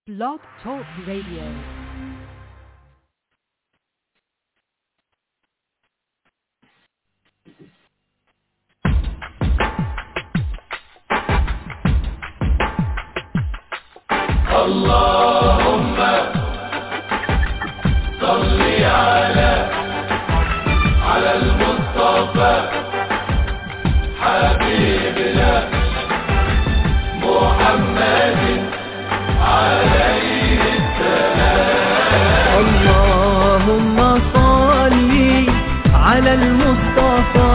Blog Talk Radio. اللهم صل على على المصطفى حبيبنا محمد عليه اللهم صل على المصطفى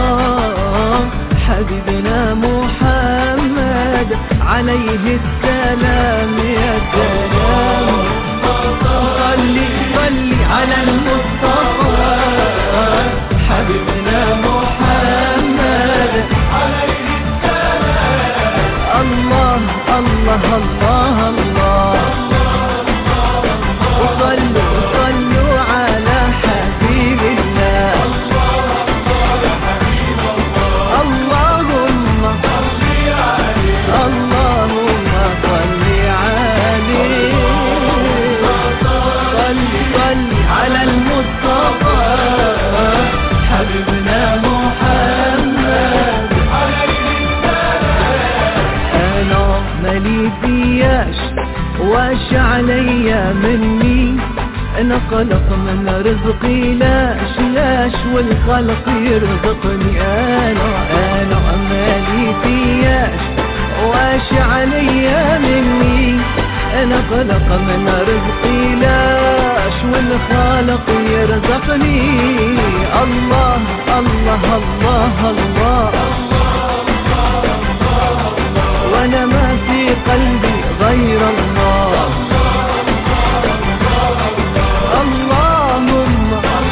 حبيبنا محمد عليه السلام يا سلام صل صل على المصطفى حبيبنا محمد عليه السلام الله الله الله الله وصلوا وصلوا على حبيب الله اللهم اللهم صل عليه صل صل على المصطفى حبيبنا محمد انا مالي فياش واش عليا مني انا قلق من رزقي لاش لاش والخلق يرزقني انا انا مالي فياش واش عليا مني انا قلق من رزقي لاش والخالق يرزقني الله الله الله, الله وانا ما في قلبي غير الله اللهم اللهم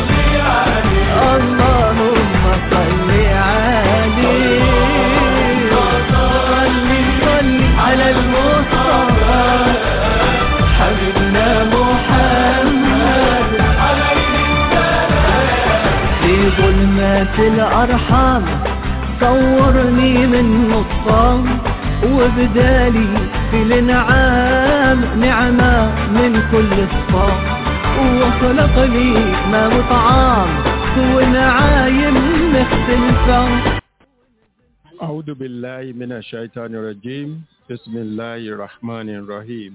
صل عليه صل صل على المصطفى حبيبنا محمد في ظلمات الأرحام صورني من نصام وبدالي في الانعام نعمة من كل الصام وخلق لي ما وطعام ونعايم مختلفة أعوذ بالله من الشيطان الرجيم بسم الله الرحمن الرحيم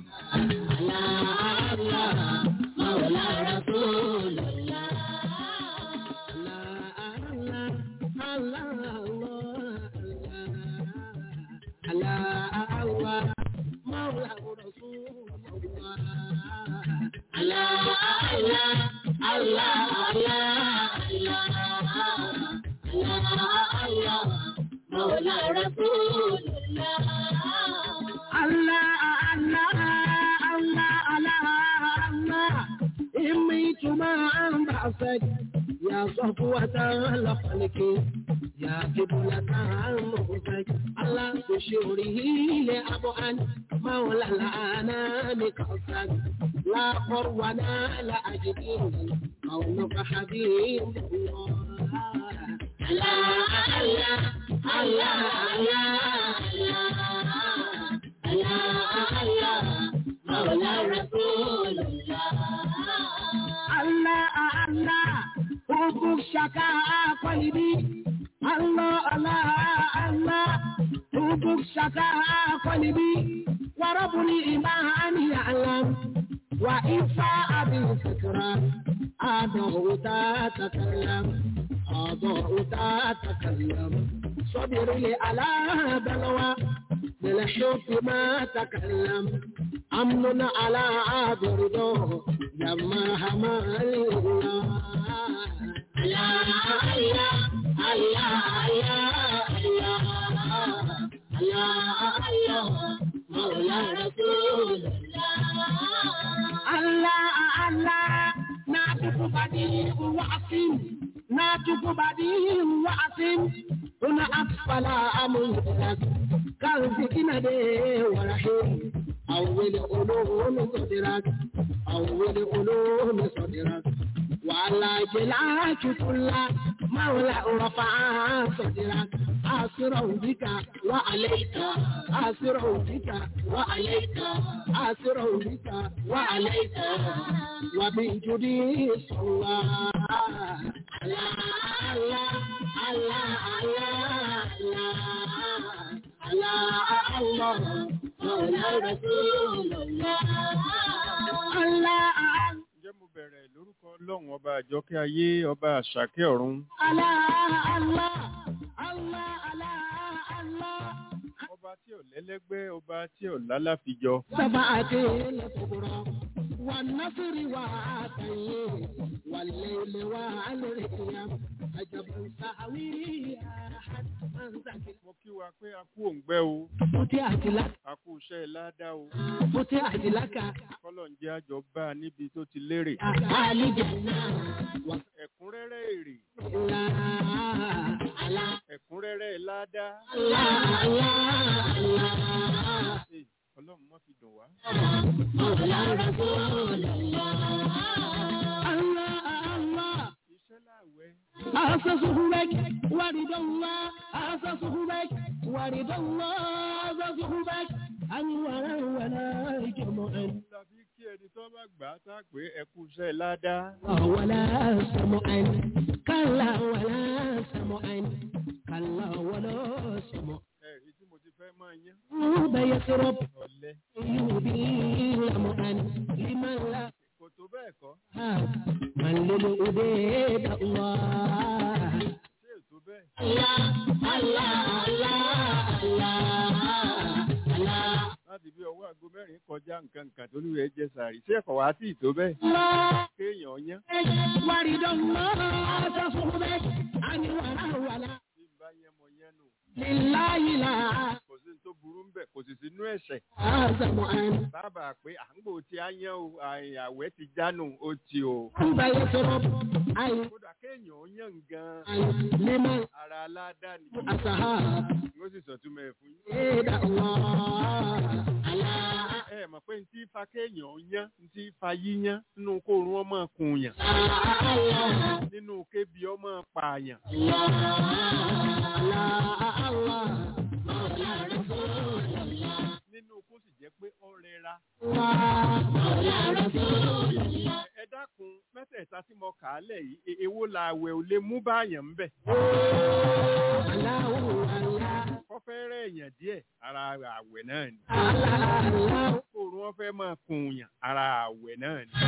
يا صفوة الخلق يا قبلة المغفق الله بشوره لأبعا مولى الأنام قصد لا قرونا لا أجدين قولك حبيب الله الله الله الله الله الله الله مولى رسول الله الله الله حبك شكا قلبي الله الله الله حبك شكا قلبي ورب الإيمان يعلم وإنفاء بالفكرة أضع تتكلم أضع تتكلم صبر لي على بلوى بالحب ما تكلم أمن على عبده لما همل الله الله الله الله الله الله الله مولى رسول الله الله الله ناتك بديع وعصم ناتك بديع وعصم هنا أسفل أمرك كان سكينة ورحيم أول علوم صدرك أول علوم صدرك وعلى جلاك كل مولى رفع صدرك أسرع بك وعليك أسرع بك وعليك أسرع بك وعليك وبجدي صلى على الله على الله على الله مولى رسول الله الله ǹjẹ́ mo bẹ̀rẹ̀ lórúkọ ọlọ́run ọba àjọkẹ́ ayé ọba àṣàkẹ́ ọ̀run Allah, Allah, Allah, Allah, Allah. ọba tí ò lẹ́lẹ́gbẹ́ ọba tí ò lálàfijọ سبعة الكبرى والنصر وعطيه والليل والريم عجب سهوي أحد من ذكر mo kí wa pé a kú òǹgbẹ́ o فتحت لك a kú iṣẹ́ ládá o فتحت لك kọ́lọ̀ ń jẹ́ àjọ bá a níbi tó ti lérè أهل جنة ẹ̀kúnrẹ́rẹ́ èrè ولا الله ẹ̀kúnrẹ́rẹ́ ládá الله الله Ẹ̀, ọlọ́run má fi dùn wá مولى رسول الله الله الله iṣẹ́ láàwẹ̀ أسسه بك ورد الله أسسه بك ورد الله أسسه بك أنورا ولا جمعا la fi kí ẹni tó bá gbà á tá a pé ẹ kú iṣẹ́ ládá ولا سمعا كلا ولا سمعا كلا ولا سمع ẹ̀rí tí mo ti fẹ́ máa yán يوب يسرب ọ̀lẹ يوبي لمعا لمن لا kò tó bẹ́ẹ̀ kọ́ من للأبيد الله ṣé ètò bẹ́ẹ̀ الله الله الله الله الله láti bí ọwọ́ aago mẹ́rin kọjá nǹkan nǹkan tó ní rẹ̀ jẹ sàárì ṣé ẹ̀kọ́ wá sí ìtó bẹ́ẹ̀ الله kéèyàn yán ورد الله تصحبك عن ولا ولا bí n bá yẹn mọ yẹn nù لله لا kò sí ní tó burú ń bẹ̀ kò sì sínú ẹ̀ṣẹ̀ أعظم أن sábà pé à ń gbò tí a yán o àì- àwẹ̀ ti jánu ó ti o أنت يسرب أي kódà kéèyàn yán gan أي لمن ara aládá ni أصحاب ó sì sọ̀túnmọ̀ ẹ̀ fún yín. إيد الله على ẹ mọ̀ pé ntí fa kéèyàn yán ntí fa yíyán nínú kóorun ọmọ kùnyàn الله nínú kébi ọmọ pààyàn nínú kó sì jẹ́ pé ó rẹra ẹ dákun mẹ́tẹ̀ẹ̀ta tí mo kà á lẹ̀ yìí e- èwo la àwẹ̀ ò lè mú báyàn ń bẹ̀ kọ́fẹ́ rẹ̀ èèyàn díẹ̀ ara àwẹ̀ náà ni kóorun wọn fẹ́ máa kùnyàn ara àwẹ̀ náà ni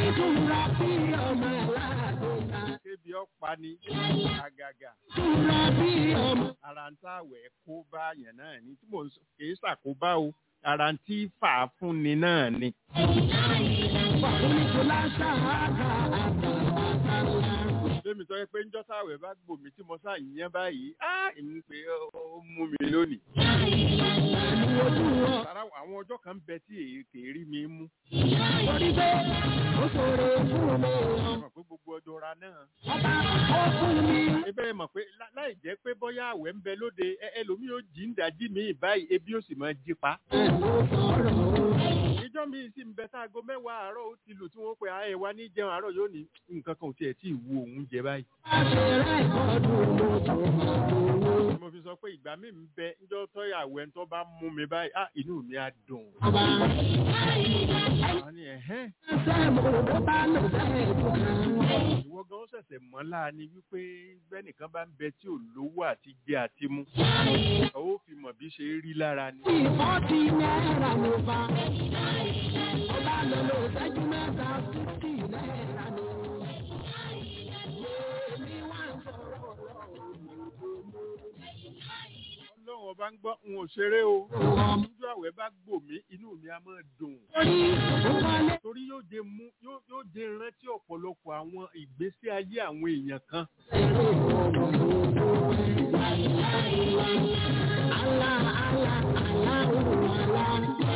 kébi ọ̀pá ni àgàgà ara ń táwẹ̀ kó báyàn náà ni tí mò ń sọ kì í ṣàkóbá o ara ń tí fà á fún ni náà ni. Bẹ́ẹ̀mi sọ pé ńjọ́ táwẹ̀ bá gbòmí tí mo sá ìyẹn báyìí, á ìmú pé ó ó mú mi lónìí. Sára àwọn ọjọ́ kan bẹ tí èyí kì í rí mi mú. Mọ̀ pé gbogbo ọjọ́ ra náà. Ebe mọ̀ pé lá- láì jẹ́ pé bọ́yá àwẹ̀ ń bẹ lóde, ẹ- ẹlòmíì ó jí ń dájí mi báyìí, ebi ó sì máa jí pa. Ìjọ́ mi sì ń bẹ sáago mẹ́wàá àárọ̀ ó ti lù tí wọ́n pe ààyè wa ní jẹun àárọ̀ yóò ní nǹkan kan ò tiẹ̀ tí ì wu òun jẹ báyìí. Mo fi sọ pé ìgbà mi ń bẹ ńjọ́ tọ́yàwó ẹni tó bá mú mi báyìí, á inú mi á dùn. Wọ́n ní ẹ̀hẹ́n. ìwọ gan ó ṣẹ̀ṣẹ̀ mọ́ láàánú wípé bẹ́nìkan bá ń bẹ tí ò lówó àti jẹ àti mu ó fi mọ̀ bí ṣe rí lára ni. Ìfọ́tí náírà ló bá. Ọba lọ lọ ìṣẹ́jú mẹ́ta fífì náírà ni. Èmi wá ń sọ̀rọ̀ ọlọ́run ọba ń gbọ́ n ò ṣeré o níjọ́ àwẹ̀ bá gbò mí inú mi á máa dùn. Orí ìwọlé. torí yóò jẹ mú yóò yóò jẹ rántí ọ̀pọ̀lọpọ̀ àwọn ìgbésí ayé àwọn èèyàn kan. Àlá àlá àlá òun àlá.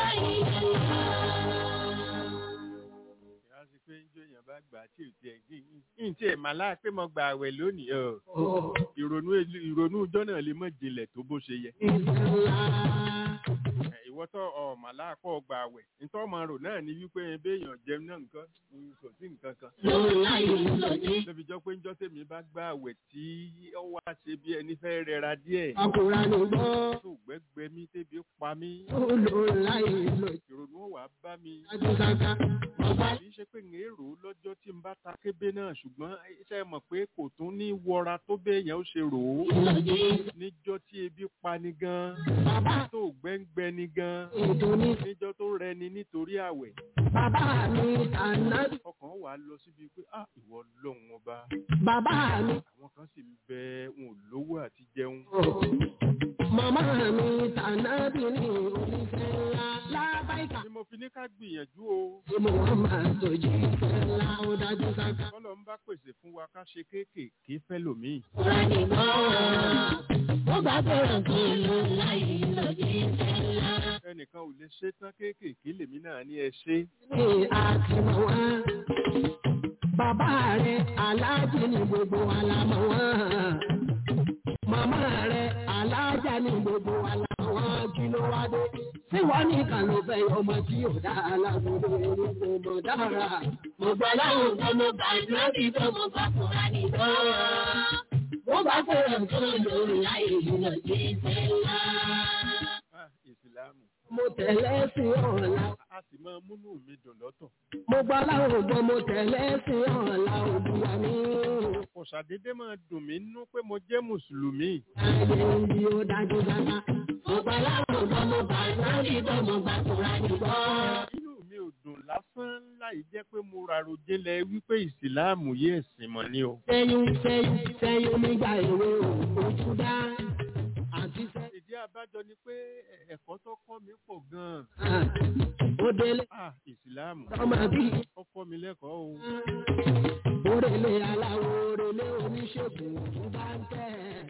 ìyá sí pé ń jó èèyàn bá gbà á tí ò tiẹ̀ gbé yín tí ẹ̀ máa láà pé mo gba àwẹ̀ lónìí ọ̀ ìrònú ìrònú ọjọ́ náà lè mọ̀ jinlẹ̀ tó bó ṣe yẹ. Ìsàlá. Ẹ̀, ìwọ tó ọmọ aláàpọ̀ gbà àwẹ̀ nítorí ọmọ rò náà ni wípé béèyàn jẹun náà nǹkan mm, kò sí nǹkan kan lóbi jọ pé njọ́ tèmi bá gbà àwẹ̀ tí ó wá ṣe bí ẹni fẹ́ rẹra díẹ̀ Ọkùnrin ni gbọ́, tó gbẹ́gbẹ́ mi tẹ́bi pa mí ó lò láì lò ìrònú ó wà bá mi jáde sáká. Bàbá kì í ṣe pé ń èrò lọ́jọ́ tí n bá ta kébé náà ṣùgbọ́n iṣẹ́ mọ̀ pé kò tún ní wọra tó béèyàn ó ṣe rò ó níjọ́ tí ebi pa ni gan bàbá tó gbẹ́ngbẹ́ ni gan ètò ní níjọ́ tó rẹni nítorí àwẹ̀ bàbá mi àná ọkàn wà á lọ síbi pé ah ìwọ lọ́hùn ọba bàbá mi àwọn kan sì ń bẹ wọn ò lówó àti jẹun màmá mi tàná bí ní oníṣẹ́ ńlá lábáìkà. ni mo fi ní ká gbìyànjú o Ṣé mo wọ́n máa tọ́jú ìfẹ́ ńlá ó dájú sáká? kọ́lọ̀ ń bá pèsè fún wa ká ṣe kéékèèké fẹ́lòmíì Kúránì gbọ́, ó bá bẹ̀rẹ̀ tó lò láì lòdì ìfẹ́ ńlá. ẹnìkan ò lè ṣe tán kéékèèké lèmi náà ní ẹ ṣe Ní àtìmọ̀ wá. Bàbá rẹ̀ aláàjì ní gbogbo wa la mọ̀ wọ́n. Màmá rẹ̀ aláàjà ní gbogbo wa la mọ̀ wọ́n kí ló wá dé. Tí wọ́n nìkan ló fẹ́ ọmọ tí yóò dá alágbèrè ní gbogbo dára. Mo gbọ́ láwọn tó mo gbà lórí tó mo gbà fúnra ní gbọ́. Mo bá fẹ́ràn tó lò láì lòdì ìfẹ́ ńlá. ah ìsìlámù Mo tẹ̀lé sí ọ̀la. a sì máa múnú mi dùn lọ́tọ̀ Mo gbọ́ láwọn ògbọ́n mo tẹ̀lé sí ọ̀la òbúwa mi. kò ṣàdédé máa dùn mí nú pé mo jẹ́ mùsùlùmí Ayé ibi ó dájú dáná. Mo gbọ́ láwọn ògbọ́n mo gbà lórí tó mo gbà kúra nìgbọ́. inú mi ò dùn lásán láì jẹ́ pé mo ràrò jinlẹ̀ wípé ìsìlámù yé ẹ̀sìn mọ́ ni o Sẹ́yìn sẹ́yìn sẹ́yìn nígbà èwe ò ojú dá. Àti sẹ́. ìdí abájọ ni pé ẹ̀- ẹ̀kọ́ tó kọ́ mi pọ̀ gan-an Ó délé ah ìsìlámù ọmọ bí. ó kọ́ mi lẹ́kọ̀ọ́ o Orèlé aláwo orèlé oníṣègùn tó bá ń tẹ̀.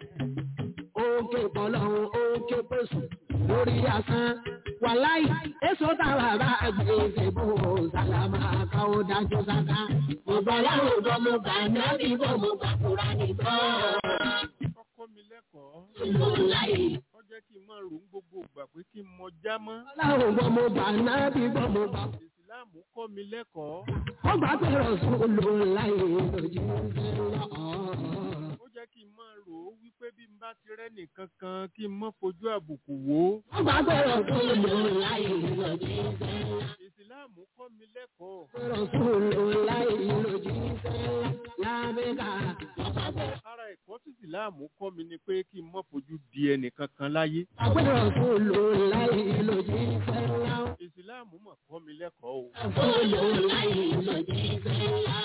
Òkè pọ̀lọ́hún òkè pèsè lórí asán. Wàláì, èso táwa bá gbé ìfẹ̀bù sàlámà káwó dájú sáká. Mo gbọ́ láwọn ọ̀dọ́ mo gbà náà bí bọ́ mo gbà kúra nìkan. ó kọ́ mi lẹ́kọ̀ọ́ Mo láì. ó jẹ́ kí n máa rò ń gbogbo ìgbà pé kí n mọ já mọ́ Láwọn ọ̀dọ́ mo gbà náà bí bọ́ mo gbà. ìsìlámù kọ́ mi lẹ́kọ̀ọ́ Mo gbà pé Rọ̀sùn lò láì lòdì ńlá. ó jẹ́ kí n máa rò ó wípé bí n bá ti rẹ́ nìkan kan kí n má fojú àbùkù wò ó Mo gbà pé Rọ̀sùn lò láì lòdì ńlá. ìsìlámù kọ́ mi lẹ́kọ̀ọ́ Rasulullah lójíṣẹ́ lábẹ́ká. ara ẹ̀kọ́ tí ìsìlámù kọ́ mi ni pé kí n má fojú di ẹnìkan kan láyé Àgbẹ̀ Rasulullah lójíṣẹ́ lá. ìsìlámù mà kọ́ mi lẹ́kọ̀ọ́ o Rasulullah lójíṣẹ́ lá.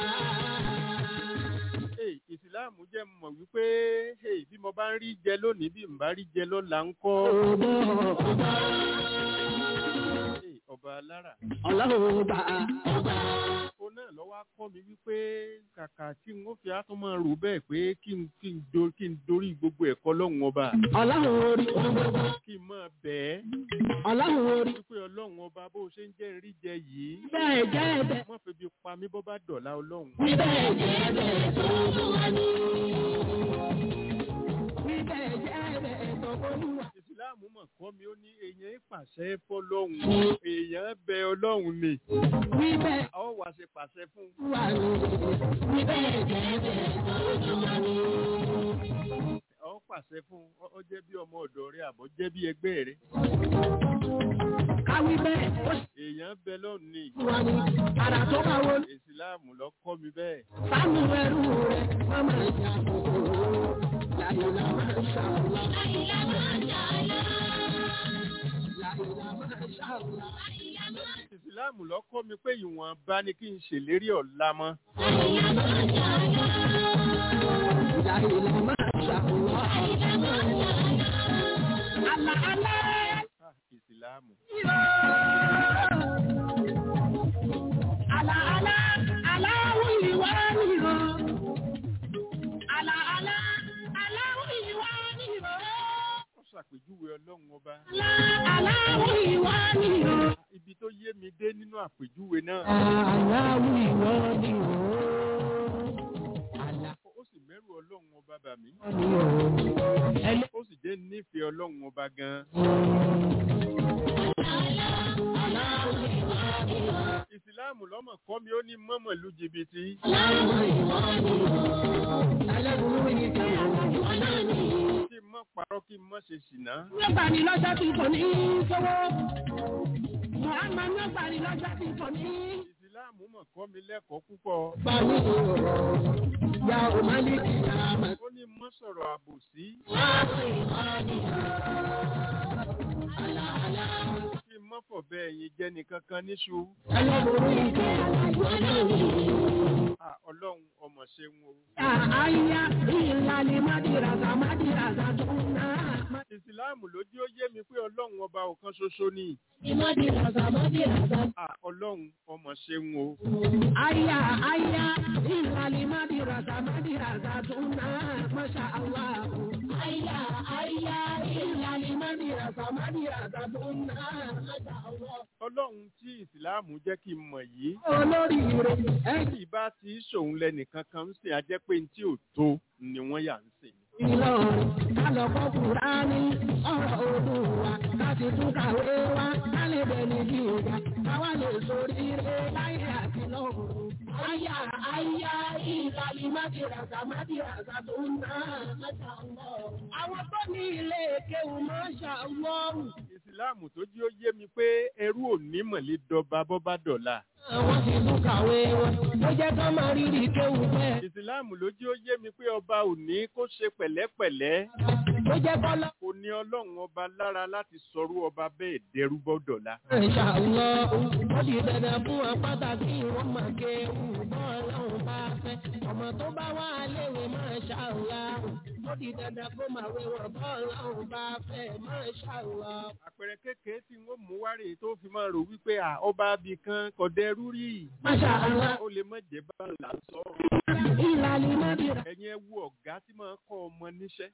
Hey, ìsìláàmù jẹ́ mọ̀ wípé hey, bí mo bá ń rí jẹ lónìí bí n bá rí jẹ lọ́la ń kọ́ Ọ̀bọ̀ ọba Hey, ọba alára. ọlọ́run bá ọba. ó náà lọ́wọ́ á kọ́ mi wípé kàkà tí n ó fi á tún máa rò bẹ́ẹ̀ pé kí n kí n do kí n dorí gbogbo ẹ̀kọ́ lọ́hùn ọba Ọlọ́run orí gbogbo. kí n máa bẹ̀ ẹ́ Ọlọ́run orí. wípé ọlọ́run ọba bó ṣe ń jẹ́ rí jẹ yìí Bẹ́ẹ̀ jẹ́ ẹ̀bẹ̀. má fi bí pa mí bọ́ bá dọ̀la ọlọ́run. Bíbẹ̀ jẹ́ ẹ̀bẹ̀ tó wà ní. Bíbẹ̀ jẹ́ ẹ̀bẹ̀ tó wà. ìsìláàmù mọ̀ kọ́ mi ó ní èèyàn ìpàṣẹ fọlọ́hun èèyàn bẹ ọlọ́run ni Bíbẹ̀ a ó wá ṣe pàṣẹ fún un. wà ní. Bíbẹ̀ jẹ́ ẹ̀bẹ̀ tó wà ní. ọ pàṣẹ fún un ọ- ọ jẹ́ bí ọmọ ọ̀dọ̀ rẹ àbọ̀ jẹ́ bí ẹgbẹ́ rẹ Káwí bẹ́ẹ̀ ó èèyàn bẹ lọ́run ni sì wà ní. Àrà tó bá wọlé. ìsìláàmù lọ kọ́ mi bẹ́ẹ̀ Sánú ẹrú rẹ̀ má máa jà kòkòrò. Láyìnlá máa ń ṣàlá. Láyìnlá máa ń ṣàlá. Láyìnlá máa ń ṣàlá. ìsìláàmù lọ kọ́ mi pé ìwọ̀nba ni kí n ṣèlérí ọ̀la mọ́ Láyìnlá máa ń ṣàlá. Láyìnlá máa ń ṣàlá. Àlà àlà Ah, ìsìláàmù àlà àlà aláwọ̀ ìwà nìrọ̀. Àlà àlà aláwọ̀ ìwà nìrọ̀. ó ṣàpèjúwe ọlọ́run ọba Àlà aláwọ̀ ìwà nìrọ̀. ibi tó yé mi dé nínú àpèjúwe náà Aláwọ̀ ìwà nìrọ̀. Àlà ó sì mẹ́rù ọlọ́run ọba bà mí nìrọ̀. Ẹlẹ́ ó sì jẹ́ nífẹ̀ẹ́ ọlọ́run ọba gan Àlà aláwọ̀ ìwà ni o. ìsìláàmù lọ́mọ̀ kọ́ mi ó ní mọ́mọ̀ lu jìbìtì. aláwọ̀ ìwà ni o. ẹlẹ́bùrú yìí ti àwọn ìwà náà ni. kí n mọ́ parọ́ kí n mọ́ ṣe ṣìnà. Nígbà ní lọ́jọ́ tí kò ní sówó. Màmá nígbà ní lọ́jọ́ tí kò ní. ìsìláàmù mọ̀ kọ́ mi lẹ́kọ̀ọ́ púpọ̀. Báwo ni o? Ya ò má ní ìyá àmà. ó ní mọ́ sọ̀rọ̀ àbòsí. Láwọn ìwà ni o. Àlàálá. kí n mọ́ fọ̀ bẹ́ẹ̀ yín jẹ́ nìkan kan níṣu. Ẹlẹ́bùrú yìí ti àwọn ìwà náà ni. Ah, ọlọ́run ọmọ ṣeun o. Àyà ìlànà Mádìràzà Mádìràzà tó ń ná. ìsìláàmù ló jí ó yé mi pé ọlọ́run ọba ọ̀kan ṣoṣo ni. Mádìràzà Mádìràzà. Ah, ọlọ́run ọmọ ṣeun o. Aya aya ìlàlí mádìràzà mádìràzà tó ń ná Masha Allah. Aya aya ìlàlí mádìràzà mádìràzà tó ń ná Masha Allah. ọlọ́run tí ìsìláàmù jẹ́ kí n mọ̀ yìí. Olórí rẹ̀ ẹ̀ tí ìbá ti ṣòun lẹ́nìkan kan ń sìn ajẹ́ pé ní tí ò tó ni wọ́n yà ń sìn. Ìlọrin kálọ̀kọ́ Kùránì ọ̀rọ̀ Olúwa láti tún kàwé wá kálẹ̀ bẹ̀ni bí ìgbà káwá lè sórí rẹ̀ láyé àti lọ́run. Aya aya ìlàlí mádìràzà mádìràzà tó ń ná Masha Allah. Àwọn tó ní ilé kéwù Masha Allah. ìsìláàmù tó jí ó yé mi pé ẹrú ò ní mọ̀lẹ́ dọba bọ́bá dọ̀la. Àwọn ti tún kàwé wọn ló jẹ́ ká máa rírì kéwù bẹ́ẹ̀. ìsìláàmù ló jí ó yé mi pé ọba ò ní kó ṣe pẹ̀lẹ́pẹ̀lẹ́. Ló jẹ́ kọ́lá. kò ní ọlọ́run ọba lára láti sọrú ọba bẹ́ẹ̀ dẹrú bọ́ dọ̀la. Masha Allah. Ó di dandan fún wọn pàtàkì wọn máa kéwù bọ́ọ̀lọ́hún bá fẹ́. Ọmọ tó bá wà léwe Masha Allah. Ó di dandan kó máa wé wọn bọ́ọ̀lọ́hún bá fẹ́ Masha Allah. àpẹẹrẹ kékeré tí wọ́n mú wárè tó fi máa rò wípé à ọba abì kan kò dẹrú rí. Masha Allah. ó lè má jẹ́ bá là ń sọ. Ìlàlí Mádìrà. ẹ̀yin ẹ wo ọ̀gá tí máa ń kọ́ ọmọ níṣẹ́.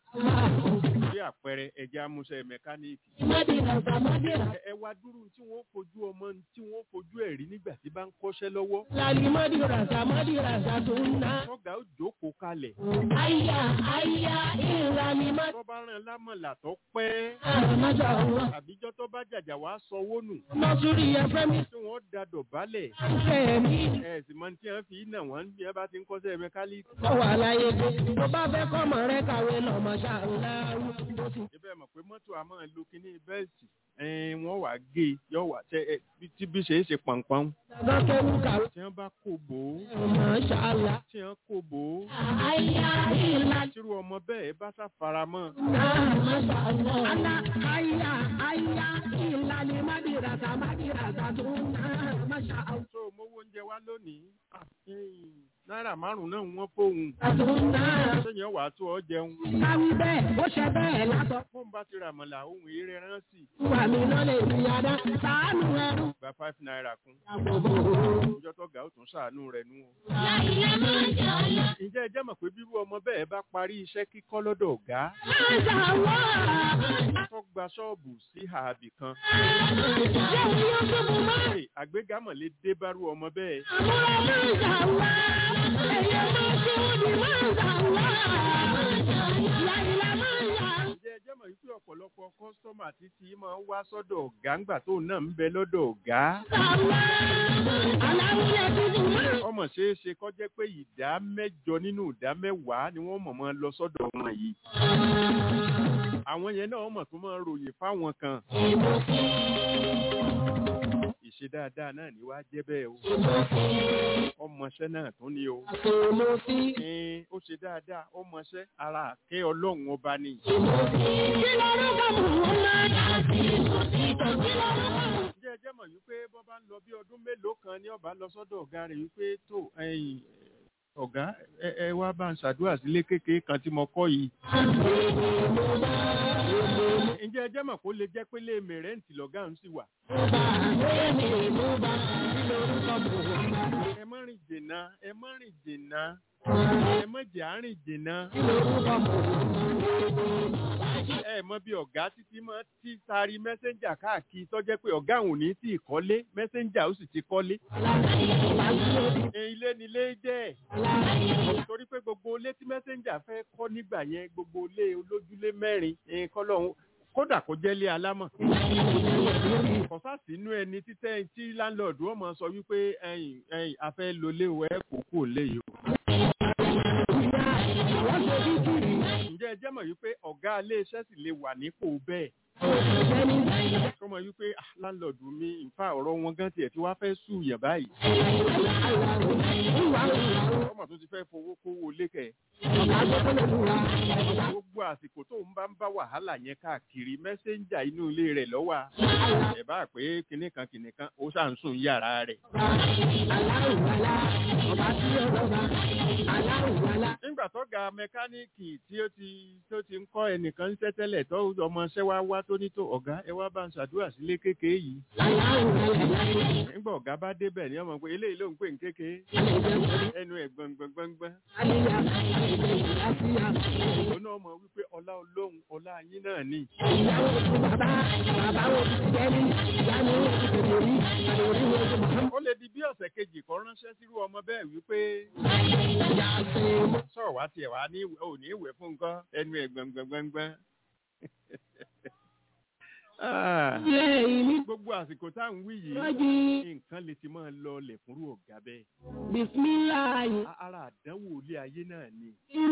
bí àpẹẹrẹ ẹ̀jẹ̀ amúṣẹ́ mẹkáníìkì. Mádìrà Mádìrà. ẹ ẹ wá dúró tí wọ́n fojú ọmọ tí wọ́n fojú ẹ̀ rí nígbà tí bá ń kọ́ṣẹ́ lọ́wọ́. Ìlàlí Mádìrà Mádìrà tó ń ná. tọ́gà ó jókòó kalẹ̀. Aya aya ìlàlí Mádìrà. tó bá rán lámọ̀là tó pẹ́. Masha Allah. àbíjọ́ tó bá jàjà wá sanwó nù. Nọ́sùrì ẹ̀fẹ́ mi. tí wọ́n da dọ̀bálẹ̀. Fẹ́ mi. ẹ sì mọ tí wọ́n fi nà wọ́n bí wọ́n bá ti ń kọ́ṣẹ́ mẹkáníìkì. Kọ́ wà láyé dé. Tó bá fẹ́ kọ́mọ rẹ kàwé lọ Masha Allah. Ó ti ibẹ̀ mọ̀ pé mọ́tò a máa lo kinní bẹ́ẹ̀sì ẹ̀ẹ́n wọ́n wàá gé e yọ wà tẹ ẹ bí- tí bí ṣe é ṣe pọ̀npọ̀n. dàgbà kéwù kàwé. tí wọ́n bá kó bò ó Masha Allah. tí wọ́n kó bò ó Aya ìlàlí. tírú ọmọ bẹ́ẹ̀ bá sáfaramọ́ Masha Allah. Ala aya aya ìlàlí Mádìrà Mádìrà tó ń ná Masha Allah. tó mówó oúnjẹ wá lónìí ah, ẹ̀yìn, náírà márùn-ún náà wọ́n fóun Tó ń ná. sẹ́yìn wàá tó ọ jẹun Káwí bẹ́ẹ̀, ó ṣe bẹ́ẹ̀ látọ̀. fóun bá ti ràmọ̀là ohun eré rán sí Wà mí lọ́lẹ̀ ìyáda, sàánù ẹrú. gba five naira kún Àgbòbò. ìjọ tó ga ó tún ṣàánú rẹ̀ nú o. Láìlá máa ń jà lọ. ǹjẹ́ ẹ jẹ́ mọ̀ pé bírú ọmọ bẹ́ẹ̀ bá parí iṣẹ́ kíkọ́ lọ́dọ̀ ọ̀gá Máa jà wá. tó gba ṣọ́ọ̀bù sí ààbì kan Ṣé o yóò tóbi máa? Hey, àgbégámọ̀ lè dé bárú ọmọ bẹ́ẹ̀ Àmúra máa jà wá. Ẹ̀yẹ máa ṣe òdì máa jà wá. Láìlá máa ń yà. ǹjẹ́ ẹ jẹ́ mọ̀ wípé ọ̀pọ̀lọpọ̀ kọ́sítọ́mà títí máa ń wá sọ́dọ̀ ọ̀gá ńgbà tó náà ń bẹ lọ́dọ̀ ọ̀gá Sàwá. Aláwùjẹ tuntun máa. ọmọ ṣeé ṣe kó jẹ́ pé ìdá mẹ́jọ nínú ìdá mẹ́wàá ni wọ́n mọ̀ mọ́ lọ sọ́dọ̀ wọn yìí àwọn yẹn náà mọ̀ tó máa ń ròyìn fáwọn kan ìṣe dáadáa náà ni wàá jẹ́ bẹ́ẹ̀ o ọmọọṣẹ́ náà tún ni o Àtòmọ́ sí. ẹn ó ṣe dáadáa ọmọọṣẹ́ ara àkẹ́ ọlọ́run ọba ni Kí lorúkọ Muhammad? Kí lorúkọ Muhammad? ǹjẹ́ ẹ jẹ́ mọ̀ wípé bọ́ bá ń lọ bí ọdún mélòó kan ní ọba lọ sọ́dọ̀ ọ̀gá rẹ̀ wípé tó ẹ̀yìn ọ̀gá ẹ ẹ wá bá ń ṣàdúrà sílé kékeré kan tí mo kọ́ yìí. ǹjẹ́ ẹ jẹ́ mọ̀ kó lè jẹ́ pé lé mẹ̀rẹ́ǹtì lọ́gá ń sì wà. ẹ má rìn jìnnà ẹ má rìn jìnnà ẹ má jẹ́ àárín jìnnà. ẹ mọ bí ọ̀gá títí máa ti taari mẹ́sẹ́ńjà káàkiri tó jẹ́ pé ọ̀gá òun ní tí ì kọ́lé mẹ́sẹ́ńjà ó sì ti kọ́lé. ẹ ilé nílé jẹ́ torí pé gbogbo ilé tí mẹ́sẹ́ńjà fẹ́ kọ́ nígbà yẹn gbogbo ilé olójúlé mẹ́rin ẹ kọ́lọ́hún kódà kó jẹ́ ilé alámọ̀ kọ̀sá sínú ẹni títẹ́ tí láńlọ́ọ̀dù ó máa sọ wípé ẹ̀yìn ẹ̀yìn afẹ́ lólé o ẹ̀ kó kú òlé yìí o. ǹjẹ́ ẹ jẹ́ mọ̀ wípé ọ̀gá ilé iṣẹ́ sì lè wà nípò bẹ́ẹ̀ kọ́ mọ̀ wípé ah, láńlọ́ọ̀dù mi nfa ọ̀rọ̀ wọn gan tiẹ̀ tí wàá fẹ́ sùn yàn báyìí ọmọ tó ti fẹ́ fowó kówó lékè gbogbo àsìkò tó ń bá ń bá wàhálà yẹn káàkiri mẹ́sẹ́ńjà inú ilé rẹ̀ lọ́wọ́ ẹ̀ bá pé kinní kan kinní kan ó ṣà ń sùn yàrá rẹ̀. nígbà tó ga mẹkáníìkì tí ó ti tó ti ń kọ́ ẹnìkan ń tẹ́tẹ́lẹ̀ tó ọmọọṣẹ́ wá wá tó ní tó ọ̀gá ẹ wá bá ń ṣàdúrà sílé kékeré yìí. nígbà ọ̀gá bá débẹ̀ ní ọmọ pé eléyìí ló ń pè ní kékeré ẹnu ẹ̀ gbọ̀ngbọ̀ngbọ̀ngbọ̀n òun náà mọ̀ wípé ọlá olóhùn ọlá yín náà ni. ó lè di bí ọ̀sẹ̀ kejì kan ránṣẹ́ sírú ọmọ bẹ́ẹ̀ wípé sọ̀rọ̀ wá tiẹ̀ wá ní ò ní ìwé fún nǹkan ẹnu ẹ̀ gbọ̀ngbọ̀ngbọ̀ngbọ̀n. Ah, gbogbo àsìkò tá à ń wí yìí nǹkan lè ti máa lọ ọlẹ̀ fúnrú ọ̀gá bẹ́ẹ̀. Bismillahi. A- ara àdánwò ilé ayé náà ni.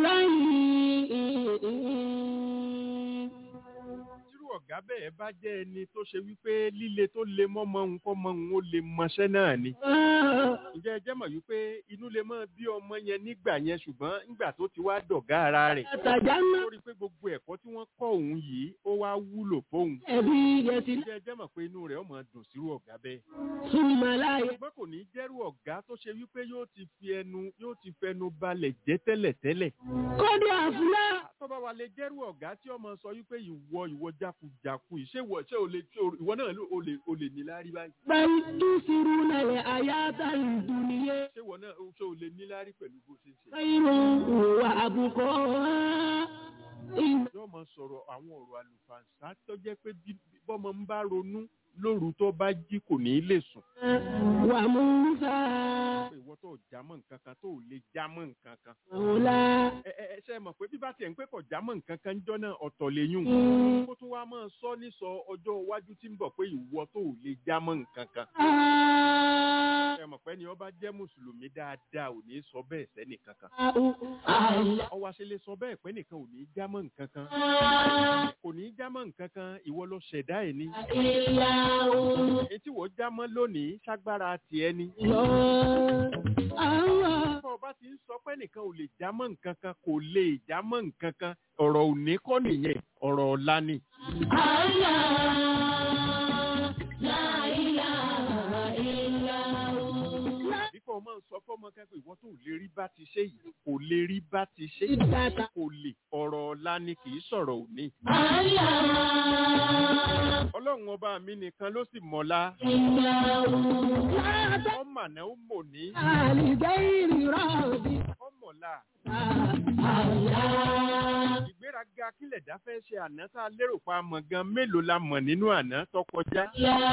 tírú ọ̀gá bẹ́ẹ̀ bá jẹ́ ẹni tó ṣe wípé líle tó le mọ́mọ́ òun kọ́ mọ́ òun ó lè mọṣẹ́ náà ni. ǹjẹ́ ẹ jẹ́ mọ̀ wípé inú lè mọ́ bí ọmọ yẹn nígbà yẹn ṣùgbọ́n nígbà tó ti wá dọ̀gá ara rẹ̀. Àtàjánná ó rí i pé gbogbo ẹ̀kọ́ tí wọ́n kọ́ òun yìí ó wá wúlò fóun. ẹbí yẹtí ǹjẹ́ ẹ jẹ́ mọ̀ pé inú rẹ̀ ó máa dùn sírú ọ̀gá bẹ́ẹ̀. súnmọ́láyé. ṣùgbọ́n kò ní jẹ́rú ọ̀gá tó ṣe wípé yóò ti fi ẹnu yóò ti fẹnu balẹ̀ jẹ́ tẹ́lẹ̀tẹ́lẹ̀. Kọ́dí àfúlá. tọ́ba wa lè jẹ́rú ọ̀gá tí ọmọ sọ wípé ìwọ ìwọ jákujàku yìí ṣé ìwọ ṣé o lè ṣé o- ìwọ náà ló- o lè o lè ní lárí báyìí Bẹ́ẹ̀ni tún sírú nàlẹ̀ àyàtà ìdùnnìyẹ. ṣé ìwọ náà o- ṣé o lè ní lárí pẹ̀lú bó ṣe ń ṣe. Kẹ́hìnrún wà àbùkọ́. yóò máa sọ̀rọ̀ àwọn ọ̀rọ̀ àlùfàǹsá tó jẹ́ pé bí bọ́mọ ń bá ronú lóru tó bá jí kò ní í lè sùn. Wà Musa. pé ìwọ tó jámọ́ nǹkan kan tó ò lè jámọ́ nǹkan kan. Mọ̀lá. ẹ ẹ ẹ ṣe mọ̀ pé bí bá tiẹ̀ ń pẹ́ kọ̀ jámọ́ nǹkan kan jọ́ náà ọ̀tọ̀ lè yún. kó tún wá máa sọ ní sọ ọjọ́ iwájú tí ń bọ̀ pé ìwọ tó ò lè jámọ́ nǹkan kan. ẹ mọ̀ pé ni ọba jẹ́ mùsùlùmí dáadáa ò ní sọ bẹ́ẹ̀ sẹ́nì kankan. ọwọ́ ṣe lè sọ bẹ́ẹ̀ pé nìkan ò ní jámọ́ nǹkan kan. kò ní jámọ́ nǹkan kan ìwọ ló ṣẹ̀dá ẹ̀ ni. èyí tí wọ́n jámọ́ lónìí ṣágbára tiẹ̀ ni. bọ́ ọba ti ń sọ pé nìkan ò lè jámọ́ nǹkan kan kò lè jámọ́ nǹkan kan ọ̀rọ̀ òní kọ́ nìyẹn ọ̀rọ̀ ọ̀la ni. bí kò máa sọ fọ́mọ kẹ́kọ̀ọ́ ìwọ tó lè rí bá ti ṣe yìí kò lè rí bá ti ṣe Ìdàtà. kò lè ọ̀rọ̀ ọ̀la ni kì í sọ̀rọ̀ òní. ọlọ́run ọba mi nìkan ló sì mọ̀la ọmọ àná ó mọ̀ ní Àlìgẹ́rì rọ̀bì. ọmọ̀la Àlá. ìgbéraga kílẹ̀ dá fẹ́ ṣe àná tá a lérò pa mọ̀ gan mélòó la mọ̀ nínú àná tó kọjá.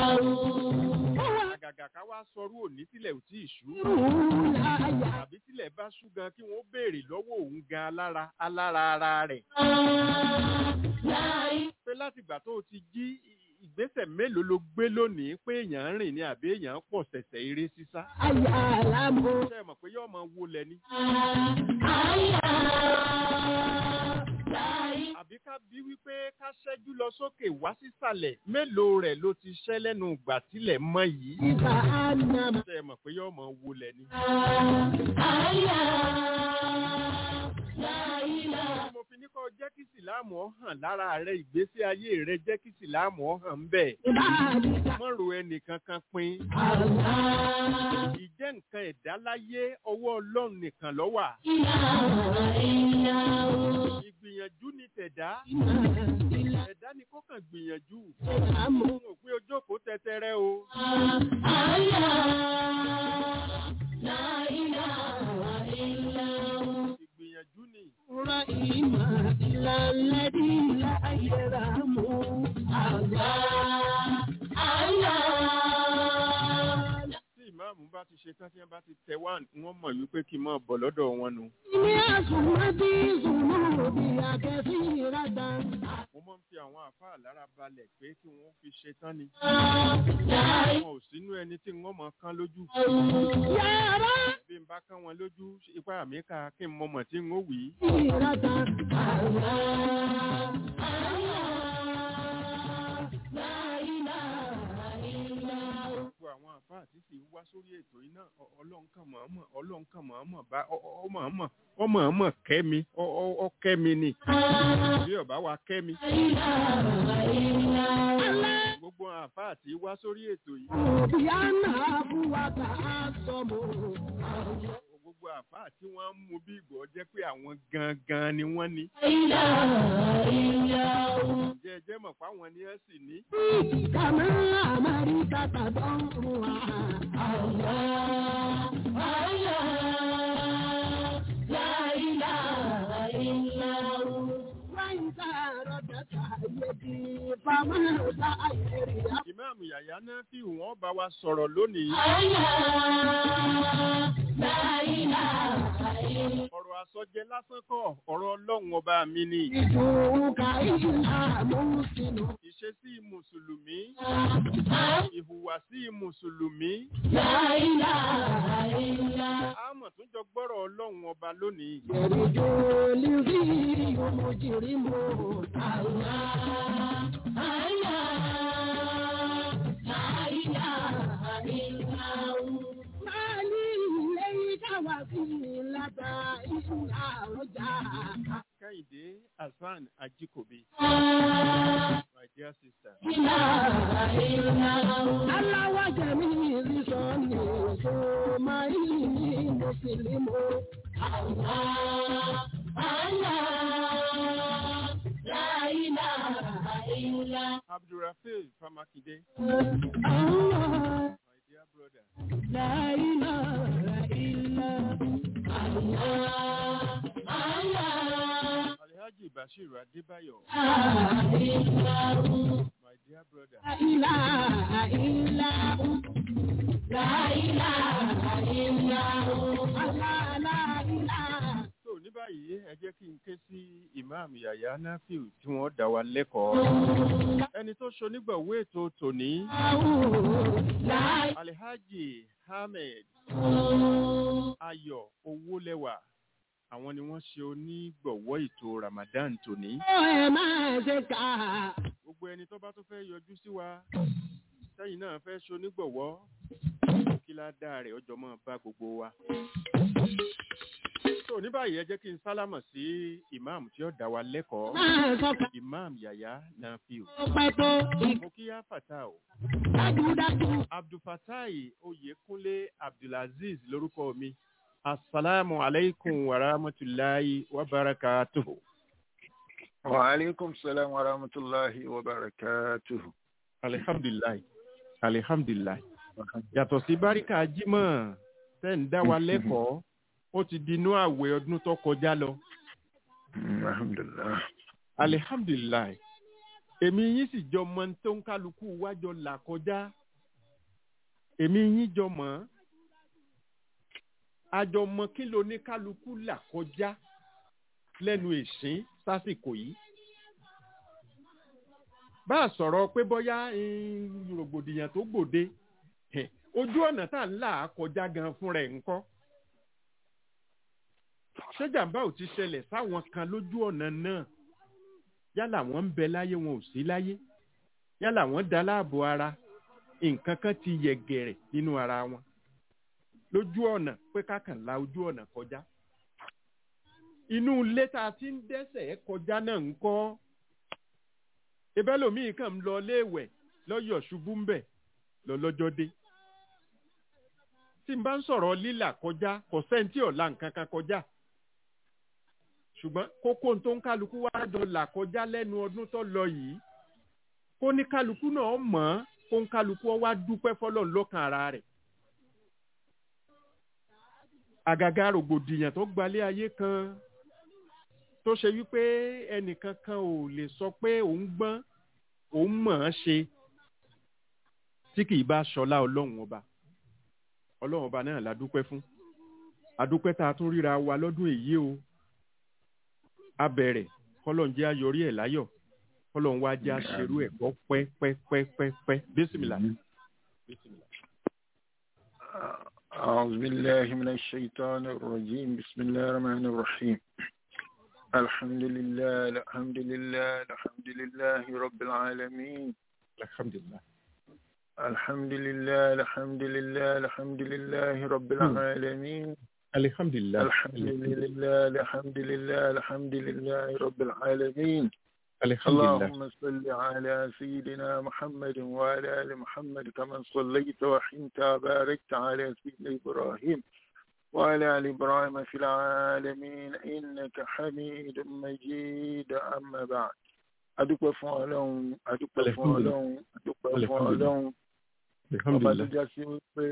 àgàgà ká wá sọrú òní tílẹ̀ ò tí ì ṣú. tàbí tílẹ̀ bá ṣú gan kí wọ́n béèrè lọ́wọ́ òun gan alára alára ara rẹ̀. pé látìgbà tó o ti jí ìgbésẹ̀ mélòó ló gbé lónìí pé èèyàn ń rìn ní àbí èèyàn ń pọ̀ ṣẹ̀ṣẹ̀ eré sísá. Àyà àlámọ̀. ṣé ẹ mọ̀ pé yóò máa wọlé ni. àbí ká bí wípé ká ṣẹ́jú lọ sókè wá sísàlẹ̀ mélòó rẹ̀ ló ti ṣẹ́ lẹ́nu ìgbà tílẹ̀ mọ́ yìí. Ìgbà ànàmọ̀. ṣé ẹ mọ̀ pé yóò máa wọlé ni. mo fi ní kọ́ jẹ́ kí sìláàmù ọ hàn lára rẹ ìgbésí ayé rẹ jẹ́ kí sìláàmù ọ hàn ń bẹ̀. Ìbá àdìsá. mọ́ ro ẹnìkankan pin. Àlá. ìjẹ́ nǹkan ẹ̀dá láyé ọwọ́ ọlọ́run nìkan ló wà. ìgbìyànjú ni tẹ̀dá. ẹ̀dá ni kó kàn gbìyànjú. Àmọ̀. òun ò pé ojókòó tẹ́tẹ́rẹ́ o. ìgbìyànjú ni. Rahima ìlàlẹ́dí láyẹ̀rámù. Àlá. Àlá. tí ìmáàmù bá ti ṣe tán tí wọ́n bá ti tẹ wá wọ́n mọ̀ wípé kí n máa bọ̀ lọ́dọ̀ wọn nu. Ní àsùnmọ́tì ìsùnmọ́ bí akẹ́sí ìrádá. mo máa ń fi àwọn àfáà lára balẹ̀ pé kí wọ́n fi ṣe tán ni. Láì wọn ò sínú ẹni tí wọ́n mọ̀ kán lójú. yára bí n bá kán wọn lójú ipá mi ká kí n mọ̀mọ̀ tí n ó wì í. ìrádá. Àlá, àlá, láìlá, ìlà. gbogbo àwọn àfáà tí sì wá sórí ètò yìí náà ọ- ọlọ́run kan mọ̀ọ́mọ̀ ọlọ́run kan mọ̀ọ́mọ̀ bá ọ- ọ- ọ mọ̀ọ́mọ̀ ọ mọ̀ọ́mọ̀ kẹ́ mi ọ- ọ ọ kẹ́ mi ni bí ọba wa kẹ́ mi. gbogbo àwọn àfáà tí wá sórí ètò yìí Òbíánà fúwàtà àsọmọ. gbogbo àfáà tí wọ́n ń mú bí ìgbọ́ jẹ́ pé àwọn gangan ni wọ́n ní. jẹ́ ẹ jẹ́ mọ̀ pé àwọn ni ẹ sì ní. Kàmá Amẹ́ríkà tàdọ́rùn wá. Àlá, àlá, láìlá, ìlà. Wáyíká rọ̀dẹ̀ta yẹ̀dí fámọ́ láàyèrè. ìmáàmù yàyà náà fi wọ́n bá wa sọ̀rọ̀ lónìí. Àlá, láìlá, ìlà. ọ̀rọ̀ àsọjẹ lásán kọ́ ọ̀rọ̀ ọlọ́run ọba mi ni. Ìdùnkà ìlà mú sínú. ìṣesí mùsùlùmí ìhùwàsí mùsùlùmí Láìlá, ìlà. àmọ̀ tún jọ gbọ́rọ̀ ọlọ́run ọba lónìí. Yẹ̀rìjò lórí ọmọjìrì mọ́ àlá. Àlá, láìlá, ìlà. Máàlì lẹ́yìn káwá sí láta ìlà ọjà. kẹ́hìndé hasan ajikobi my dear sister. Ìlà, ìlà. Aláwọ̀ jẹ̀mí ìrísọ̀ ní èso máa ń ní mùsùlùmí. Àlá, àlá, láìlá, ìlà. abdulrafeel famakinde Allah, my dear brother. láìlá, ìlà. Allah, Allah, alhaji bashir adébáyọ̀ ìlà. my dear brother. إله إلا هو لا إله إلا هو لا لا إله so ní báyìí ẹ jẹ́ kí n ké sí imam yahya nafiu tí wọ́n dá wa lẹ́kọ̀ọ́. ẹni tó ṣonígbọ̀wé ètò tòní لا alhaji ahmed ayọ̀ owólẹ́wà àwọn ni wọ́n ṣe onígbọ̀wọ́ ètò ramadan tòní. ẹ máa ṣe kà gbogbo ẹni tó bá tó fẹ́ yọjú sí wa sẹ́yìn náà fẹ́ ṣonígbọ̀wọ́ kí ládàá rẹ̀ ọjọ́ mọ́ bá gbogbo wa. so ní báyìí ẹ jẹ́ kí n sálámọ̀ sí imam tí ó dá wa lẹ́kọ̀ọ́ máa sọkà imam yahya nafiu. ọpẹ tó mo kí yá fata o ìdájúdájú abdulfatai oyekunle abdulaziz lórúkọ mi asalaamu aleykum wa rahmatulahi wa barakatuhu. وعليكم السلام ورحمة الله وبركاته alihamdulilayi alihamdulilayi yàtọ̀ sí báríkà jímọ̀ tẹ́ ń dá wa lẹ́kọ̀ọ́ ó ti di inú àwẹ̀ ọdún tó kọjá lọ الحمد لله alihamdulilayi èmi yín sì jọ mọ ohun tó ń kálukú wájọ là kọjá èmi yín jọ mọ́ àjọ mọ kí ló ní kálukú là kọjá lẹ́nu ìsín sásìkò yìí bá a sọ̀rọ̀ pé bóyá eh, rògbòdìyàn tó gbòde eh, ojú ọ̀nà tá à ń là á kọjá gan fún rẹ̀ ńkọ́ ṣé jàǹbá ò ti ṣẹlẹ̀ sáwọn kan lójú ọ̀nà náà yálà wọ́n ń bẹ láyé wọn ò sí láyé yálà wọ́n da láàbò ara nǹkan kan ti yẹ̀gẹ̀rẹ̀ nínú ara wọn lójú ọ̀nà pé kákan la ojú ọ̀nà kọjá inú ilé tá a ti ń dẹ́sẹ̀ kọjá náà ń kọ́ ebẹ́lòmíì kàn ń lọ léèwẹ̀ lọ́yọ̀ ṣubú ń bẹ̀ lọ́lọ́jọ́ dé tí n bá ń sọ̀rọ̀ lílà kọjá kò sẹ́ńtì ọ̀la nǹkan kan kọjá ṣùgbọ́n kókó tó ń kálukú wá jọ là kọjá lẹ́nu ọdún tó lọ yìí kó ní kálukú náà mọ̀ ọ́n kó ń kálukú ọ wá dúpẹ́ fọlọ́run lọ́kàn ara rẹ̀ àgàgà rògbòdìyàn tó gbalẹ̀ ayé kan tó ṣe wípé ẹnìkan kan ò lè sọ pé òun gbọ́n òun mọ̀ ọ́n ṣe tí kì í bá ṣọlá ọlọ́run ọba ọlọ́run ọba náà la dúpẹ́ fún adúpẹ́ tá a tún ríra wa lọ́dún èyí o a bẹ̀rẹ̀ kọ́lọ́n jẹ́ ayọrí ẹ̀ láyọ̀ kọ́lọ́n wá jẹ́ aṣerú ẹ̀ kọ́ pẹ́pẹ́pẹ́pẹ́ bísímìlà. أعوذ بالله من الشيطان الرجيم بسم الله الرحمن الرحيم الحمد لله الحمد لله الحمد لله رب العالمين alhamdulilah. الحمد لله الحمد لله الحمد لله رب العالمين alihamdulilah. الحمد لله الحمد لله الحمد لله رب العالمين alihamdulilah. اللهم صل على سيدنا محمد وعلى آل محمد كما صليت وحنت وباركت على سيدنا إبراهيم وعلى آل إبراهيم في العالمين إنك حميد مجيد أما بعد أدوك فعلون أدوك فعلون أدوك فعلون ọba tó alihamdulilah. já sí wípé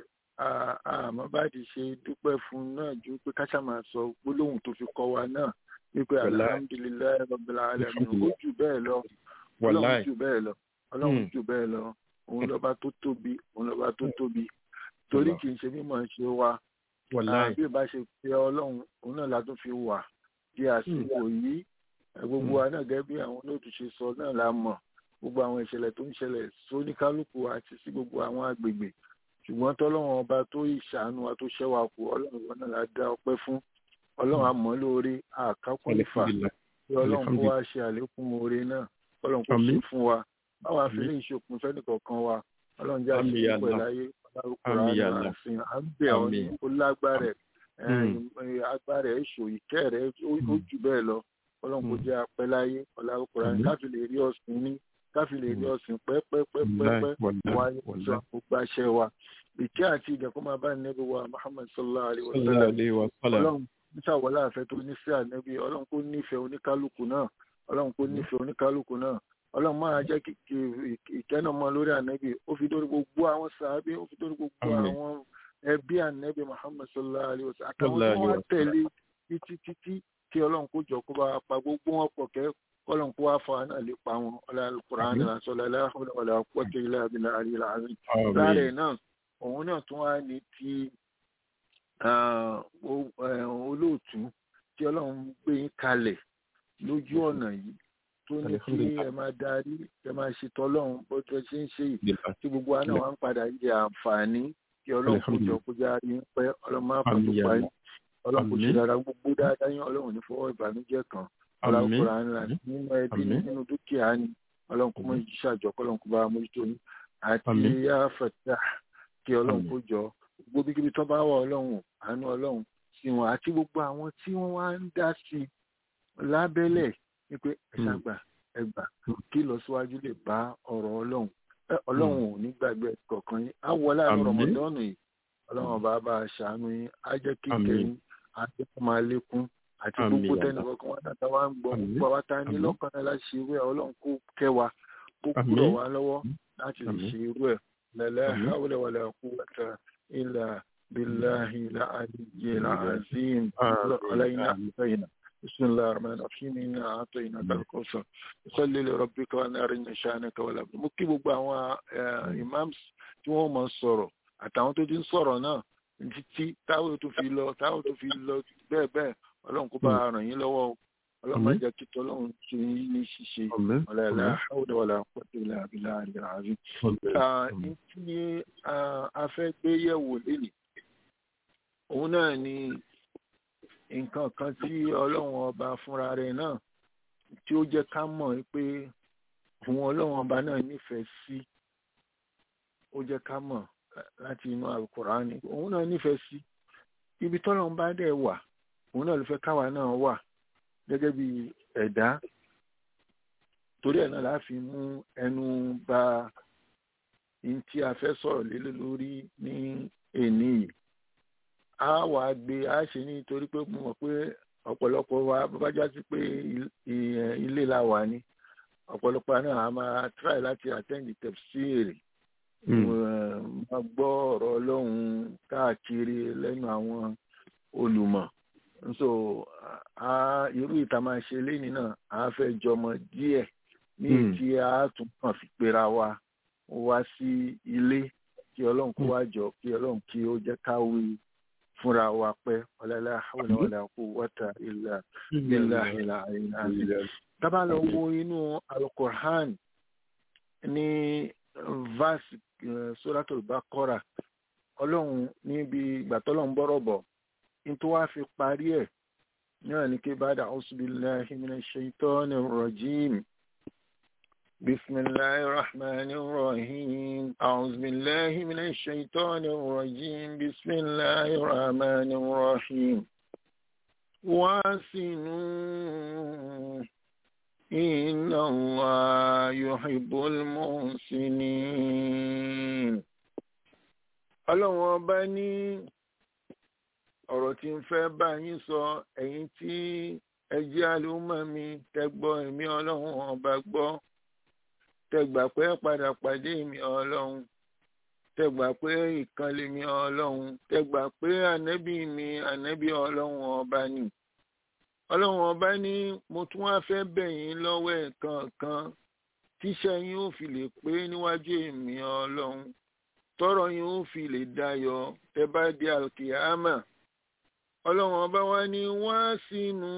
àmọ́ bá ti ṣe dúpẹ́ fún un náà ju pé káṣá máa sọ gbólóhùn tó fi kọ́ wa náà wípé Wàláì. alhamdulilayi rabbil alamin ó Alhamdulillah. jù bẹ́ẹ̀ lọ ọlọ́run wàláì. jù bẹ́ẹ̀ lọ ọlọ́run Hmm. jù bẹ́ẹ̀ lọ òun lọ́ba tó tóbi òun lọ́ba tó tóbi torí Allah. kì í ṣe mímọ̀ ṣe wa wàláì. bí ìbá ṣe pé ọlọ́run òun náà la tún fi wà di àsìkò yìí ẹ, gbogbo wa náà gẹ́gẹ́ bí àwọn olóòtú ṣe sọ náà la mọ̀ gbogbo àwọn ìṣẹ̀lẹ̀ tó ń ṣẹlẹ̀ sóníkálukú àti sí gbogbo àwọn agbègbè ṣùgbọ́n tọ́lọ́run ọba tó ìṣàánú wa tó ṣẹ́ wa kù ọlọ́run wọn náà la dá ọpẹ́ fún ọlọ́run àmọ́ lórí àkákùn ìfà alihamdulilah. kí ọlọ́run kó wá ṣe àlékún oore náà ọlọ́run kó ṣe Àmín. fún wa báwa fi Àmín. lè ṣokùn fẹ́nìkọ̀ọ̀kan wa ọlọ́run jẹ́ Àmín ya àṣeyọrí pẹ̀lú Allah. ayé Àmín ya ọlọ́run Allah. àṣìn à ń bẹ̀ ọ́ ní Àmín. ó lágbára ẹ̀ Mm. ẹ̀, agbára ẹ̀ ṣò ìkẹ́ rẹ̀ ó ó Mm. jù bẹ́ẹ̀ lọ ọlọ́run kó Mm. jẹ́ apẹ́ láyé ọlọ́run Àmín. káfí lè rí ọ̀sìn ní káfí lè rí Mm. ọ̀sìn pẹ́pẹ́pẹ́pẹ́ wàláì. wáyé wàláì. sọ gbogbo àṣẹ wa ìkẹ́ àti ìjẹ̀kọ́ máa bá nẹ́bí wa Muhammad sallallahu alayhi wa sallallahu sallam alayhi wa sallam. ọlọ́run níṣàwọlá àfẹ́ tó ní sí ànẹ́bí ọlọ́run kó nífẹ̀ẹ́ oníkálukú náà ọlọ́run kó nífẹ̀ẹ́ oníkálukú náà ọlọ́run máa jẹ́ kí kí ìkẹ́nà mọ́ lórí ànẹ́bí ó fi dórí gbogbo àwọn sàábé ó fi dórí gbogbo Àmín. àwọn ẹbí ànẹ́bí Muhammad sallallahu alayhi wa sallam àtàwọn Sallallahu tó wá alayhi wa tẹ̀lé títí títí kí ọlọ́run kó jọ kó bá wa pa gbogbo wọn pọ̀ kẹ́ ọlọ́run kó wá fa wa náà lè pa wọn ọlọ́run Kùránì Àmín. lásọ̀lá láhùn wàlá quwwata illa billahi al-aliyyil azim Àmín. lára ẹ̀ náà òun náà tún wá ní ti ah, o- eh, olóòtú tí ọlọ́run gbé yín kalẹ̀ lójú ọ̀nà yìí tó ní kí Alhamdulillah. ẹ máa darí ẹ máa ṣètò ọlọ́run bó tó ṣe ń ṣe yìí Alhamdulillah. tí gbogbo wa náà wá ń padà jẹ àǹfààní kí ọlọ́run kó jọ kó já rí pẹ́ ọlọ́run máa fà tó Àmín ya pa Allah. yín ọlọ́run kò ṣe Àmín. dára gbogbo dáadáa yín ọlọ́run ní fọwọ́ ìbànújẹ́ kan Àmín. ọlọ́run ńlá Àmín. nínú ẹbí ní Àmín. nínú dúkìá ni ọlọ́run kó mọ Àmín. ìṣàjọ kọ́lọ́run kó bá wa mójútó yín àti Àmín. yá fẹ̀tà kí ọlọ́run Àmín. kó jọ gbogbo bíkíbi tó bá wà ọlọ́run àánú ọlọ́run sí wọn àti gbogbo àwọn tí wọ́n wá ń dá sí i lábẹ́lẹ̀ wípé ẹ Mm. ṣàgbà ẹ gbà kí ìlọsíwájú lè bá ọ̀rọ̀ ọlọ́run Ẹ, ọlọ́run ò ní gbàgbé kọ̀ọ̀kan yín á wọlé àwọn Àmín. rọmọdọ́nù yìí ọlọ́run ọba bá a ṣàánú yín á jẹ́ kí Àmín. ìkẹyìn á jẹ́ kó máa lékún àti Àmín, gbogbo ya tẹ́nì Allah. kọ̀ọ̀kan wá dáadáa wá ń gbọ́ Àmín. gbogbo àwa tá a ní Àmín. lọ́kàn náà láti ṣe irú ẹ̀ ọlọ́run kó kẹ́ wa kó Àmín. kúrò wá lọ́wọ́ láti lè Àmín. ṣe irú ẹ̀ lẹ́lẹ́ Àmín. hawla wala quwwata illa billahi al-aliyyil azim علينا أعطينا بسم الله الرحمن الرحيم إنا أعطيناك الكوثر صل لربك وانهار إن شانك ولا بد mo kí gbogbo àwọn eh, imams tí wọ́n mọ̀ sọ̀rọ̀ àtàwọn tó ti ń sọ̀rọ̀ náà títí táwọn tó fi lọ táwọn tó fi lọ bẹ́ẹ̀ bẹ́ẹ̀ ọlọ́run kó bá a ràn yín lọ́wọ́ o. ọlọ́run má Àmín. jẹ́ kí tọ́lọ́run ṣe yín ní ṣíṣe Àmín. ولا لا Àmín. حول ولا قوة إلا بالله العظيم Alhamdulillah. ní tí ah, a fẹ́ gbé yẹ̀wò lénìí òun náà ni nǹkan kan tí ọlọ́run ọba fúnra rẹ̀ náà tí ó jẹ́ ká mọ̀ pé òun ọlọ́run ọba náà nífẹ̀ẹ́ sí ó jẹ́ ká mọ̀ eh, láti inú alukurani òun náà nífẹ̀ẹ́ sí ibi tọ́lọ́run bá dẹ̀ wà òun náà ló fẹ́ káwa náà wà gẹ́gẹ́ bí ẹ̀dá torí ẹ̀ náà la fi mú ẹnu bà ní tí a fẹ́ sọ̀rọ̀ lé lórí ní èní yìí a wà á gbé a ṣe nítorí pé mo mọ̀ pé ọ̀pọ̀lọpọ̀ wa bá já sí pé il- i- ilé la wà ní ọ̀pọ̀lọpọ̀ náà a máa try láti attend tafsir Mm. eh, máa gbọ́ ọ̀rọ̀ ọlọ́run káàkiri lẹ́nu àwọn olùmọ̀ so a irú ìta máa ṣe léni náà a fẹ́ jọmọ díẹ̀ ní Mm. tí a tún kàn fi pera wa wá sí ilé kí ọlọ́run kó wá jọ kí ọlọ́run kí ó jẹ́ ká wí fúnra wa pẹ́ ọ̀làlá hawla wala quwwata illa billahi al-aliyyil tábà lọ wo inú alukur'an ní verse suratul baqara ọlọ́run níbi ìgbà tọ́lọ́run bọ́rọ̀ bọ̀ nítorí wàá fi parí ẹ̀ náà ní kí bá dà a'udhu billahi minash shaitanir rajim. بسم الله الرحمن الرحيم أعوذ بالله من الشيطان الرجيم بسم الله الرحمن الرحيم واسنوا إن الله يحب المحسنين ọlọ́run ọba ní ọ̀rọ̀ tí ń fẹ́ bá yín sọ ẹ̀yin tí ẹ jẹ́ àlùmọ́ mi tẹ́gbọ́ èmi ọlọ́run ọba gbọ́ tẹgbà pé padà pàdé mi ọlọ́run tẹgbà pé ìkànnì mi ọlọ́run tẹgbà pé ànábì mi ànábì ọlọ́run ọba ni ọlọ́run ọba ní mo tún wá fẹ́ bẹ̀ yín lọ́wọ́ ẹ̀ẹ̀kan tíṣẹ́ yín ó fi lè pé níwájú èmi ọlọ́run tọrọ yín ó fi lè dayọ̀ tẹ bá di alkiyama ọlọ́run ọba wa ní wá sínú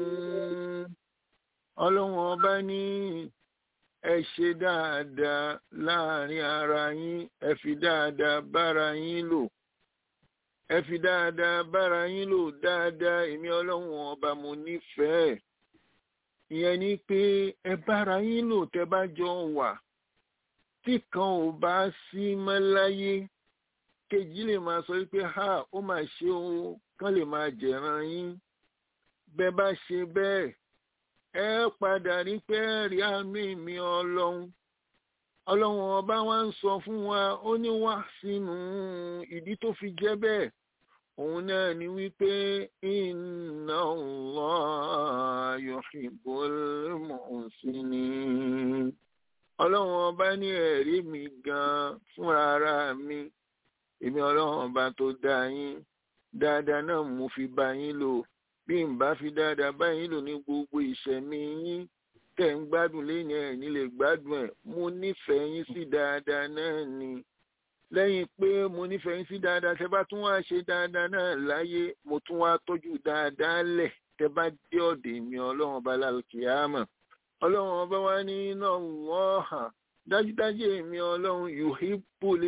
ọlọ́run ọba ní ẹ ṣe dáadáa láàrin ara yín ẹ fi dáadáa bára yín lò ẹ fi dáadáa bára yín lò dáadáa èmi ọlọ́run ọba mo nífẹ̀ẹ́ ìyẹn ni pé ẹ bára yín lò tẹ bá jọ wà tí kan ò bá sí mọ́ láyé kejì lè máa sọ wípé ha ó máa ṣe o kán lè máa jẹ̀ràn yín bẹ́ẹ̀ bá ṣe bẹ́ẹ̀ ẹ padà rí pé rí àánú ìmí ọlọ́run ọlọ́run ọba wa ń sọ fún wa ó ní wá sínú ìdí tó fi jẹ́ bẹ́ẹ̀ òun náà ni wípé inna Allah yuhibbul muhsinin ọlọ́run ọba ní ẹ̀rí mi gan fúnra ara mi èmi ọlọ́run ọba tó dá yín dáadáa náà mo fi bá yín lò bí n bá fi dáadáa báyìí lò ní gbogbo ìṣẹ̀mí yín tẹ̀ ń gbádùn lẹ́yìn ẹ̀ nílé gbádùn ẹ̀ mo nífẹ̀ẹ́ yín sí dáadáa náà ni lẹ́yìn pé mo nífẹ̀ẹ́ yín sí dáadáa tẹ́ bá tún wá ṣe dáadáa náà láyé mo tún wá tọ́jú dáadáa lẹ̀ tẹ́ bá dé ọ̀dẹ̀ mi ọlọ́run ọba lálùkìyàmà ọlọ́run ọba wa ní iná wọ́ọ̀hà dájúdájú èmi ọlọ́run yuhibbul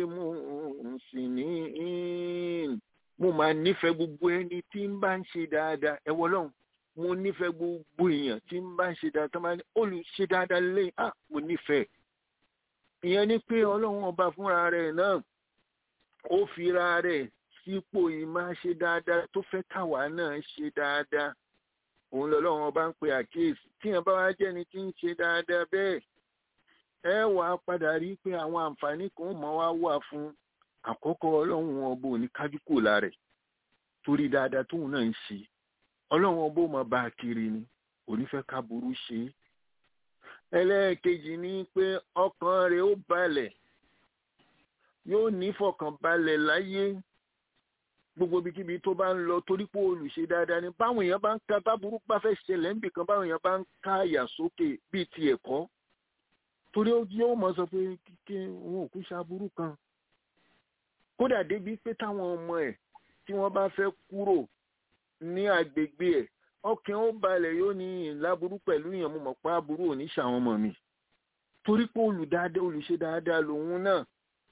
muhsinin mo máa nífẹ̀ẹ́ gbogbo ẹni tí ń bá ń ṣe dáadáa ẹ wọ lọ́hùn mo nífẹ̀ẹ́ gbogbo èèyàn tí ń bá ń ṣe dáadáa tó máa ní olùṣe dáadáa lé à mo nífẹ̀ẹ́ ìyẹn ni pé ọlọ́run ọba fúnra rẹ̀ náà ó fira rẹ̀ sípò yìí máa ṣe dáadáa tó fẹ́ káwa náà ṣe dáadáa òun lọ́lọ́run ọba ń pe àkíyèsí tí yẹn bá wá jẹ́ni tí ń ṣe dáadáa bẹ́ẹ̀ ẹ wàá padà rí pé àwọn àǹfààní kan mọ́ wá wà fún un àkọ́kọ́ ọlọ́run ọba ò ní kájú kò lára ẹ̀ torí dáadáa tóun náà ń ṣe ọlọ́run ọba ò máa bá a kiri ni kò ní fẹ́ ká burú ṣe é ẹlẹ́ẹ̀kejì ni pé ọkàn rẹ̀ ó balẹ̀ yóò ní fọkànbalẹ̀ láyé gbogbo ibikíbi tó bá ń lọ torí pé olùṣe dáadáa ni báwọn èèyàn bá ń ka báburú bá fẹ́ ṣẹlẹ̀ níbì kan báwọn èèyàn bá ń ká àyà sókè bíi ti ẹ̀kọ́ torí yóò mọ̀ sọ pé kíkẹ́ wọn ò kú ṣaburú kan kódà débi pé táwọn ọmọ ẹ̀ tí wọ́n bá fẹ́ kúrò ní agbègbè ẹ̀ ọkàn ó balẹ̀ yóò ní ìláburú pẹ̀lú ìyẹn mo mọ̀ pé aburú ò ní ṣàwọn ọmọ mi torí pé olùdáadáa olùṣe dáadáa lòun náà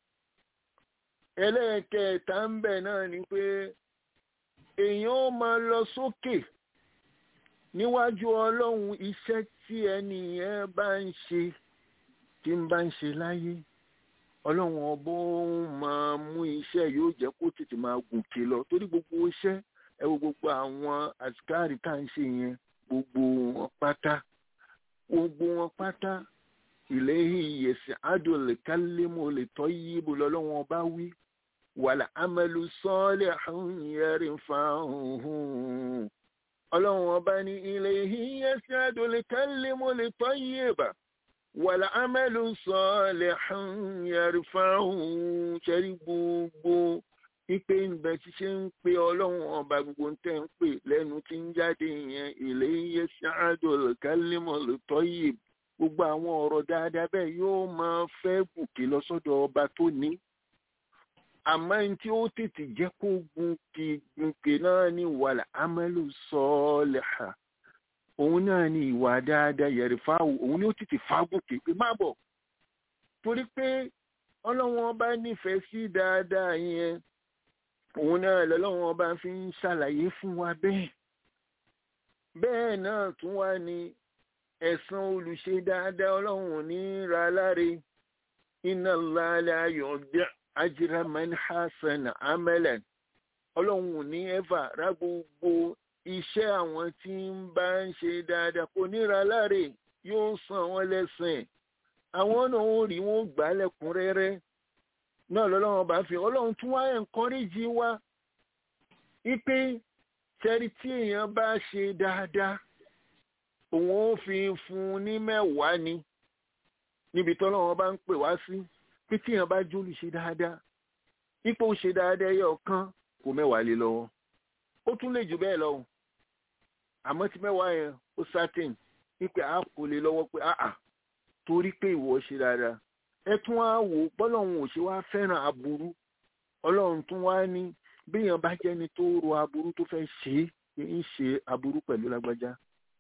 ẹlẹ́ẹ̀kẹta ń bẹ̀ náà ni pé èèyàn ó máa lọ sókè níwájú ọlọ́run iṣẹ́ tí ẹni yẹn bá ń ṣe tí ń bá ń ṣe láyé ọlọ́run ọbọ̀ máa mú iṣẹ́ yóò jẹ́ kó tètè máa gòkè lọ torí gbogbo iṣẹ́ ẹ wo gbogbo àwọn àsìkáàrí tá à ń ṣe yẹn gbogbo wọn pátá gbogbo wọn pátá ìlẹ́yìn ìyẹ̀sìn adùnlé kálímù lè tọ́ yí ibo lọ́lọ́wọ́n bá wí wàlà amẹ́lu sọ́ọ́lẹ̀ àhúnyẹ́rì fáhùn ọlọ́run ọba ní ìlẹ́yìn ìyẹ̀sìn adùnlé kálímù lè tọ́ yí ibà wàlà amẹ́lu sọ́ọ́lẹ̀ àhúnyẹ́rì fáhùn ṣẹ́rí gbogbo ipe ìbẹ̀ tí ṣe ń pe ọlọ́run ọba gbogbo ń tẹ́ ń pè lẹ́nu tí ń jáde yẹn ìlẹ́yìn ìyẹ̀sìn adùnlé kálímù lè tọ́ yí ibà gbogbo àwọn ọ̀rọ̀ dáadáa bẹ́ẹ̀ yóò máa fẹ́ gùnkè lọ sọ́dọ̀ ọba tó ní àmọ́ ní tí ó tètè jẹ́ kó gunke gunke náà ní wàlà amẹ́lò sọ́ọ̀lẹ̀ha òun náà ní ìwà dáadáa yẹ̀rì fáwọ̀ òun ni ó tètè fagùnkè pé má bọ̀ torí pé ọlọ́wọ́n ọba nífẹ̀ẹ́ sí dáadáa yẹn òun náà lọ́lọ́wọ́n ọba fi ń ṣàlàyé fún wa bẹ́ẹ̀ bẹ́ẹ̀ náà tún wá ní ẹ̀san olùṣe dáadáa ọlọ́run ò ní ra láre inna Allaha la yu'ti ajra man hasana amalan ọlọ́run ò ní ẹ́fà rá gbogbo iṣẹ́ àwọn tí ń bá ń ṣe dáadáa kò ní ra láre yóò san wọ́n lẹ́sìn àwọn náà ó rí wọn gbà á lẹ́kùnrẹ́rẹ́ náà lọ́lọ́run bá fi ọlọ́run tún wá ẹ̀ńkọ́rẹ́jì wa wípé sẹ́rí tí èèyàn bá ṣe dáadáa òun ó fi fún un ní mẹ́wàá ni níbi tọ́lọ́run bá ń pè wá sí pé tí èèyàn bá jólù ṣe dáadáa ipò ṣe dáadáa ẹyọ kan kò mẹ́wàá lé lọ́wọ́ ó tún lè jù bẹ́ẹ̀ lọ àmọ́ tí mẹ́wàá yẹn ó certain wípé a kò lè lọ́wọ́ pé àà torí pé ìwọ ṣe dáadáa ẹ tún wá wò ó bọ́lọ́run ò ṣe wá fẹ́ràn aburú ọlọ́run tún wá ní béèyàn bá jẹ́ni tó ro aburú tó fẹ́ ṣe é ń ṣe aburú pẹ̀lú lágbájá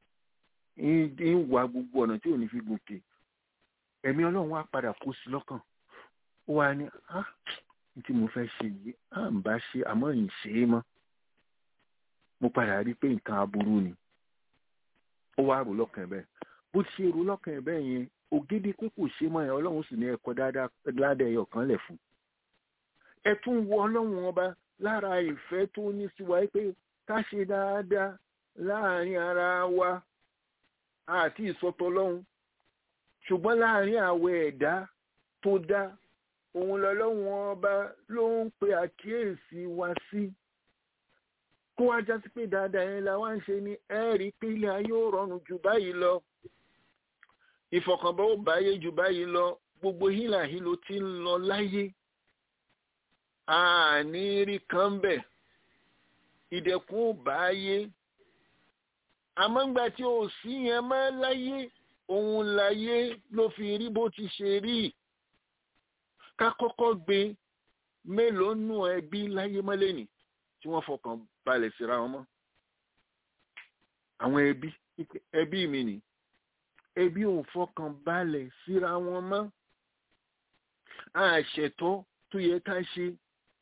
ń wá gbogbo ọ̀nà tí ò ní fi gòkè ẹ̀mí ọlọ́run wá padà kó sí lọ́kàn ó wá ní á tí mo fẹ́ ṣe yìí á ń bá ṣe àmọ́ ì ṣe é mọ́ mo padà rí pé nǹkan aburú ni ó wá rò lọ́kàn ẹ̀ bẹ́ẹ̀ bó ti ṣe rò lọ́kàn ẹ̀ bẹ́ẹ̀ yẹn ògidì pé kò ṣe mọ́ ẹ̀ ọlọ́run sì ní ẹ̀kọ́ dáadáa ládàá ẹyọ kan lẹ̀ fún ẹ tún wo ọlọ́run ọba lára ìfẹ́ tó ní sí wa pé ká ṣe dáadáa láàrin ara wa àti ìsọtọ lọ́hùn ṣùgbọ́n láàrin àwọ̀ ẹ̀dá tó dá òun lọ́lọ́run ọba ló ń pe àkíyèsí wa sí kó wá já sí pé dáadáa yẹn la wá ń ṣe ní ẹ̀rí pé ilé ayé ò rọrùn jù báyìí lọ ìfọ̀kànbọ̀ ò báyé jù báyìí lọ gbogbo hílàhílo tí ń lọ láyé àní rí kan bẹ̀ ìdẹ̀kùn ò báyé àmọ́ ńgbà tí ò sí yẹn mọ́ láyé òun láyé ló fi rí bó ti ṣe rí ká kọ́kọ́ gbé mélòó nù ẹbí láyé mọ́lẹ́nì tí wọ́n fọkàn balẹ̀ síra wọn mọ́ àwọn ẹbí ẹbí mi nì ẹbí ò fọkàn balẹ̀ síra wọn mọ́ àṣetọ́ tó yẹ ká ṣe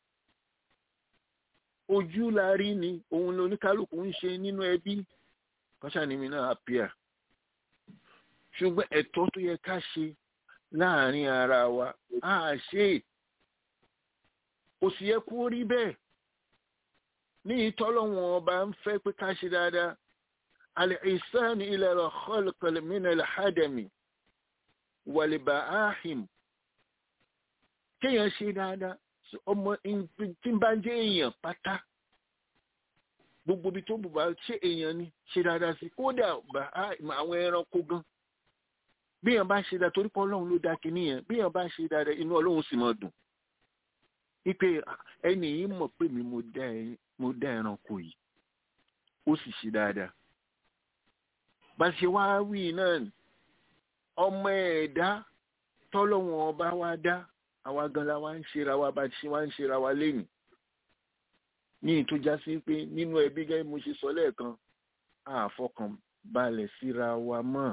ojú la rí ni òun lóníkálùkù ń ṣe nínú ẹbí kọ́ṣà ni mi náà àpíà ṣùgbọ́n ẹ̀tọ́ tó yẹ ká ṣe láàrin ara wa á ṣe kò sì yẹ kó rí bẹ́ẹ̀ ní ìtọ́lọ́wọ̀n ọba ń fẹ́ pé ká ṣe dáadáa al-ihsan ila al-khalq min al-hadami wal-ba'ahim kéèyàn ṣe dáadáa ọmọ tí ń bá jẹ́ èèyàn pátá gbogbo ibi tó bù bá ṣe èèyàn ni ṣe dáadáa sí kódà àwọn ẹranko gan bí èèyàn bá ṣe dáadáa torí pé ọlọ́run ló dá kinní yẹn bí èèyàn bá ṣe dáadáa inú ọlọ́run sì máa dùn wípé ẹni yìí mọ̀ pé mi mo dá ẹranko yìí ó sì ṣe dáadáa bá ṣe wá wí náà ọmọ ẹ̀dá tọ́lọ́wọ́n ọba wa dá àwa gan la wá ń ṣera wa bá ṣe wá ń ṣera wa lénìí ní ìtújá sí pé nínú ẹbí gẹ́gẹ́ mo ṣe sọ lẹ́ẹ̀kan àfọkànbalẹ̀ síra wa mọ́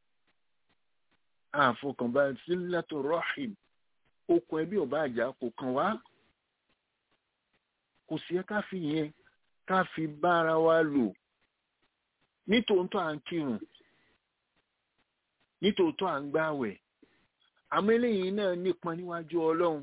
àfọkànbalẹ̀ sílátò rọ́hìm okùn ẹbí ọba àjà kò kàn wá kò sí ẹ ká fi yẹn ká fi bára wa lò nítòótọ́ à ń kírun nítòótọ́ à ń gbàwẹ̀ àmọ́ eléyìí náà nípọn níwájú ọlọ́run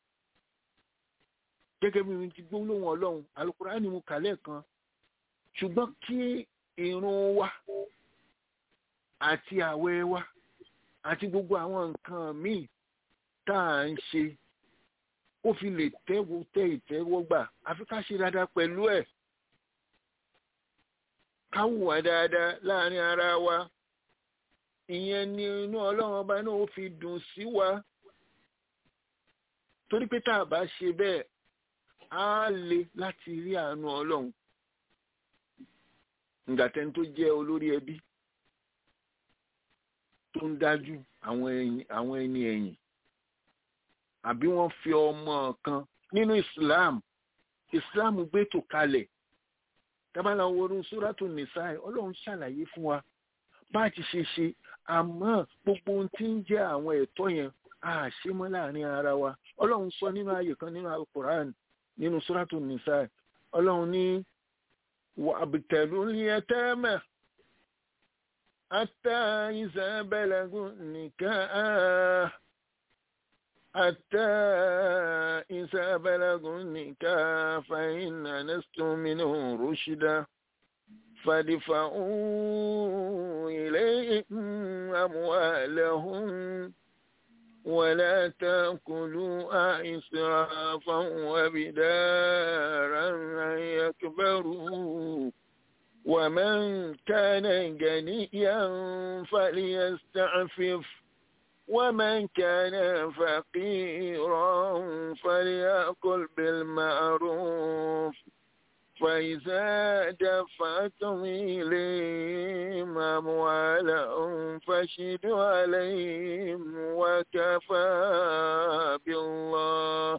gẹ́gẹ́ bí mi ti gbólóhùn ọlọ́run Al-Qur'ani mo kà lẹ́ẹ̀kan ṣùgbọ́n kí irun wa àti àwẹ̀ wa àti gbogbo àwọn nǹkan míì tá à ń ṣe ó fi lè tẹ́wọ́ tẹ́ ìtẹ́wọ́gbà àfi ká ṣe dáadáa pẹ̀lú ẹ̀ ká hùwà dáadáa láàrin ara wa ìyẹn ni inú ọlọ́run ọba náà ó fi dùn sí wa torí pé tá a bá ṣe bẹ́ẹ̀ á le láti rí àánú ọlọ́run ǹgàtẹ́ni tó jẹ́ olórí ẹbí tó ń dájú àwọn ẹni ẹ̀yìn àbí wọ́n fi ọmọ kan nínú islam islam gbé tò kalẹ̀ tábàlà wọnú sóràtò nìsáì ọlọ́run ṣàlàyé fún wa bá a ti ṣe ṣe àmọ́ gbogbo ohun tí ń jẹ́ àwọn ẹ̀tọ́ yẹn a ṣe mọ́ láàrin ara wa ọlọ́run sọ nínú ààyè kan nínú alukoran nínú sóràtò nìsáì ọlọ́run ní wàbìtẹ̀lú ní ẹtẹ́mẹ̀ ata ìsàbẹ̀lẹ̀gùn nìkan ata ìsàbẹ̀lẹ̀gùn nìkan fàyínà nẹ́sítọ́mínú rúṣídà fàdífàún إليهم أموالهم ولا تأكلوا إسرافا وبدارا أن يكبروا ومن كان غنيا فليستعفف ومن كان فقيرا فليأكل بالمعروف فإذا دفعتم إليهم أموالهم فاشهدوا عليهم وكفى بالله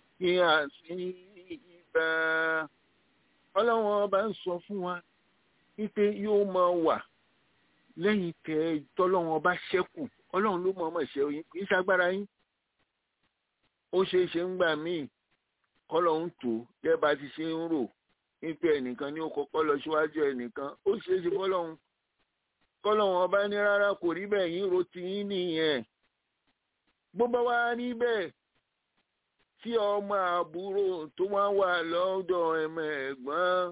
حسيبا ọlọ́run ọba ń sọ fún wa wípé yóò máa wà lẹ́yìn tẹ tọ́lọ́run ọba ṣẹ́kù ọlọ́run ló mọ̀ ọmọ ìṣẹ́ oyin kì í ṣagbára yín ó ṣeé ṣe ń gbà míì kọ́lọ́run tó gẹ́gẹ́ bá ti ṣe ń rò wípé ẹnìkan ní ó kọ́kọ́ lọ síwájú ẹnìkan ó ṣeé ṣe fọ́lọ́run kọ́lọ́run ọba ní rárá kò rí bẹ́ẹ̀ yín ro ti yín nìyẹn bó bá wá rí bẹ́ẹ̀ tí ọmọ àbúrò tó wá wà lọ́dọ̀ ẹ̀mọ ẹ̀gbọ́n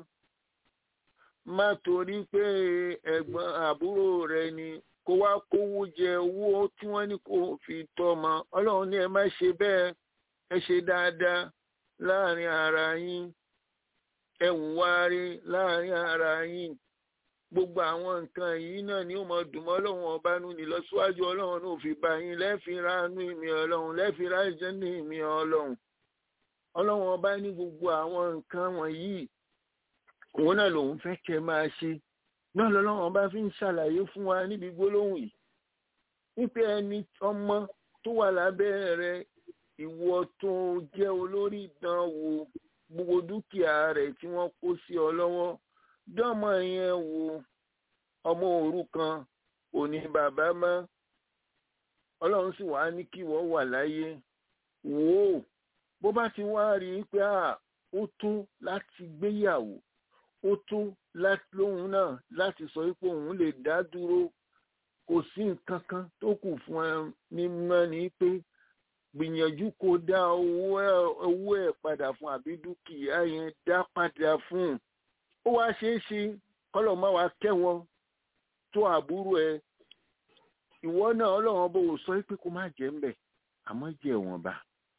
má torí pé ẹ̀gbọ́n àbúrò rẹ ni kó wá kówó jẹ owó tí wọ́n ní kó fi tọ́mọ ọlọ́run ní ẹ má ṣe bẹ́ẹ̀ ẹ ṣe dáadáa láàrin ara yín ẹ wùwárí láàrin ara yín gbogbo àwọn nǹkan yìí náà ni ó mọ dùnmọ́ ọlọ́run ọba nù ní lọ́síwájú ọlọ́run náà fi bá yín lẹ́fìrá nù ìmì ọlọ́run lẹ́fìrá ìjẹ́ ní ìmì ọlọ́run ọlọ́run ọba ní gbogbo àwọn nǹkan wọ̀nyí òun náà lòun fẹ́ kẹ́ máa ṣe náà lọ́lọ́run ọba fi ń ṣàlàyé fún wa níbi gbólóhùn yìí wípé ẹni ọmọ tó wà lábẹ́ rẹ ìwọ tó jẹ́ olórí ìdánwò gbogbo dúkìá rẹ̀ tí wọ́n kó sí ọ lọ́wọ́ dọ́mọ yẹn wo ọmọ òrukàn kò ní bàbá mọ́ ọlọ́run sì wá ní kí wọ́n wà láyé wò ó bó bá ti wá rí i pé ó tó láti gbéyàwó ó tó lóhun náà láti sọ pé òun lè dá dúró kò sí nǹkan kan tó kù fún ẹ ní mọ́ ni pé gbìyànjú kó dá owó ẹ̀ padà fún àbí dúkìá yẹn dá padà fún un ó wá ṣeé ṣe kọ́lọ̀ má wá kẹ́wọ́ tó àbúrò ẹ ìwọ náà ọlọ́run bó o sọ pé kó má jẹ́ ńbẹ̀ àmọ́ jẹ́ ìwọ̀nba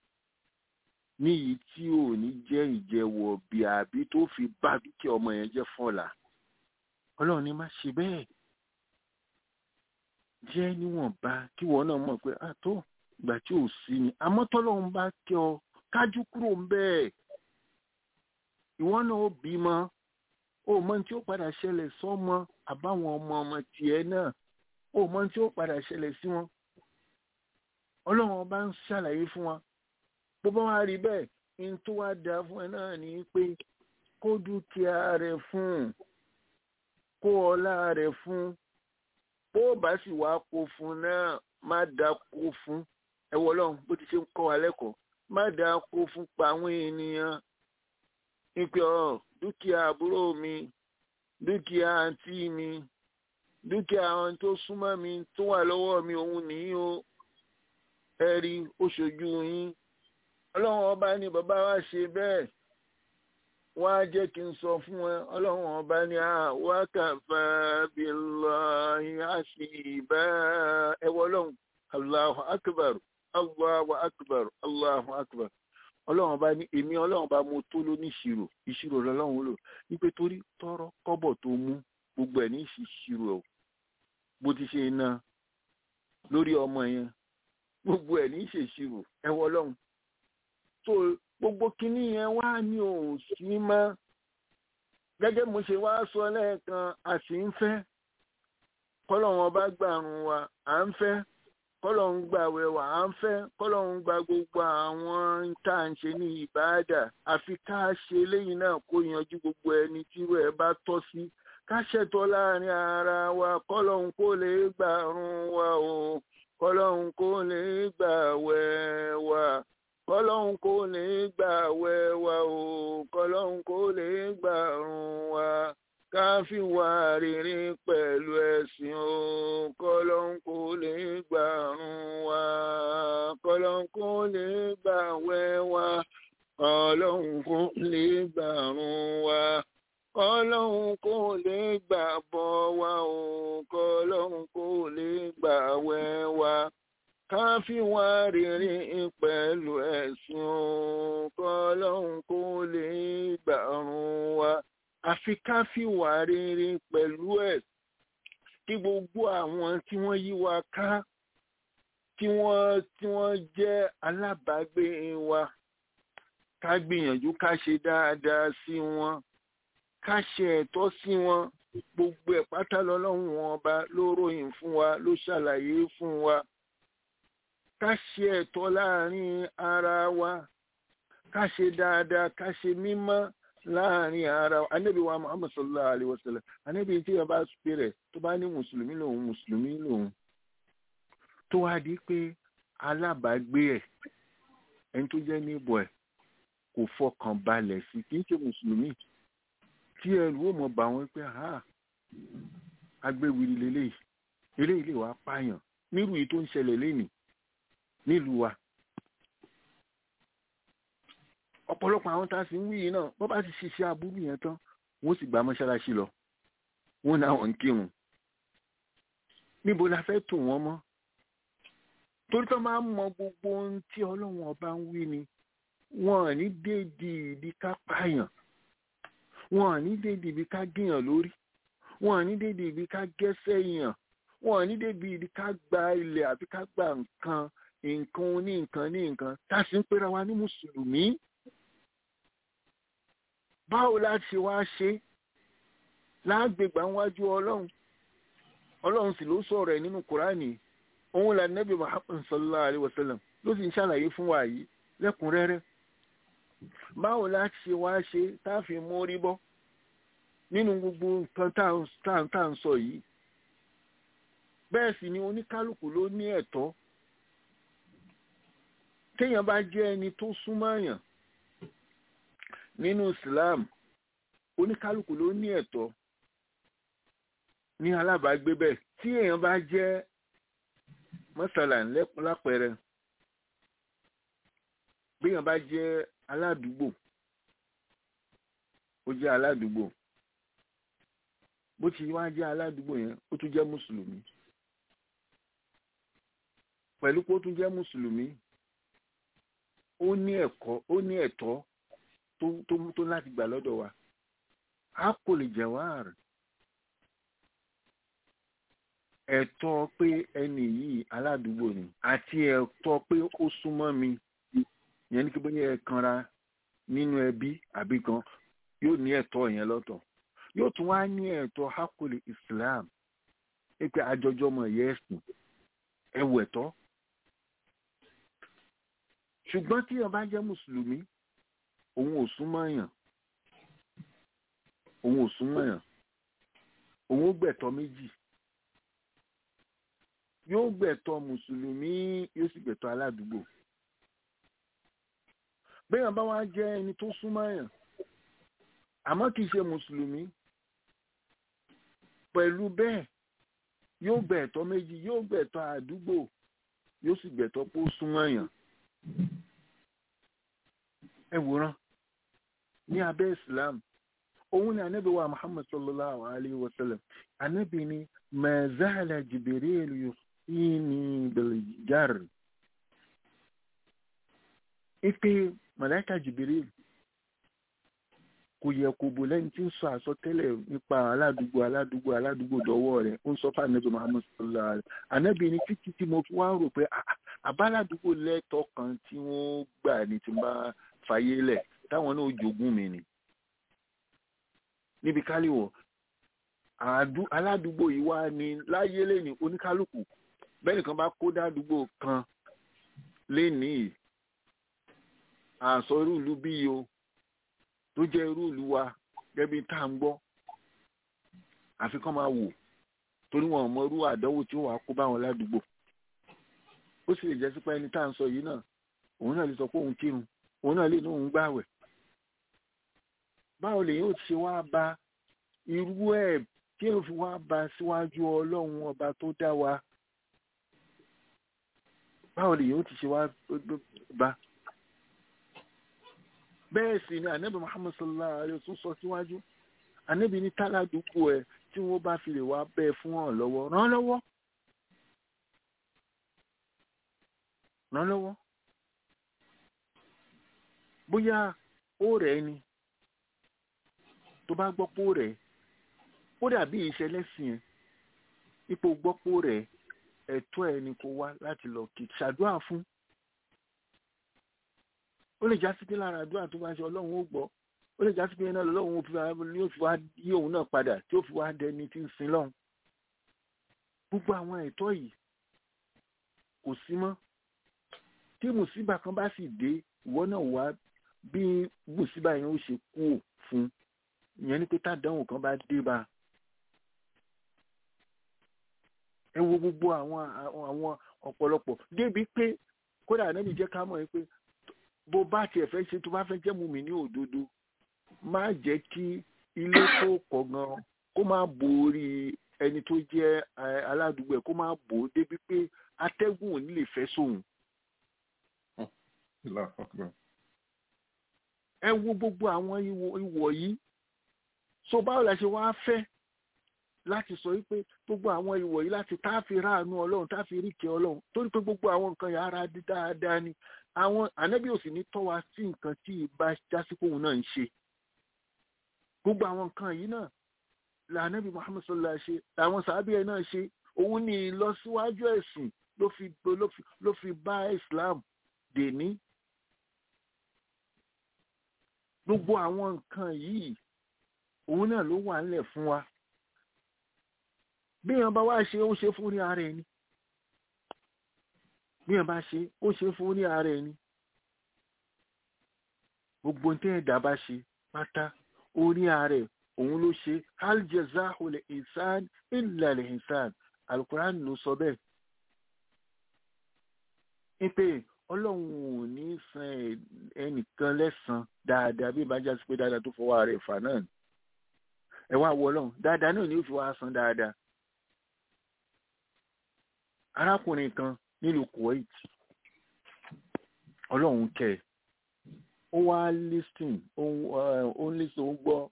níyì tí ò ní jẹ́ ìjẹ́wọ̀ bí àbí tó fi bá dúkìá ọmọ yẹn jẹ́ fọ́la ọlọ́run ní má ṣe bẹ́ẹ̀ jẹ́ níwọ̀nba kí wọ́n náà mọ̀ pé àtó ìgbà tí ò sí ni àmọ́ tọ́lọ́run bá kẹ́ ọ kájú kúrò ń bẹ́ẹ̀ ìwọ náà ó bímọ ó mọ tí ó padà ṣẹlẹ̀ sọ́mọ àbáwọn ọmọ ọmọ tiẹ̀ náà ó mọ tí ó padà ṣẹlẹ̀ sí wọn ọlọ́run ọba ń ṣàlàyé fún wa bó bá wá rí bẹ́ẹ̀ ní tó wá da fún ẹ náà ni pé kó dúkìá rẹ̀ fún kó ọlá rẹ̀ fún bó bá sì wá kó fún náà má dá kó fún ẹ wọ ọlọ́run bó ti ṣe ń kọ́ wa lẹ́kọ̀ọ́ má dá kó fún pa àwọn ènìyàn ìpè ọ dúkìá àbúrò mi dúkìá àǹtí mi dúkìá àwọn tó súnmọ́ mi tó wà lọ́wọ́ mi òun nìyí o ẹ rí ó ṣojú yín ọlọ́run ọba ní bàbá wa ṣe bẹ́ẹ̀ wọ́n á jẹ́ kí n sọ fún ẹ ọlọ́run ọba ní wákàfà billahi hasiba ẹ wọ ọlọ́run allahu akbar allahu akbar allahu akbar ọlọ́run bá ní èmi ọlọ́run bá mo tó ló ní ìṣirò ìṣirò lọ́lọ́run lò wípé torí tọrọ kọ́bọ̀ tó mú gbogbo ẹ̀ ní ìṣirò ẹ̀ bó ti ṣe ná lórí ọmọ yẹn gbogbo ẹ̀ ní ìṣèṣirò ẹ wọ ọlọ́run tó gbogbo kinní yẹn wá ní òun sí mọ́ gẹ́gẹ́ mo ṣe wá sọ lẹ́ẹ̀kan a sì ń fẹ́ kọ́lọ́run ọba gbàrún wa à ń fẹ́ kọ́lọ́hún gba àwẹ̀ wà á ń fẹ́ kọ́lọ́hún gba gbogbo àwọn tá à ń ṣe ní ìbáàdà àfi ká ṣe lẹ́yìn náà kó yanjú gbogbo ẹni tí ẹ bá tọ́ sí ká ṣètò láàrin ara wa kọ́lọ́hún kó lè gbàrún wa o kọ́lọ́hún kó lè gbàwẹ̀ wa kọ́lọ́hún kó lè gbàwẹ̀ wa o kọ́lọ́hún kó lè gbàrún wa ká fi wà rere pẹ̀lú ẹ̀sìn o kọ́lọ́hún kó lè gbàrún wa kọ́lọ́hún kó lè gbàwẹ̀ wa kọ́lọ́hún kó lè gbàrún wa kọ́lọ́hún kó lè gbàbọ̀ wa o kọ́lọ́hún kó lè gbàwẹ̀ wa ká fi wá rere pẹ̀lú ẹ̀sìn o kọ́lọ́hún kó lè gbàrún wa àfi ká fi wá rere pẹ̀lú ẹ̀ kí gbogbo àwọn tí wọ́n yí wa ká tí wọ́n tí wọ́n jẹ́ alábàágbé wa ká gbìyànjú ká ṣe dáadáa sí wọn ká ṣe ẹ̀tọ́ sí wọn gbogbo ẹ̀ pátá lọ́lọ́run wọn ọba ló ròyìn fún wa ló ṣàlàyé fún wa ká ṣe ẹ̀tọ́ láàrin ara wa ká ṣe dáadáa ká ṣe mímọ́ láàrin ara wa anábì wa muhammad sallallahu alayhi wa sallam anábì tí yẹn bá pè rẹ̀ tó bá ní mùsùlùmí lòun mùsùlùmí lòun tó wá di pé alábàágbé ẹ̀ ẹni tó jẹ́ níbọ̀ ẹ̀ kò fọkàn balẹ̀ sí kì í ṣe mùsùlùmí tí ẹrù ó mọ̀ bá wọn pé ha agbéwìrì lélẹ́yìí eléyìí lè wá pààyàn nírú yìí tó ń ṣẹlẹ̀ lénìí nílùú wa ọ̀pọ̀lọpọ̀ àwọn tá a sì ń wí yìí náà bọ́ bá ti ṣiṣẹ́ aburú yẹn tán wọ́n sì gba mọ́ṣáláṣí lọ wọ́n náà wọ́n ń kírun níbo la fẹ́ tò wọ́n mọ́ torí tó máa ń mọ gbogbo ohun tí ọlọ́run ọba ń wí ni wọn ò ní déédéé ibi ká pààyàn wọn ò ní déédéé ibi ká gèèyàn lórí wọn ò ní déédéé ibi ká gẹ́sẹ̀ yàn wọn ò ní déédéé ibi ká gba ilẹ̀ àbí ká gba nǹkan nǹkan ní nǹkan ní nǹkan tá a sì ń pera wa ní mùsùlùmí báwo la ṣe wá ṣe láàgbègbà wájú ọlọ́run ọlọ́run sì ló sọ̀rọ̀ ẹ̀ nínú kùránì òun là nẹ́bí muhammad sallallahu alayhi wa sallam ló sì ń ṣàlàyé fún wa yìí lẹ́kùnrẹ́rẹ́ báwo la ṣe wá ṣe tá a fi mórí bọ́ nínú gbogbo nǹkan tá à ń sọ yìí bẹ́ẹ̀ sì ni oníkálukú ló ní ẹ̀tọ́ téèyàn bá jẹ́ ẹni tó súnmọ́ èèyàn nínú islam oníkálukú ló ní ẹ̀tọ́ ní alábàágbé bẹ́ẹ̀ tí èèyàn bá jẹ́ mọ́sálà lápẹẹrẹ béèyàn bá jẹ́ aládùúgbò ó jẹ́ aládùúgbò bó ti wá jẹ́ aládùúgbò yẹn ó tún jẹ́ mùsùlùmí pẹ̀lú pé ó tún jẹ́ mùsùlùmí ó ní ẹ̀kọ́ ó ní ẹ̀tọ́ tó tó tó láti gbà lọ́dọ̀ wa a kò lè jawar ẹ̀tọ́ pé ẹni yìí aládùúgbò ni àti ẹ̀tọ́ pé ó súnmọ́ mi yẹn ní kí bóyá ẹ kanra nínú ẹbí àbí kan yóò ní ẹ̀tọ́ yẹn lọ́tọ̀ yóò tún wá ní ẹ̀tọ́ hakuli islam pé àjọjọ ọmọ ẹ̀yẹ ẹ̀sìn ẹ̀wù ẹ̀tọ́ ṣùgbọ́n tí èèyàn bá jẹ́ mùsùlùmí òun ò súnmọ́ èèyàn òun ò súnmọ́ èèyàn òun ó gbẹ̀tọ́ méjì yóò gbẹ̀tọ́ mùsùlùmí yóò sì gbẹ̀tọ́ aládùúgbò béèyàn bá wá jẹ́ ẹni tó súnmọ́ èèyàn àmọ́ kì í ṣe mùsùlùmí pẹ̀lú bẹ́ẹ̀ yóò gbẹ̀tọ́ méjì yóò gbẹ̀tọ́ àdúgbò yóò sì gbẹ̀tọ́ pé ó súnmọ́ èèyàn ẹ wòran ní abẹ́ islam òun ni anabi wa muhammad sallallahu alayhi wa sallam anabi ni mazala jibril yusini biljar ipe malaika jibril kò yẹ kó bò lẹ́yìn tí ń sọ àsọtẹ́lẹ̀ nípa aládùúgbò aládùúgbò aládùúgbò dọ́wọ́ rẹ̀ ó ń sọ fún anabi muhammad sallallahu alayhi wa sallam anabi ni títí tí mo wá rò pé àbáládùúgbò lẹ́tọ̀ọ́ kan tí wọ́n gbà ní tí n bá fàyè lẹ̀ táwọn náà jogún mi ni níbi káríwọ̀ aládùúgbò yìí wá ní láyé lẹ́ni oníkálukú bẹ́ẹ̀ nìkan bá kó dádúgbò kan lénìí àsọ irú ìlú bí o tó jẹ́ irú ìlú wa gẹ́gẹ́ bí tá à ń gbọ́ àfi kán máa wò torí wọn ò mọ irú àdánwò tí ó wàá kó báwọn ládùúgbò ó sì lè jẹ́ sípá ẹni tá à ń sọ yìí náà òun náà lè sọ pé òun kírun òun náà lè ní òun gbààwẹ̀ báwo lèyìn ò ti ṣe wá ba irú ẹ̀ kí èèyàn fi wá ba síwájú ọlọ́run ọba tó dá wa báwo lèyìn ò ti ṣe wá ba bẹ́ẹ̀ sì ni ànábì muhammad sallallahu alayhi wa sallam sọ síwájú ànábì ní táládùúgbò ẹ̀ tí wọ́n bá fi lè wá bẹ́ẹ̀ fún ọ̀ lọ́wọ́ ràn lọ́wọ́ ràn lọ́wọ́ bóyá ó rẹ̀ ni tó bá gbọ́ pó rẹ̀ ó dàbí ìṣẹ̀lẹ̀ sí ẹ̀ ipò gbọ́ pó rẹ̀ ẹ̀tọ́ ẹ̀ ni kó wá láti lọ kí ṣàdúrà fún ó lè já sí pé lára àdúrà tó bá ṣe ọlọ́run ó gbọ́ ó lè já sí pé iná lọ́lọ́run ó fi wá ní ó fi wá yí òun náà padà tí ó fi wá dẹni tí ń sin lọ́hùn gbogbo àwọn ẹ̀tọ́ yìí kò sí mọ́ tí mùsíbà kan bá sì dé ìwọ náà wá bí mùsíbà yẹn ó ṣe kú fún ìyẹn ni pé tádánwò kan bá dé bá ẹ wo gbogbo àwọn àwọn ọ̀pọ̀lọpọ̀ débi pé kódà ànábì jẹ́ ká mọ̀ ẹ́ pé bó bá tiẹ̀ fẹ́ ṣe tó bá fẹ́ jẹ́ mùmí ní òdodo má jẹ́ kí ilé tó kọ̀ gan kó má borí ẹni tó jẹ́ aládùúgbò ẹ̀ kó má bò ó débi pé atẹ́gùn ò ní lè fẹ́ sóhun. ẹ wo gbogbo àwọn ìwọ̀ yìí so báwo la ṣe wá fẹ́ láti sọ wípé gbogbo àwọn ìwọ̀ yìí láti tá a fi ráàánú ọlọ́run tá a fi rí ìkẹ́ ọlọ́run torí pé gbogbo àwọn nǹkan yàrá dáadáa ni àwọn ànábì ò sì ní tọ́ wa sí nǹkan tí ìbá jásíkò òun náà ń ṣe gbogbo àwọn nǹkan yìí náà lànàbì Muhammad sallallahu ṣe làwọn sàábì ẹ̀ náà ṣe òun ní ìlọsíwájú ẹ̀sìn ló fi ló fi bá Islam dè ní gbogbo àwọn nǹkan yìí òun náà ló wà nílẹ̀ fún wa bí èèyàn bá wá ṣe ó ṣe fún ní ara ẹni bí èèyàn bá ṣe ó ṣe fún ní ara ẹni gbogbo tí ẹ̀dá bá ṣe pátá orí ara ẹ̀ òun ló ṣe hal jazaahu lil insan illa lil insan alukuran ló sọ bẹ́ẹ̀ ipe ọlọ́run ò ní san ẹnìkan lẹ́san dáadáa bí ìbájá sí pé dáadáa tó fọwọ́ rẹ̀ fà náà ẹ wá wọ ọlọ́run dáadáa náà ni ó fi wá san dáadáa arákùnrin kan nílùú Kuwait ọlọ́run kẹ ó wá listing ó ń listing ó gbọ́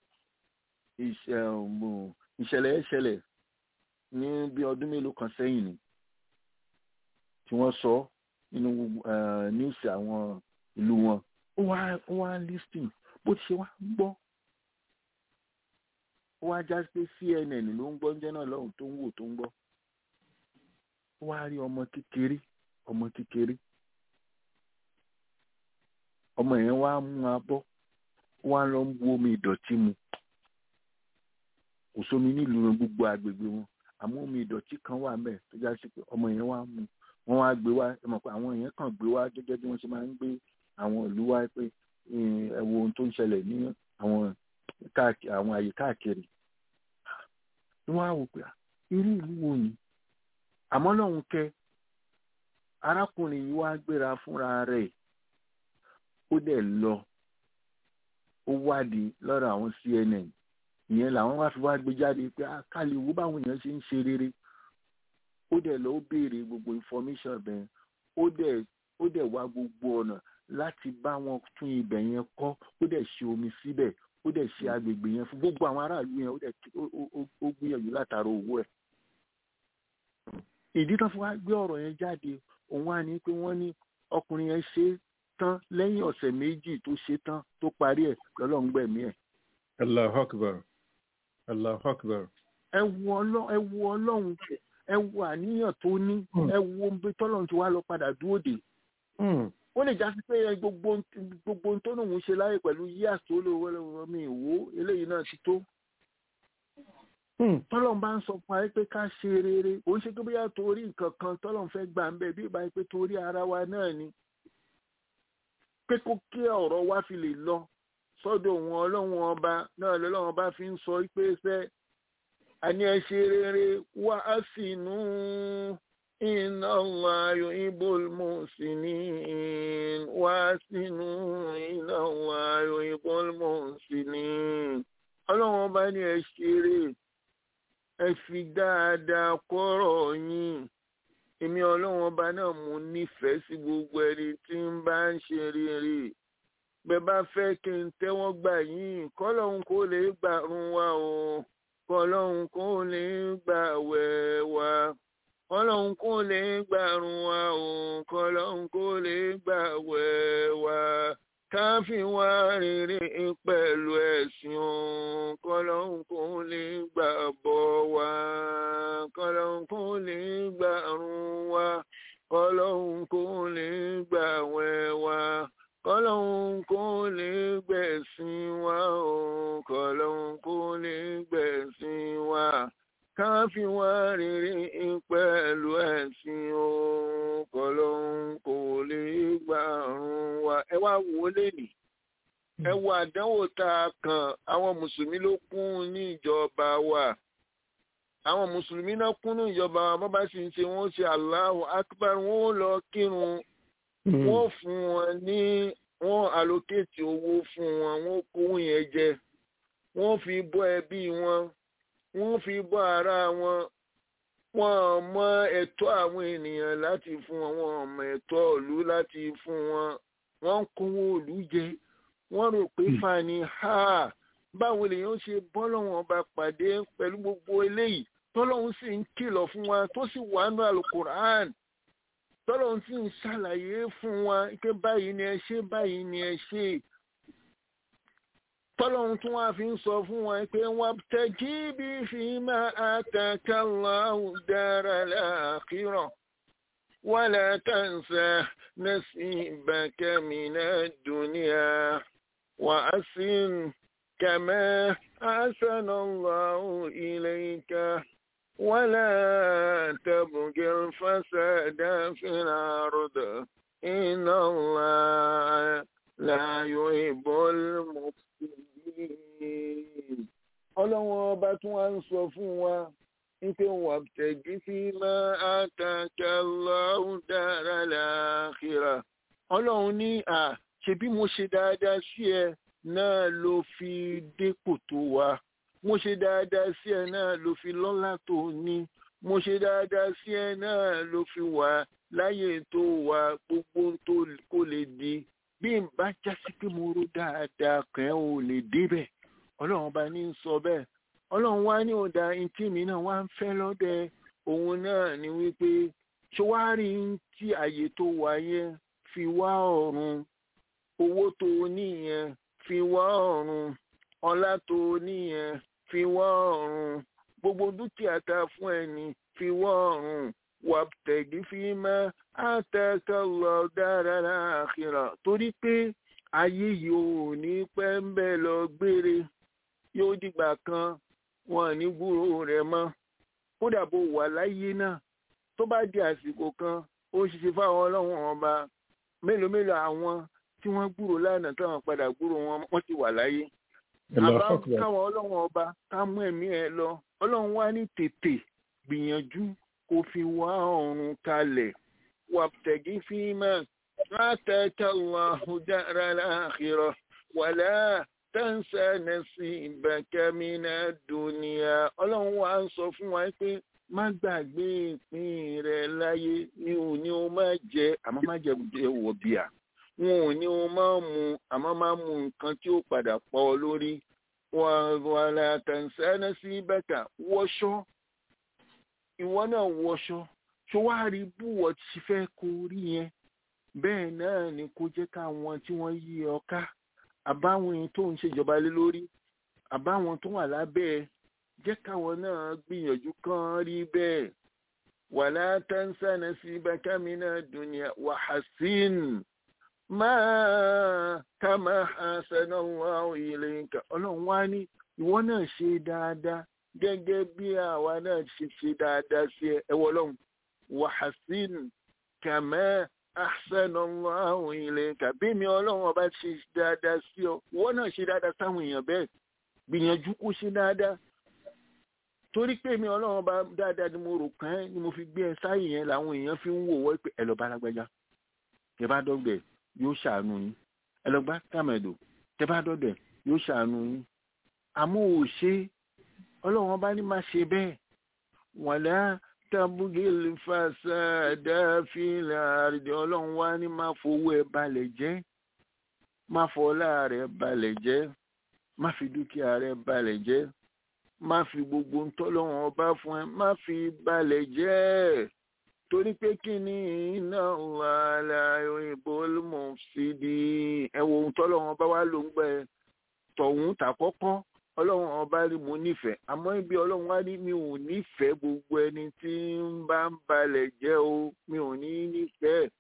ìṣẹ̀lẹ̀ ìṣẹ̀lẹ̀ ní bí ọdún mélòó kan sẹ́yìn ni tí wọ́n sọ nínú níwùsì àwọn ìlú wọn ó wá ó wá listing bó ti ṣe wá gbọ́ ó wá já pé CNN ló ń gbọ́ ń jẹ́ náà lọ́hùn tó ń wò tó ń gbọ́ ó wá rí ọmọ kékeré ọmọ kékeré ọmọ yẹn wá mú abọ́ ó wá lọ ń bu omi ìdọ̀tí mu kò sómi nílùú wọn gbogbo àgbègbè wọn àmọ́ omi ìdọ̀tí kan wà mẹ́ẹ̀ tó já sí pé ọmọ yẹn wá mú wọ́n wá gbé wá ẹ mọ̀ pé àwọn yẹn kàn gbé wá gẹ́gẹ́ bí wọ́n ṣe máa ń gbé àwọn ìlú wá pé ẹ wo ohun tó ń ṣẹlẹ̀ ní àwọn àwọn àyè káàkiri wọ́n á wò pé irú ìlú wo ni àmọ́ lọ́hùn kẹ́ arákùnrin yìí wá gbéra fúnra rẹ̀ ó dẹ̀ lọ ó wádìí lọ́rọ̀ àwọn CNN ìyẹn làwọn wá fi wá gbé jáde pé kálí wo báwọn èèyàn ṣe ń ṣe rere ó dẹ̀ lọ ó béèrè gbogbo information bẹ́ẹ̀ ó dẹ̀ ó dẹ̀ wá gbogbo ọ̀nà láti bá wọn tún ibẹ̀ yẹn kọ́ ó dẹ̀ ṣe omi síbẹ̀ ó dẹ̀ ṣe agbègbè yẹn fún gbogbo àwọn aráàlú yẹn ó dẹ̀ ó gbìyànjú látara owó ẹ̀ ìdí tán fún wa gbé ọ̀rọ̀ yẹn jáde òun wá ní pé wọ́n ní ọkùnrin yẹn ṣe tán lẹ́yìn ọ̀sẹ̀ méjì tó ṣe tán tó parí ẹ̀ lọ́lọ́run gbẹ̀mí ẹ̀. Allahu Akbar Allahu Akbar. ẹ wo ọlọ́run ẹ wo àníyàn tó ní ẹ wo bí tọ́lọ́run ti wá lọ padà dúró dé. ó lè jásí pé gbogbo gbogbo tó lòun ṣe láyè pẹ̀lú yíyà tó lówó mi ìwó eléyìí náà ti tó. tọ́lọ́n bá ń sọ fún wa pé ká ṣe rere kò ń ṣe pé bóyá torí nǹkan kan tọ́lọ́n fẹ́ gbà ń bẹ̀ bí ìbá pé torí ara wa náà ni pé kó kí ọ̀rọ̀ wa fi lè lọ sọ́dọ̀ òun ọlọ́run ọba náà lọ́lọ́run ọba fi ń sọ pé ṣẹ́ àní ẹ ṣe rere wá á sì nú iná láàyò ibol mọ̀síní wá sínú iná láàyò ibol mọ̀síní ọlọ́run ọba ní ẹ ṣeré ẹ fi dáadáa kọ́rọ̀ yín èmi ọlọ́run ọba náà mo nífẹ̀ẹ́ sí gbogbo ẹni tí ń bá ń ṣe rere bẹ́ẹ̀ bá fẹ́ kí n tẹ́wọ́ gbà yín kọ́lọ́hún kó lè gbàrún wa o kọ́lọ́hún kó lè gbà wẹ̀ wa kọ́lọ́hún kó lè gbàrún wa o kọ́lọ́hún kó lè gbà wẹ̀ wa káfí wá rere pẹ̀lú ẹ̀sìn o kọ́lọ́hún kó lè gbà bọ́ wa kọ́lọ́hún kó lè gbàrún wa kọ́lọ́hún kó lè gbà wẹ̀ wa kọlọ́hún kó lè gbẹ̀sìn wa o kọlọ́hún kó lè gbẹ̀sìn wa káfí wá rere pẹ̀lú ẹ̀sìn o kọlọ́hún kó lè gbàrún wa ẹ wá wò ó lẹ́nì ẹ wo àdánwò tá a kàn àwọn mùsùlùmí ló kún ní ìjọba wa àwọn mùsùlùmí náà kún ní ìjọba wa bọ́ bá sì ń ṣe wọ́n ṣe Allahu akbar wọ́n ó lọ kírun wọ́n fún wọn ní wọ́n allocate owó fún wọn wọ́n kó yẹn jẹ wọ́n fi bọ́ ẹbí wọn wọ́n fi bọ́ ara wọn wọ́n mọ ẹ̀tọ́ àwọn ènìyàn láti fún wọn wọ́n mọ ẹ̀tọ́ ìlú láti fún wọn wọ́n ń kówó ìlú jẹ wọ́n rò pé fani ha báwo lèèyàn ṣe bọ́ lọ́wọ́n ọba pàdé pẹ̀lú gbogbo eléyìí tọ́lọ́hún sì ń kìlọ̀ fún wa tó sì wà nínú alukur'an tọ́lọ́hún sì ń ṣàlàyé fún wa pé báyìí ni ẹ ṣe báyìí ni ẹ ṣe tọ́lọ́hún tún wá fi ń sọ fún wa pé wọ́n tẹ́jí bí fi máa àtàkà Allahu dára láàkírọ̀ wala tansa nasibaka minad dunya wa asin kama ahsana Allahu ilayka. ولا تبغ الفساد في الأرض إن الله لا يحب المفسدين ọlọ́wọ́n ọba tí wọ́n ń sọ fún wa wípé wọ́n tẹ̀gí sí máa àtàkà lọ́hùn dára láàkìrà ọlọ́run ní à ṣebí mo ṣe dáadáa sí ẹ náà ló fi dépò tó wa mo ṣe dáadáa sí ẹ náà ló fi lọ́lá tó ní mo ṣe dáadáa sí ẹ náà ló fi wà láyé tó wà gbogbo tó kó lè di bí n bá jásí pé mo rò dáadáa kàn ẹ́ ò lè débẹ̀ ọlọ́run bá ní sọ bẹ́ẹ̀ ọlọ́run wá ní ọ̀dà ntí mi náà wá ń fẹ́ lọ́dẹ òun náà ni wípé ṣọwárí tí àyè tó wà yẹn fi wá ọ̀run owó tó níyẹn fi wá ọ̀run ọlá tó níyẹn fi wá ọ̀run gbogbo dúkìá tá fún ẹni fi wá ọ̀run wàtẹ̀gí fi máa àtẹ̀kẹ́ lọ dára láàkìrà torí pé ayé yìí ò ní pẹ́ ń bẹ́ lọ gbére yóò dìgbà kan wọn ní gbúrò rẹ̀ mọ́ kódà bó wà láyé náà tó bá di àsìkò kan ó ṣiṣẹ́ fáwọn ọlọ́run ọba mélòó mélòó àwọn tí wọ́n gbúrò lánàá táwọn padà gbúrò wọn wọ́n ti wà láyé àbá káwọn ọlọ́run ọba ká mú ẹ̀mí ẹ lọ ọlọ́run wá ní tètè gbìyànjú kó fi wá ọ̀run kalẹ̀ wàtẹ̀gí fíìmà látẹ̀kẹ́ Allahu dára láàkírọ̀ wàlá tẹ́ǹsà nasibaka mina dunya ọlọ́run wá ń sọ fún wa pé má gbàgbé ìpín rẹ láyé ní ò ní o má jẹ àmọ́ má jẹ wọ̀ bíà wọn ò ní o má mu àmọ́ má mu nǹkan tí ó padà pọ̀ ọ lórí wàlá tẹ́ǹsà nasibaka wọṣọ ìwọ náà wọṣọ ṣó wá rí búwọ̀ tí fẹ́ kó rí yẹn bẹ́ẹ̀ náà ni kó jẹ́ káwọn tí wọ́n yí ọ ká àbáwọn èèyàn tó ń ṣèjọba lé lórí àbáwọn tó wà lábẹ́ ẹ jẹ́ káwọn náà gbìyànjú kán rí bẹ́ẹ̀ wàlá tansa nasibaka mina dunya wa hasin máa kama hasanallahu ilayka ọlọ́run wá ní ìwọ náà ṣe dáadáa gẹ́gẹ́ bí àwa náà ṣe ṣe dáadáa sí ẹ ẹ wọlọ́run wàhásìn kàmẹ́ ahsanallahu ilayka bí mi ọlọ́run ọba ṣe dáadáa sí ọ wọ́n náà ṣe dáadáa sáwọn èèyàn bẹ́ẹ̀ gbìyànjú kó ṣe dáadáa torí pé mi ọlọ́run ọba dáadáa ni mo rò kàn ẹ́ ni mo fi gbé ẹ sáyè yẹn làwọn èèyàn fi ń wò wọ́ pé ẹ lọ bá lágbájá tẹ bá dọ́gbẹ̀ yóò ṣàánú yín ẹ lọ bá tàmẹ̀dò tẹ bá dọ́gbẹ̀ yóò ṣàánú yín àmọ́ ò ṣe ọlọ́run ọba ní má ṣe bẹ́ẹ̀ wàlá tabugil fasada fil ardi ọlọ́run wá ní má fowó ẹ balẹ̀ jẹ́ má fọlá rẹ balẹ̀ jẹ́ má fi dúkìá rẹ balẹ̀ jẹ́ má fi gbogbo ntọ́lọ́run ọba fún ẹ má fi balẹ̀ jẹ́ torí pé kí ni iná wàhálà ìbò mọ̀fìdí ẹ wo ohun tọ́lọ́run ọba wa ló ń gbẹ tọ̀hún tàkọ́kọ́ ọlọ́run ọba rí mo nífẹ̀ẹ́ àmọ́ ibi ọlọ́run wá ní mi ò nífẹ̀ẹ́ gbogbo ẹni tí ń bá ń balẹ̀ jẹ́ o mi ò ní nífẹ̀ẹ́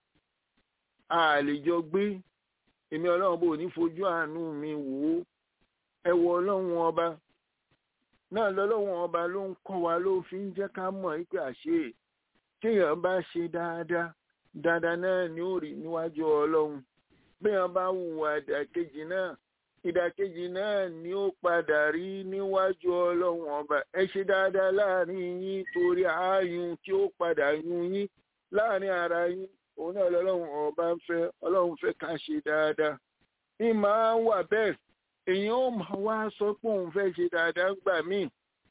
a lè jọ gbé èmi ọlọ́run bò ní fojú àánú mi wò ó ẹ wo ọlọ́run ọba náà lọ́lọ́run ọba ló ń kọ́ wa ló fi ń jẹ́ ká mọ̀ pé àṣẹ téèyàn bá ṣe dáadáa dáadáa náà ni ó rí níwájú ọlọ́run béèyàn bá hùwà ìdàkejì náà ìdàkejì náà ni ó padà rí níwájú ọlọ́run ọba ẹ ṣe dáadáa láàrin yín torí ààyùn tí ó padà yún yín láàrin ara yín òun náà lọ́lọ́run ọba ń fẹ́ ọlọ́run fẹ́ ká ṣe dáadáa ní máa ń wà bẹ́ẹ̀ èèyàn ó máa wá sọ pé òun fẹ́ ṣe dáadáa gbà míì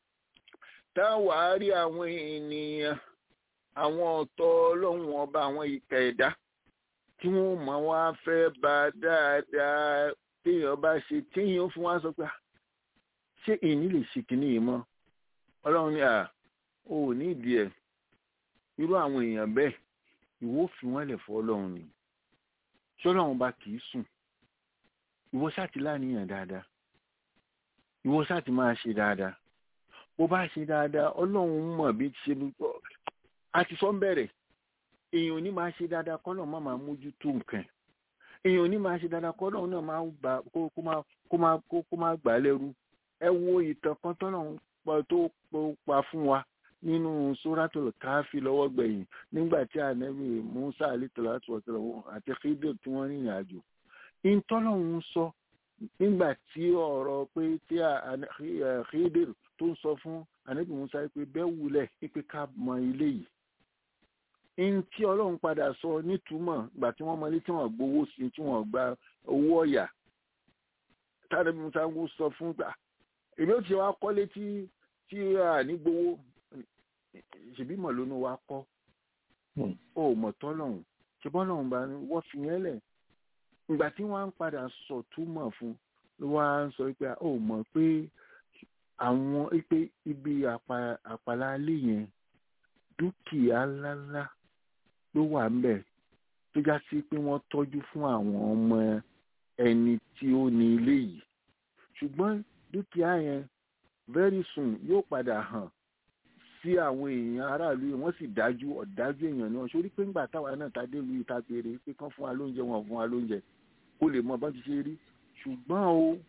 táwàá rí àwọn ènìyàn àwọn ọ̀tọ̀ ọlọ́run ọba àwọn ìkà ẹ̀dá tí wọ́n mọ̀ wá fẹ́ bá dáadáa téèyàn bá ṣe téèyàn fún wa sọ pé ṣé èyí lè ṣe kínní yìí mọ́ ọlọ́run ní à ò ní ìdí ẹ̀ irú àwọn èèyàn bẹ́ẹ̀ ìwọ fi wọ́n lẹ̀ fọ́ ọlọ́run ni ṣọlọ́run bá kì í sùn ìwọ ṣáàtì láníyàn dáadáa ìwọ ṣáàtì máa ṣe dáadáa bó bá ṣe dáadáa ọlọ́run mọ̀ bí ṣe a ti sọ ń bẹ̀rẹ̀ èèyàn ò ní máa ṣe dáadáa kọ́ náà má máa mójútó nǹkan èèyàn ò ní máa ṣe dáadáa kọ́ náà máa gbà kó máa kó máa kó máa gbà lẹ́rú ẹ wo ìtàn kan tọ́nà tó pa fún wa nínú sóràtò káfí lọ́wọ́ gbẹ̀yìn nígbà tí ànábì musa alitọ́lá àti khidir tí wọ́n rìnrìn àjò ìtọ́lọ́hún sọ nígbà tí ọ̀rọ̀ pé tí khidir tó ń sọ fún ànábì musa pé bẹ́ẹ̀ wulẹ̀ pé ká mọ ilé yìí in tí ọlọ́run padà sọ nítumọ̀ ìgbà tí wọ́n mọlé tí wọ́n gbowó sí tí wọ́n gba owó ọ̀yà tàbí musa ń sọ fún gbà èmi ò ti wá kọ́lé tí tí a ní gbowó ṣèbí mọ̀ lónú wa kọ́ ó mọ̀ tọ́lọ́run ṣe bọ́lọ́run bá wọ́n fi yẹn lẹ̀ ìgbà tí wọ́n á ń padà sọ túmọ̀ fún ló wá ń sọ pé ó mọ̀ pé àwọn pé ibi àpàlà alẹ́ yẹn dúkìá ńláńlá ló wà ńbẹ̀ tó já sí pé wọ́n tọ́jú fún àwọn ọmọ ẹni tí ó ní ilé yìí ṣùgbọ́n dúkìá yẹn very soon yóò padà hàn sí àwọn èèyàn aráàlú yìí wọ́n sì dájú ọ̀dájú èèyàn náà sórí pé ńgbà táwa náà ta dé lu ìta béèrè pé kán fún wa lóúnjẹ wọn fún wa lóúnjẹ kó lè mọ bá ti ṣe rí ṣùgbọ́n o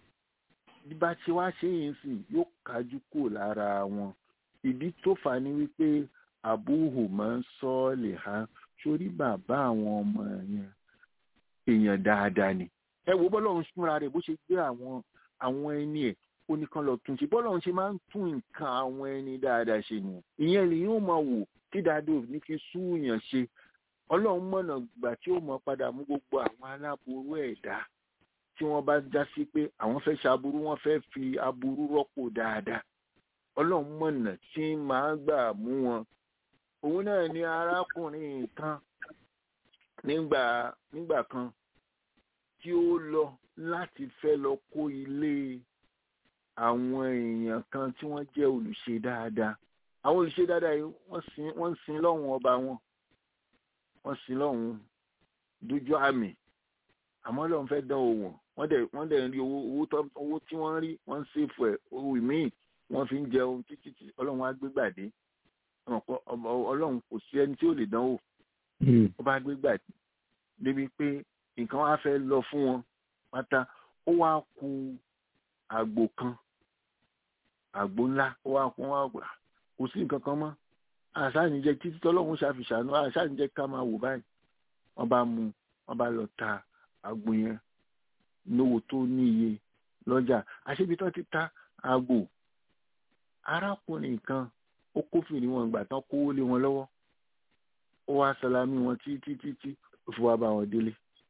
bá ti wá ṣe yìí sìn yóò kájú kò lára wọn ìdí tó fà ní wípé àbúhù máa ń sọ lè ha sórí bàbá àwọn ọmọ yẹn èèyàn dáadáa ni ẹ wo bọ́lọ́run fúnra rẹ̀ bó ṣe gbé àwọn àwọn ẹni ẹ̀ ó ní kán lọ tún ṣe bọ́lọ́run ṣe máa ń tún nǹkan àwọn ẹni dáadáa ṣe nìyẹn ìyẹn lè yóò máa wò tí dáadọ́ ní fi súùyàn ṣe ọlọ́run mọ̀nà gbà tí ó mọ̀ padà mú gbogbo àwọn aláboró ẹ̀dá tí wọ́n bá já sí pé àwọn fẹ́ ṣaburú wọ́n fẹ́ fi aburú rọ́pò dáadáa ọlọ́run mọ̀nà tí máa gbà mú wọn òun náà ni arákùnrin kan nígbà nígbà kan tí ó lọ láti fẹ́ lọ kó ilé àwọn èèyàn kan tí wọ́n jẹ́ olùṣe dáadáa àwọn olùṣe dáadáa yìí wọ́n ń sin lọ́hùn ọba wọn wọ́n sin lọ́hùn dójú àmì àmọ́ lọ́hùn fẹ́ dán owó wọ́n dẹ̀ wọ́n dẹ̀ ń rí owó owó tí wọ́n rí wọ́n ń ṣèfù ẹ̀ owó míì wọ́n fi ń jẹun títí tí ọlọ́run á gbé gbàdé ọlọ́run kò sí ẹni tí ó lè dánwò ó bá gbé gbàdé débi pé nǹkan wá fẹ́ lọ fún wọn pátá ó wá ku àgbò kan àgbo ńlá ó wá pọn wá gbà kò sí nǹkan kan mọ́ àṣàníjẹ títí tọ́lọ́run ṣàfìṣàánú àṣàníjẹ ká máa wò báyìí wọ́n bá mú wọ́n bá lọ ta àgbo yẹn lówó tó ní iye lọ́jà àṣebi tó ti ta àgbò arákùnrin kan ó kófìrí wọn gbà tán kówó lé wọn lọ́wọ́ ó wá sálámí wọn títí títí ó fi wá bá wọn délé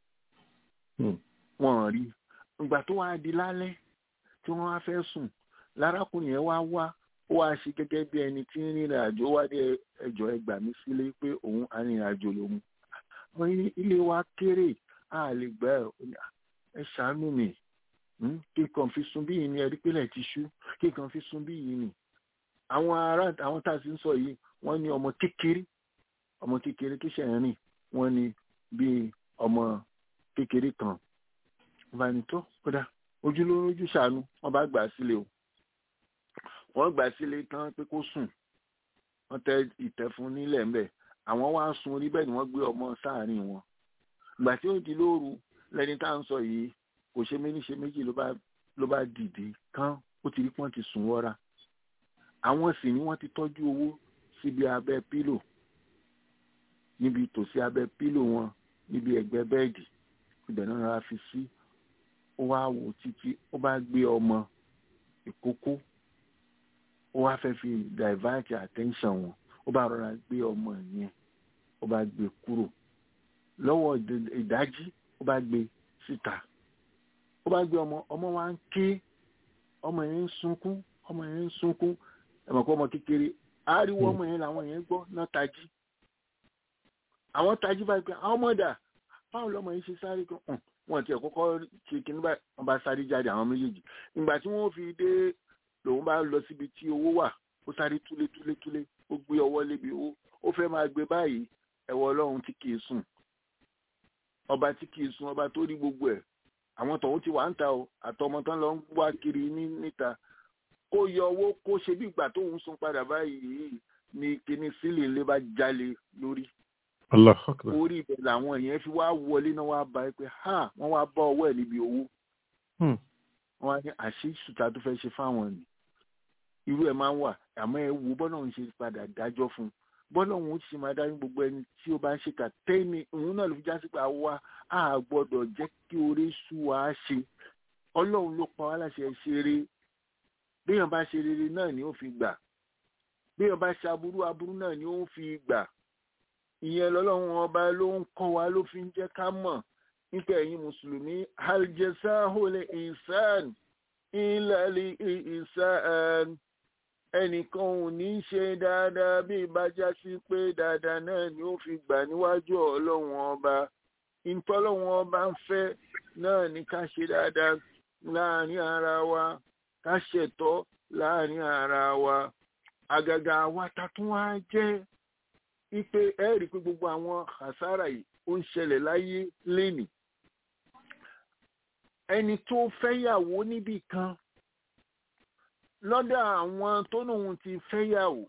wọn rí ìgbà tó wá di lálẹ́ tí wọ́n wá fẹ́ sùn lárákùnrin yẹn wá wá ó wá ṣe gẹ́gẹ́ bí ẹni tí ń rìnrìn àjò wá dé ẹjọ́ ẹgbà mí sílé pé òun arìnrìn àjò lòun wọ́n ní ilé wa kéré a lè gbà ẹ ṣàánú mi kí n kàn fi sun bí yìí ni ẹrí pélé ti ṣú kí n kàn fi sun bí yìí ni àwọn ará àwọn tá a sì ń sọ yìí wọ́n ní ọmọ kékeré ọmọ kékeré tó ṣẹ̀ rìn wọ́n ní bíi ọmọ kékeré kan bá ní tó kódà ojúlówó ojú ṣàánú wọ́n bá gbà sílé o wọ́n gbà sílé tán pé kó sùn wọ́n tẹ ìtẹ́ fún nílẹ̀ ńbẹ̀ àwọn wá sun orí bẹ́ẹ̀ ni wọ́n gbé ọmọ sáàárín wọn ìgbà tí ó di lóru lẹni tá à ń sọ yìí kò ṣe méjì ṣe méjì ló bá ló bá dìde kán ó ti rí pọ́n ti sùn wọ́ra àwọn sì ni wọ́n ti tọ́jú owó síbi abẹ́ pílò níbi tòsí abẹ́ pílò wọn níbi ẹ̀gbẹ́ bẹ́ẹ̀dì ibẹ̀ náà rárá fi sí ó wá wò títí ó bá gbé ọmọ ìkókó ó wá fẹ́ fi divert attention wọn ó bá rọra gbé ọmọ yẹn ó bá gbé kúrò lọ́wọ́ ìdájí ó bá gbé síta ó bá gbé ọmọ ọmọ wa ń ké ọmọ yẹn ń sunkún ọmọ yẹn ń sunkún ẹ̀mọ̀ kó ọmọ kékeré ariwo ọmọ yẹn làwọn yẹn gbọ́ náà tají àwọn tají báyìí pé àwọn ọmọ dà báwo lọmọ yẹn ṣe sáré kan wọn tiẹ̀ kọ́kọ́ ṣe kíní báyìí wọn bá sáré jáde àwọn méjèèjì ìgbà tí wọ́n fi dé lòun bá lọ síbi tí owó wà ó sáré túlé túlé túlé ó gbé ọwọ́ lébi owó ó fẹ́ máa gbé báyìí ẹ̀wọ̀ ọlọ́run tí kìí sùn ọba tí kìí sùn ọba tó rí gbogbo ẹ̀ àwọn tọ̀hún ti wà ń ta o àtọmọ tán lọ ń wá kiri ní níta kó yọ owó kó ṣe bí ìgbà tóun sùn padà báyìí ní kíní sílẹ̀ ńlẹ́ bá jalè lórí Allahu Akbar. orí ibẹ̀ làwọn èèyàn fi wá wọlé náà wá bá ẹ pé ha wọ́n wá bá ọwọ́ ẹ̀ níbi owó Hmm. wọ́n wá ní àṣé sùtà tó fẹ́ ṣe fáwọn ni irú ẹ̀ máa ń wà àmọ́ ẹ wo bọ́lá òun ṣe padà dájọ́ fún un bọ́lá òun ṣe máa dájú gbogbo ẹni tí ó bá ń ṣèkà tẹ́ni òun náà ló fi já sí pé àwa á gbọ́dọ̀ jẹ́ kí orí sú wa ṣe ọlọ́run ló pa wá láṣẹ ṣeré béèyàn bá ṣe rere náà ni ó fi gbà béèyàn bá ṣe aburú aburú náà ni ó fi gbà ìyẹn lọ́lọ́run ọba ló ń kọ́ wa ló fi ń jẹ́ ká mọ̀ nípa ẹ̀yin mùsùlùmí aljazahul insan ilẹ̀ insan ẹnìkan ò ní í ṣe dáadáa bí ìbájá sí pé dáadáa náà ni ó fi gbà níwájú ọlọ́run ọba ìtọ́lọ́run ọba ń fẹ́ náà ni ká ṣe dáadáa láàrin ara wa ká ṣẹ̀tọ́ láàrin ara wa àgàgà wa ta tún wá jẹ́ wípé ẹ rí i pé gbogbo àwọn àsárà yìí ó ń ṣẹlẹ̀ láyé lénìí ẹni tó fẹ́yàwó níbì kan lọ́dọ̀ àwọn tó lóun ti fẹ́yàwó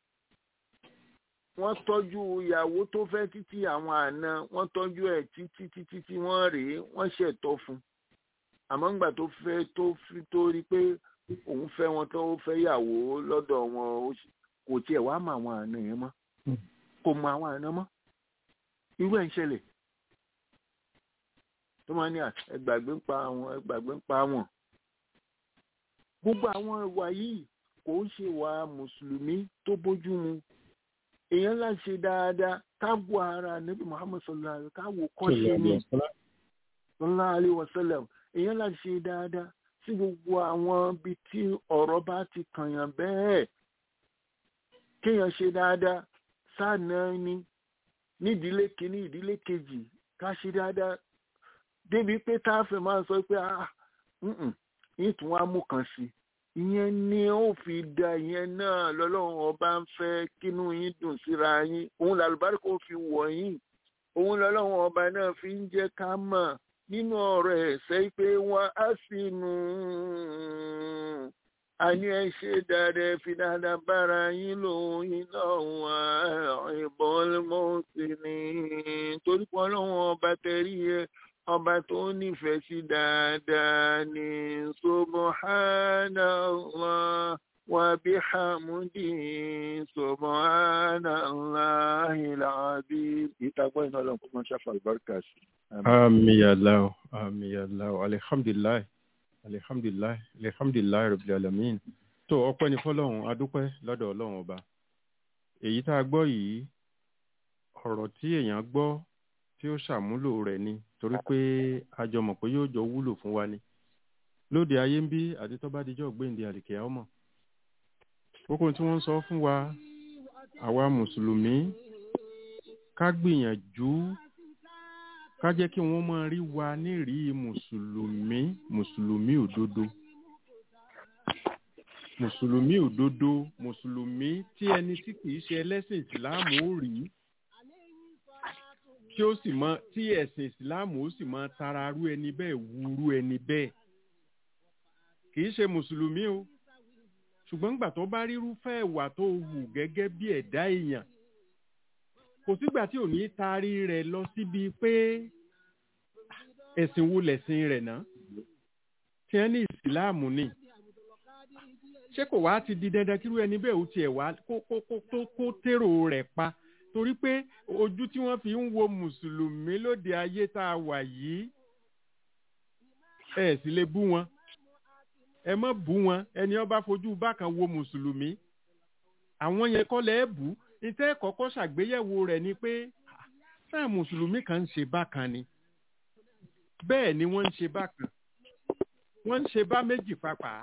wọ́n tọ́jú ìyàwó tó fẹ́ títí àwọn àna wọ́n tọ́jú ẹ̀ títí títí tí wọ́n rèé wọ́n ṣẹ̀tọ́ fún àmọ́ ńgbà tó fẹ́ tó fi tó rí pé òun fẹ́ wọn tó fẹ́yàwó lọ́dọ̀ wọn kò tiẹ̀ wá mọ àwọn àna yẹn mọ́ kò mọ àwọn àna mọ́ irú ẹ̀ ń ṣẹlẹ̀ tó máa ní ẹgbàgbé ń pa àwọn ẹgbàgbé ń pa wọn gbogbo àwọn ìwà yìí kò ń ṣe ìwà mùsùlùmí tó bójú mu èèyàn ńlá ṣe dáadáa káàbù ara níbi muhammed sallallahu alaihi káwò kọ́ṣe ní sallallahu alaihi wasallam èèyàn ńlá ṣe dáadáa sí gbogbo àwọn ibi tí ọ̀rọ̀ bá ti kànyàn bẹ́ẹ̀ kéèyàn ṣe dáadáa sáà náà ní nídìílé kìíní ìdílé kejì ká ṣe dáadáa débi pé tá a fẹ́ máa sọ pé ah yín tún wá mú kan sí ìyẹn ni ó fi da ìyẹn náà lọ́lọ́run ọba ń fẹ́ kínú yín dùn síra yín òun làlùbáríkà ó fi wọ̀ yín òun lọ́lọ́run ọba náà fi ń jẹ́ ká mọ̀ nínú ọ̀rọ̀ ẹ̀sẹ̀ pé wọ́n á sì nù àní ẹ ṣe dáadáa fi dáadáa bára yín lóyún náà ìbọn mọ́ọ̀sì ni torí pé ọlọ́run ọba tẹ̀rí ẹ ọba tó nífẹ̀ẹ́ sí dáadáa ní subhanallah وبحمده سبحان الله العظيم ìtagbọ́ iná ọlọ́run kó máa ṣàfà àlùbáríkà sí. Àmì Allah, àmì Allah, alihamdulilayi, alihamdulilayi, alihamdulilayi rabbil alamin. Tó ọpẹ́ ni fọ́lọ́run, adúpẹ́ lọ́dọ̀ ọlọ́run ọba. Èyí tá a gbọ́ yìí, ọ̀rọ̀ tí èèyàn gbọ́ tí ó ṣàmúlò rẹ̀ ni torí pé a jọ mọ̀ pé yóò jọ wúlò fún wa ni. Lóde ayé ń bí àti tó bá dijọ́ gbéǹde àlìkẹ́ ọmọ. Kókó tí wọ́n ń sọ fún wa, àwa Mùsùlùmí, ká gbìyànjú ká jẹ́ kí wọ́n máa rí wa nírìí mùsùlùmí mùsùlùmí òdodo mùsùlùmí òdodo mùsùlùmí tí ẹni tí kìí ṣe ẹlẹ́sìn ìsìláàmù ó rí tí ó sì mọ tí ẹ̀sìn ìsìláàmù ó sì mọ tara rú ẹni bẹ́ẹ̀ wúrú ẹni bẹ́ẹ̀ kìí ṣe mùsùlùmí o ṣùgbọ́n gbà tó bá rírúfẹ́ ìwà tó wù gẹ́gẹ́ bí ẹ̀dá èèyàn kò sígbà tí ò ní taari rẹ̀ lọ síbi pé ẹ̀sìn wo lẹ̀sìn rẹ̀ náà tí wọ́n ní ìsìláàmù ni ṣé kò wá ti di dandan kírú ẹni bẹ́ẹ̀ ó tiẹ̀ wá kó kó kó tó kó tèrò rẹ̀ pa torí pé ojú tí wọ́n fi ń wo mùsùlùmí lóde ayé tá a wà yìí ẹ sì lè bú wọn ẹ má bú wọn ẹni ó bá fojú bákan wo mùsùlùmí àwọn yẹn kọ́ lẹ́ bú ìtẹ́ kọ́kọ́ ṣàgbéyẹ̀wò rẹ̀ ni pé sáà mùsùlùmí kan ń ṣe bákan ni bẹ́ẹ̀ ni wọ́n ń ṣe bákan wọ́n ń ṣe bá méjì papà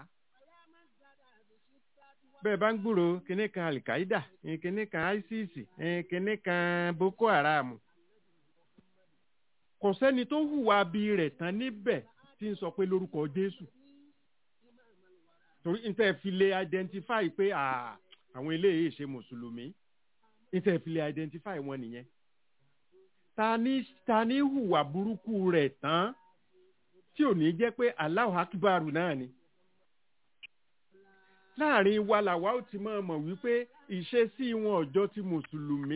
bẹ́ẹ̀ bá ń gbúrò kinní kan alikaida kinní kan isis kinní kan boko haram kò sẹ́ni tó hùwà bí rẹ̀ tán níbẹ̀ tí ń sọ pé lórúkọ jésù torí n tẹ́ fi lè identify pé àwọn eléyìí ṣe mùsùlùmí n tẹ́ fi lè identify wọn nìyẹn ta ni ta ni hùwà burúkú rẹ̀ tán tí ò ní jẹ́ pé Allahu Akbar náà ni láàrin wa làwa ó ti máa mọ̀ wípé ìṣesí wọn ọjọ́ ti mùsùlùmí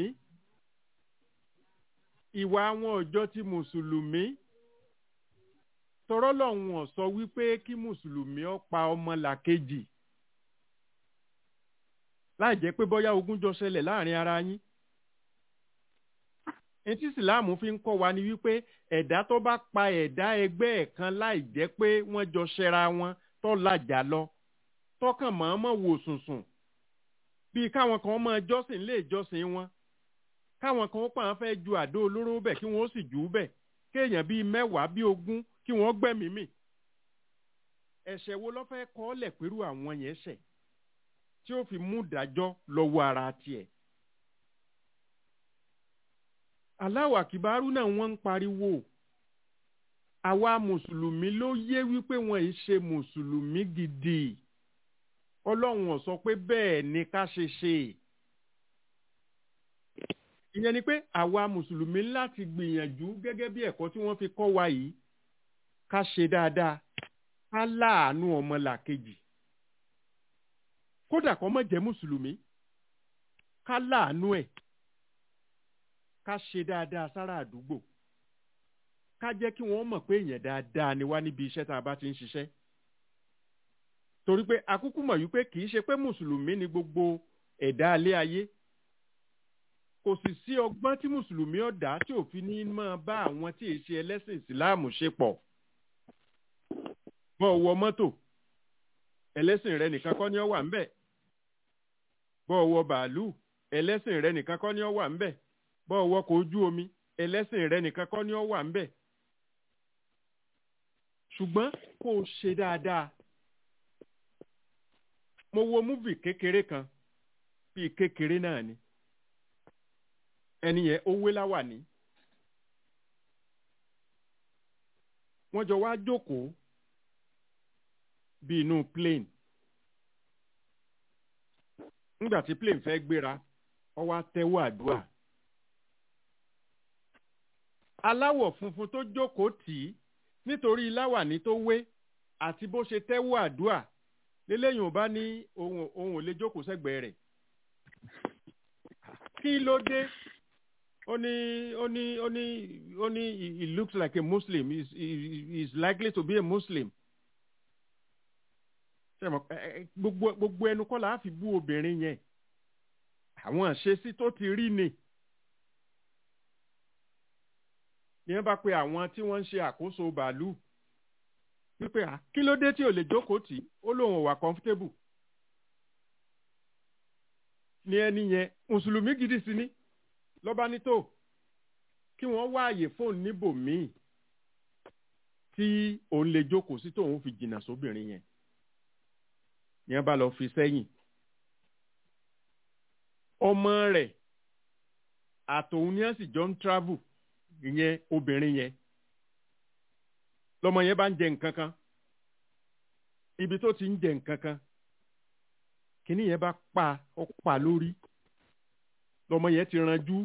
ìwà wọn ọjọ́ ti mùsùlùmí tọrọ lọ́hùn sọ wípé kí mùsùlùmí ó pa ọmọ làkejì láì jẹ́ pé bóyá ogun jọ ṣẹlẹ̀ láàrin ara yín etí ìsìláàmù fi ń kọ́ wa ni wípé ẹ̀dá tó bá pa ẹ̀dá ẹgbẹ́ ẹ̀ kan láì jẹ́ pé wọ́n jọ ṣẹra wọn tó làjà lọ tọkàn mọ̀ọ́mọ̀ wò sùnsùn bíi káwọn kan máa jọ́sìn lé ìjọsìn wọn káwọn kan pàà fẹ́ ju àdó olóró bẹ̀ kí wọ́n sì jù ú bẹ̀ kéèyàn bíi mẹ́wàá bíi ogún kí wọ́n gbẹ̀mí mì ẹ̀ṣẹ̀ wo ló fẹ́ kọ́ lẹ̀ pẹ̀lú àwọn yẹn ṣẹ̀ tí ó fi mú ìdájọ́ lọ́wọ́ ara tiẹ̀ aláwà kìbárú náà wọ́n ń pariwo àwa mùsùlùmí ló yé wípé wọn ì ṣe mùsùlùmí gidi ọlọ́run ò sọ pé bẹ́ẹ̀ ni ká ṣe ṣe ìyẹn ni pé àwa mùsùlùmí láti gbìyànjú gẹ́gẹ́ bí ẹ̀kọ́ tí wọ́n fi kọ́ wa yìí ká ṣe dáadáa ká láàánú ọmọlàkejì kódà kó má jẹ́ mùsùlùmí ká láàánú ẹ̀ ká ṣe dáadáa sára àdúgbò ká jẹ́ kí wọ́n mọ̀ pé èèyàn dáadáa ni wá níbi iṣẹ́ tá a bá ti ń ṣiṣẹ́ torí pé akúkú mọ̀ wípé kì í ṣe pé mùsùlùmí ni gbogbo ẹ̀dá alé ayé kò sì sí ọgbọ́n tí mùsùlùmí ọ̀dà tí òfin ní máa bá àwọn tí èsì ẹlẹ́sìn ìsìláàmù ṣe pọ̀ bọ́ wọ mọ́tò ẹlẹ́sìn rẹ nìkan kọ́ ni ó wà ńbẹ̀ bọ́ wọ bàálù ẹlẹ́sìn rẹ nìkan kọ́ ni ó wà ńbẹ̀ bọ́ wọkọ̀ ojú omi ẹlẹ́sìn rẹ nìkan kọ́ ni ó wà ńbẹ̀ ṣùgbọ́n kó o ṣe dáadáa mo wo múvì kékeré kan bíi kékeré náà ni ẹni yẹn ó wé láwà ní wọ́n jọ wá jókòó bí inú plane nígbà tí plane fẹ́ gbéra ó wá tẹ́wọ́ àdúrà aláwọ̀ funfun tó jókòó tì í nítorí láwàní tó wé àti bó ṣe tẹ́wọ́ àdúrà lélẹ́yìn ò bá ní ohun ohun ò lè jókòó sẹ́gbẹ̀ẹ́ rẹ̀ kí ló dé ó ní ó ní ó ní ó ní he looks like a muslim he is he is likely to be a muslim ṣe mọ̀ ẹ- ẹ- gbogbo gbogbo ẹnu kọ́ la á fi bú obìnrin yẹn àwọn àṣesí tó ti rí ni ní wọ́n bá pe àwọn tí wọ́n ń ṣe àkóso bàálù wípé à kí ló dé tí ò lè jókòó tì í ó lóun ò wà comfortable ní ẹni yẹn mùsùlùmí gidi sí ni lọ́ba ní tó kí wọ́n wá àyè fóònù níbòmíì tí òun lè jókòó sí tóun fi jìnnà sóbìnrin yẹn ní wọ́n bá lọ fi sẹ́yìn ọmọ rẹ̀ àtòun ni wọ́n sì jọ ń travel ìyẹn obìnrin yẹn lọmọ yẹn bá ń jẹ nǹkan kan ibi tó ti ń jẹ nǹkan kan kínní yẹn bá pa ó pa lórí lọmọ yẹn ti ranjú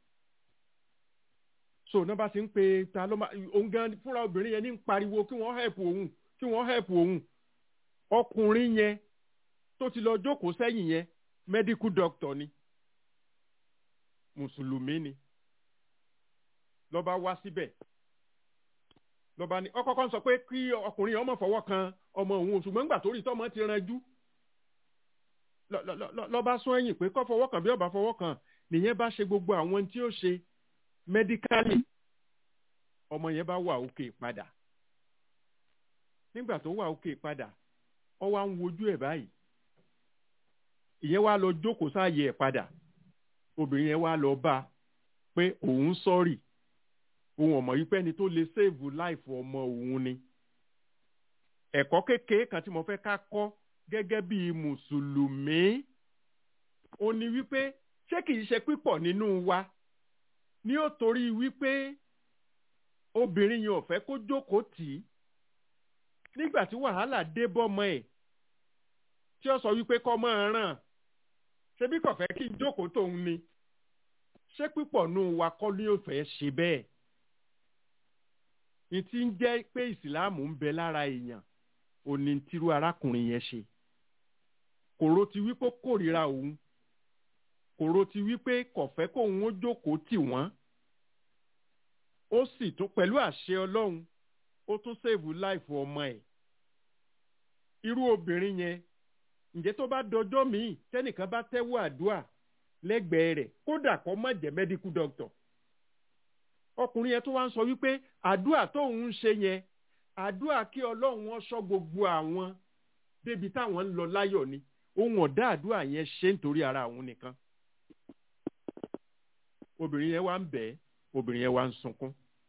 so náà bá ti ń pe ta ló máa òun gan fúnra obìnrin yẹn ní ń pariwo kí wọ́n help òun kí wọ́n help òun ọkùnrin yẹn tó ti lọ jókòó sẹ́yìn yẹn medical doctor ni mùsùlùmí ni lọ́ba wá síbẹ̀ lọ́ba ní ọkọ̀ọ̀kan sọ pé kí ọkùnrin ọmọ fọwọ́ kan ọmọ òun ṣùgbọ́n nígbà tó rí tọ́mọ ti ranjú lọ- lọ- lọ- lọ́ba sún ẹ̀yìn pé kọ́ fọwọ́ kan bí ọba fọwọ́ kan nìyẹn bá ṣe gbogbo àwọn tí ó ṣe mẹ́díkálì ọmọ yẹn bá wà òkè padà nígbà tó wà òkè padà ọ wá ń wojú ẹ̀ báyìí ìyẹn wá lọ jókòó sáàyè ẹ̀ padà obìnrin yẹn wá lọ bá a pé òun sọ́ọ̀rì òun ọmọ yìí pé ẹni tó lè sèèvù láìfù ọmọ òun ni ẹ̀kọ́ kékeré kan tí mo fẹ́ ká kọ́ gẹ́gẹ́ bí mùsùlùmí ó ní wípé ṣé kìí ṣe pípọ̀ nínú wa ní ó torí wípé obìnrin yẹn ò fẹ́ kó jókòó tì í nígbà tí wàhálà dé bọ́mọ ẹ̀ tí ó sọ wípé kọ́ máa ràn ṣebí kò fẹ́ kí n jókòó tóun ni ṣé pípọ̀ nù wa kọ́ ní ó fẹ́ ṣe bẹ́ẹ̀ ní ti ń jẹ́ pé ìsìláàmù ń bẹ lára èèyàn ò ní tirú arákùnrin yẹn ṣe kòró ti wípé ó kórìíra òun kòró ti wípé kò fẹ́ kóun ó jókòó tì wọ́n ó sì tún pẹ̀lú àṣẹ ọlọ́run ó tún sèvù láìfù ọmọ ẹ̀ irú obìnrin yẹn ǹjẹ́ tó bá dọjọ́ míì tẹ́nìkan bá tẹ́wọ́ àdúà lẹ́gbẹ̀ẹ́ rẹ̀ kódà kó má jẹ́ medical doctor ọkùnrin yẹn tó wá ń sọ wípé àdúà tóun ń ṣe yẹn àdúà kí ọlọ́run wọn sọ gbogbo àwọn débi táwọn ń lọ láyọ̀ ni òun ọ̀dá àdúà yẹn ṣe nítorí ara àwọn nìkan obìnrin yẹn wá ń bẹ̀ ẹ́ obìnrin yẹn wá ń sunkún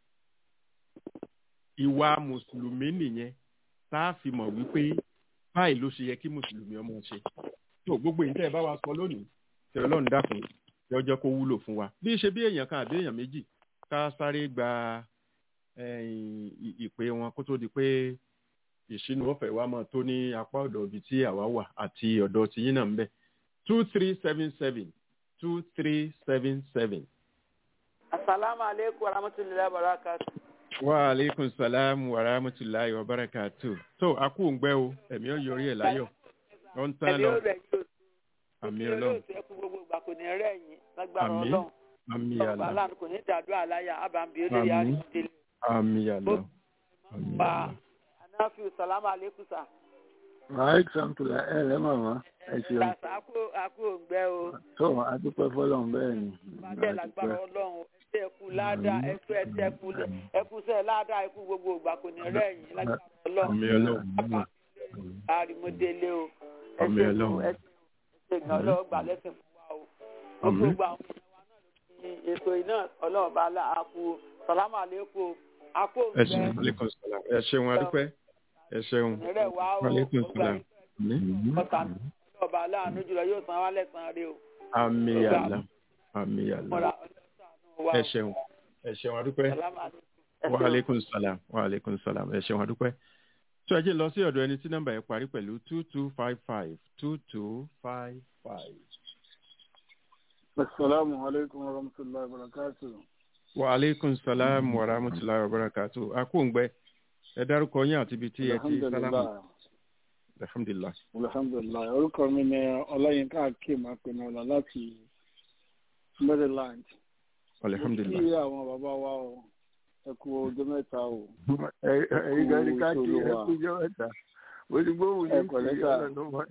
ìwà mùsùlùmí nìyẹn tá a fi mọ̀ wípé báyìí ló ṣe yẹ kí mùsùlùmí ọmọ ṣe tó gbogbo yìí tẹ́ ẹ bá wa sọ lónìí tẹ ọlọ́run dákun yọ jẹ́ kó wúlò fún wa bí ṣe bí èèyàn kan àbí èèyàn méjì ká sáré gba ẹ̀yìn ì- ìpè wọn kó tó di pé ìṣínú ọ̀fẹ́ wa máa tó ní apá ọ̀dọ̀ ibi tí àwa wà àti ọ̀dọ̀ tiyín náà ń bẹ two three seven seven two three seven seven. Assalamu alaikum warahmatullahi wabarakatuh. wa aleykum salaam wa rahmatulahi wa barakatu. tó a kú ń gbẹ́ o ẹ̀mí ọ̀ yọrí ẹ̀ láyọ̀ ó ń tán Ẹ̀mí lọ ó rẹ̀ yóò àmì tí ọlọ́run olóòtú ẹkú gbogbo ìgbà kò ní rẹ̀ yín lágbára Àmín. ọlọ́run. àmì Ọba àlà aláàánú kò ní dàdúrà aláyà ábàmbí olórí Àmín. àrídìlẹ̀. àmì àlà àmì Pa àlà. Anáfíù Sàlámù Aleykum sà. wàhálà sàmùtùlà ẹ lẹ́ màmá ẹ ṣeun Ìgbàsá àkó òǹgbẹ́ o. tó adúpẹ́ fọlọ́run bẹ́ẹ̀ ni Bàjẹ́ lágbára ọlọ́run. Ẹsẹ̀ ẹkú ládàá ẹsẹ̀ ẹsẹ̀ ẹkú ẹkú sẹ́ ládàá ẹkú gbogbo ìgbà kò ní rẹ̀ yín lágbára ọlọ́run. àmì ọlọ́run Àrìmọ́délé o. Àmín Ẹsẹ̀ Ọlọ́run. ẹsẹ̀ ìgbà ọlọ́run gbà lẹ́sìn fún wa o. Gbogbo Àmín. ìgbà àwọn ní ètò iná ọlọ́run bá la àkú Sàlámù Aleykum àkó ẹ ṣeun òǹgbẹ́. aleykum salaam ẹ ṣeun adúpẹ́ ẹ ṣeun ìrẹ̀ wá o aleykum gbogbo salaam ẹ̀yin àmì ọ̀tá ọba aláàánú jùlọ yóò san wá lẹ́sàn-án rí o. àmì àlà àmì àlà Mọ̀ra ọlọ́sàánú wa ẹ o. ṣeun ẹ ṣeun adúpẹ́. Sàlámù Aleykum. wa aleykum salam wa aleykum salam ẹ ṣeun adúpẹ́. tó ẹ jẹ́ lọ sí ọ̀dọ̀ ẹni tí nọ́mbà yẹn parí pẹ̀lú two two five five two two five five. asalaamu aleykum wa rahmatulahi wa barakatu. wa aleykum salam wa rahmatulahi wa barakatu. akóńgbẹ ẹ dárúkọ yín àti ibi tí ẹ ti sálámù. alhamdulilah. alhamdulilayi orúkọ mi ni ọláyínká akeem apẹnọlá láti maryland. alhamdulilah. kí àwọn bàbá wa o ẹ kú ọjọ́ mẹ́ta o. ẹ̀yin gan ni ká kí ẹ kú ọjọ́ mẹ́ta bó ti gbóhùn Ẹ ní pẹ̀lẹ́ ìsìn sà. ọlọ́run ló mọ̀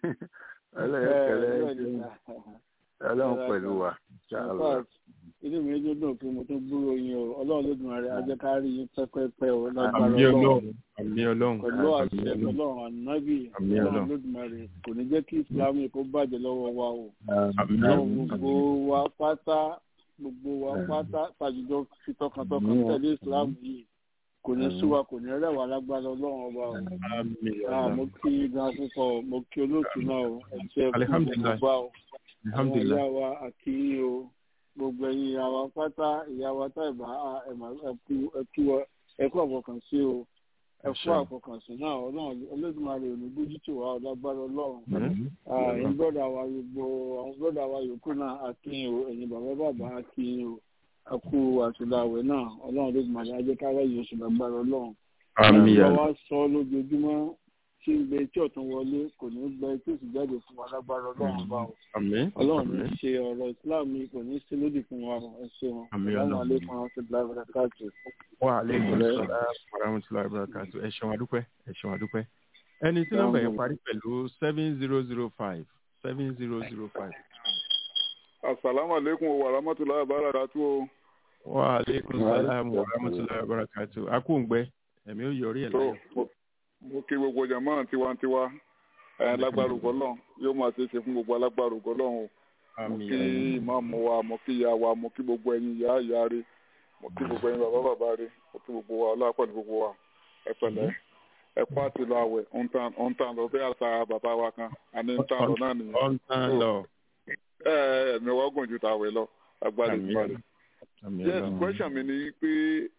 ọlọ́run kẹlẹ́ ọlọ́run pẹ̀lú wa ṣáàlọ́. inú mi ló dùn pé mo tún gbúrò yín o ọlọ́run ló dùn rẹ̀ ajẹ́ ká rí yín pẹ́pẹ́pẹ́ o lágbára àmì ọlọ́run ọlọ́run àmì ọlọ́run pẹ̀lú àmì àṣẹ ọlọ́run ọlọ́run ànábì Àmì ọlọ́run Ọlọ́run. ló dùn rẹ̀ kò ní jẹ́ kí ìsìlámù kó bàjẹ́ lọ́wọ́ wa o àmì ọlọ́run ọlọ́run gbogbo wa pátá gbogbo wa pátá tàjùjọ fi tọkàntọkàn Àmín. tẹ̀lé ìsìlámù yìí kò ní sú wa kò ní rẹ̀ wá lágbára ọlọ́run ọba o. àmì Ah, mo ọlọ́run kí gan púpọ̀ mo kí olóòtú náà o ẹ̀jẹ̀ kú Alihamdulilayi. gbogbo o àwọn alhamdulilayi ìyá wa àti yín o gbogbo ẹ̀yin ìyá wa pátá ìyá wa táìbà ẹ̀kú ẹ̀kú àfọkànsí o ẹ̀kú àfọkànsí náà ọlọ́run olódùmarè ò ní bójú tó wa ọ̀dàgbára ọlọ́run Ah, ẹ̀yin bọ́dà wa gbogbo àwọn bọ́dà wa yòókù náà àkíyìn o ẹ̀yin bàbá bàbá àkíyìn o ẹ̀kú àtúndàwẹ̀ náà ọlọ́run olódùmarè ajẹ́kárẹ́ yìí oṣù lágbára ọlọ́run àmì ìyá ọlọ́run wa sọ lójoojúmọ́ tí ń gbé tí ọ̀tún wọlé kò ní gbẹ tí òsì jáde fún wa lágbára ọlọ́run bá o àmì ọlọ́run ní àmì ṣe ọ̀rọ̀ islam yìí kò ní sí lódì fún wa o ẹ ṣeun Àmín ọlọ́run Ọlọ́run. alẹ́kùn àwọn ti bla bla káàkiri. wa aleykum salaam wa rahmatulahi wa barakatu ẹ ṣeun adúpẹ́ ẹ ṣeun adúpẹ́ ẹni tí nọ́mbà yẹn parí pẹ̀lú seven zero zero five seven zero zero five. asalaamu aleykum wa rahmatulahi wa barakatu o. wa aleykum salaam wa rahmatulahi wa barakatu akóńgbẹ ẹ̀mí ó yọrí ẹ̀ tó láyọ̀. mo- mo kí gbogbo jama tiwantiwa ẹ lágbára ògọlọ yóò máa ṣe é ṣe fún gbogbo alágbára ògọlọ o mo àmì kí ìmáàmù wa mo kí ìyá wa mo kí gbogbo ẹ̀yin ìyá ìyá rẹ mo kí gbogbo ẹ̀yin bàbá bàbá rẹ mo kí gbogbo wa ọlọ́pàá ní gbogbo wa ẹ pẹ̀lẹ́ ẹ kó àti lọ àwẹ̀ ń tàn lọ bí àṣà bàbá wa kan àní ń tàn lọ náà nìyẹn ọ̀n tán lọ ẹ ẹ ẹ̀mí wa gùn ju tàwẹ̀ lọ agbára Àmín. ìgbà rẹ. àmì yes ọlọ́run question mi ni pé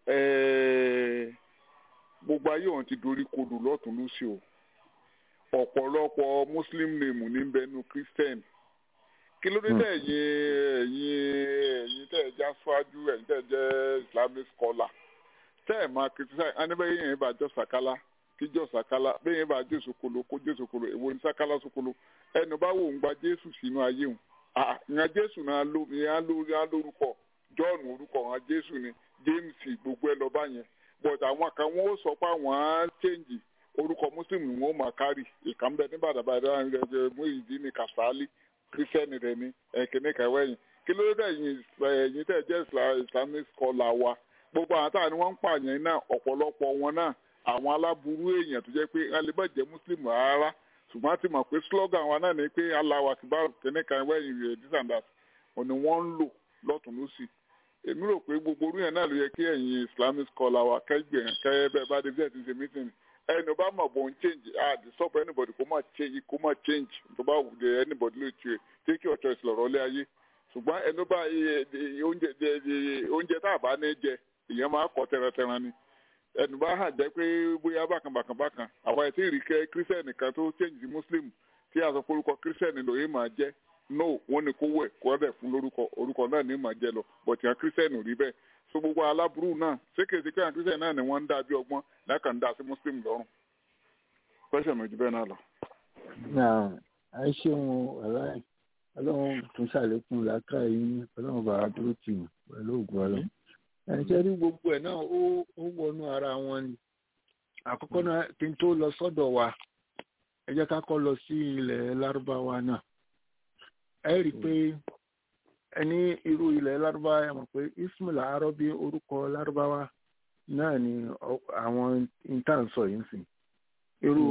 eh, gbogbo ayé òun ti dorí kodò lọ́tún lósì o ọ̀pọ̀lọpọ̀ muslim name ní bẹnu christian kí ló dé tẹ̀ ẹ̀yin ẹ̀yin ẹ̀yin tẹ̀ ẹ̀ já síwájú ẹ̀yin tẹ̀ ẹ̀ jẹ́ islamic scholar tẹ́ ẹ̀ máa criticize anibẹ́yẹ yẹn bá jọ sàkálà kí jọ sàkálà bẹ́ẹ̀ yẹn bá jẹ́ sokolo kó jẹ́ sokolo èwo ni sàkálà sokolo ẹnu bá wò ń gba jésù sínú ayé òun ìyẹn jésù náà ló ìyẹn á lórúkọ john orúkọ wọn jésù ni james gbogbo ẹ lọ bá yẹn but àwọn kan wọn ó sọ pé àwọn á change orúkọ muslim ni wọn ó máa kárì ìkànnbẹ ní bàdàbàdà rẹ mú ìdí ní kàsálí kírísítẹ́nì rẹ ní ẹ̀kíní kẹwẹ́ yìí kí ló dé ẹ̀yin ẹ̀yin tẹ̀ jẹ́ Isla- islamic scholar wa gbogbo àwọn táwọn ni wọ́n ń pààyàn náà ọ̀pọ̀lọpọ̀ wọn náà àwọn aláburú èèyàn tó jẹ́ pé wọ́n lè má jẹ́ muslim rárá ṣùgbọ́n a ti mọ̀ pé slogan wa náà ni pé Allahu Akbar kíní kan wẹ́yìn rẹ̀ this and that òní wọ́n ń lò lọ́tún lọ́sì èmi rò pé gbogbo orú yẹn náà ló yẹ kí ẹ̀yin islamic scholar wa kẹ́gbẹ̀ kẹ́ bẹ́ẹ̀ bá dé bíẹ̀ ti ṣe meeting ẹni bá mọ̀ bọ̀ ń change ah the stop anybody kó má change kó má change tó bá wù dé anybody lè tiẹ̀ tí kí ọ̀tọ̀ ìsìlọ̀rọ̀ lé ayé ṣùgbọ́n ẹni bá iye- iye oúnjẹ jẹ- iye- oúnjẹ tá a bá ní jẹ ìyẹn máa kọ́ tẹrantẹran ni ẹni bá hàn jẹ́ pé bóyá bákan bákan bákan àwa ẹ̀ tí ì rí kẹ́ kírísítẹ́nì kan tó change sí muslim tí a sọ pé orúkọ kírísítẹ́nì lòye máa jẹ́ no wọ́n ní kó wẹ̀ kó dẹ̀ fún lórúkọ orúkọ náà ní máa jẹ lọ bọ̀tì àwọn kírísítẹ́nì ò rí bẹ́ẹ̀ so gbogbo aláburú náà sékèsí pé àwọn kírísítẹ́nì náà ni wọ́n ń dá bí ọgbọ́n lákàn ń dá sí muslim lọ́rùn pẹ́sẹ̀ méjì bẹ́ẹ̀ náà lọ. náà ẹ ṣeun aláì ọlọ́run tún ṣàlékún làákàyè yín ọlọ́run bàbá dúró tì yín pẹ̀lú ògùn ọlọ́run ẹ̀ṣẹ́ rí gbogbo ẹ̀ náà ó ó wọnú ara wọn ni àkọ́kọ́ náà kí n tó lọ sọ́dọ̀ wa ẹ jẹ́ ká kọ́ lọ sí ilẹ̀ lárúbáwá náà ẹ rí i pé ẹni irú ilẹ̀ lárúbáwá ẹ mọ̀ pé ismail arọ́bí orúkọ lárúbáwá náà ni ọ- àwọn intansọ yìí ń sìn irú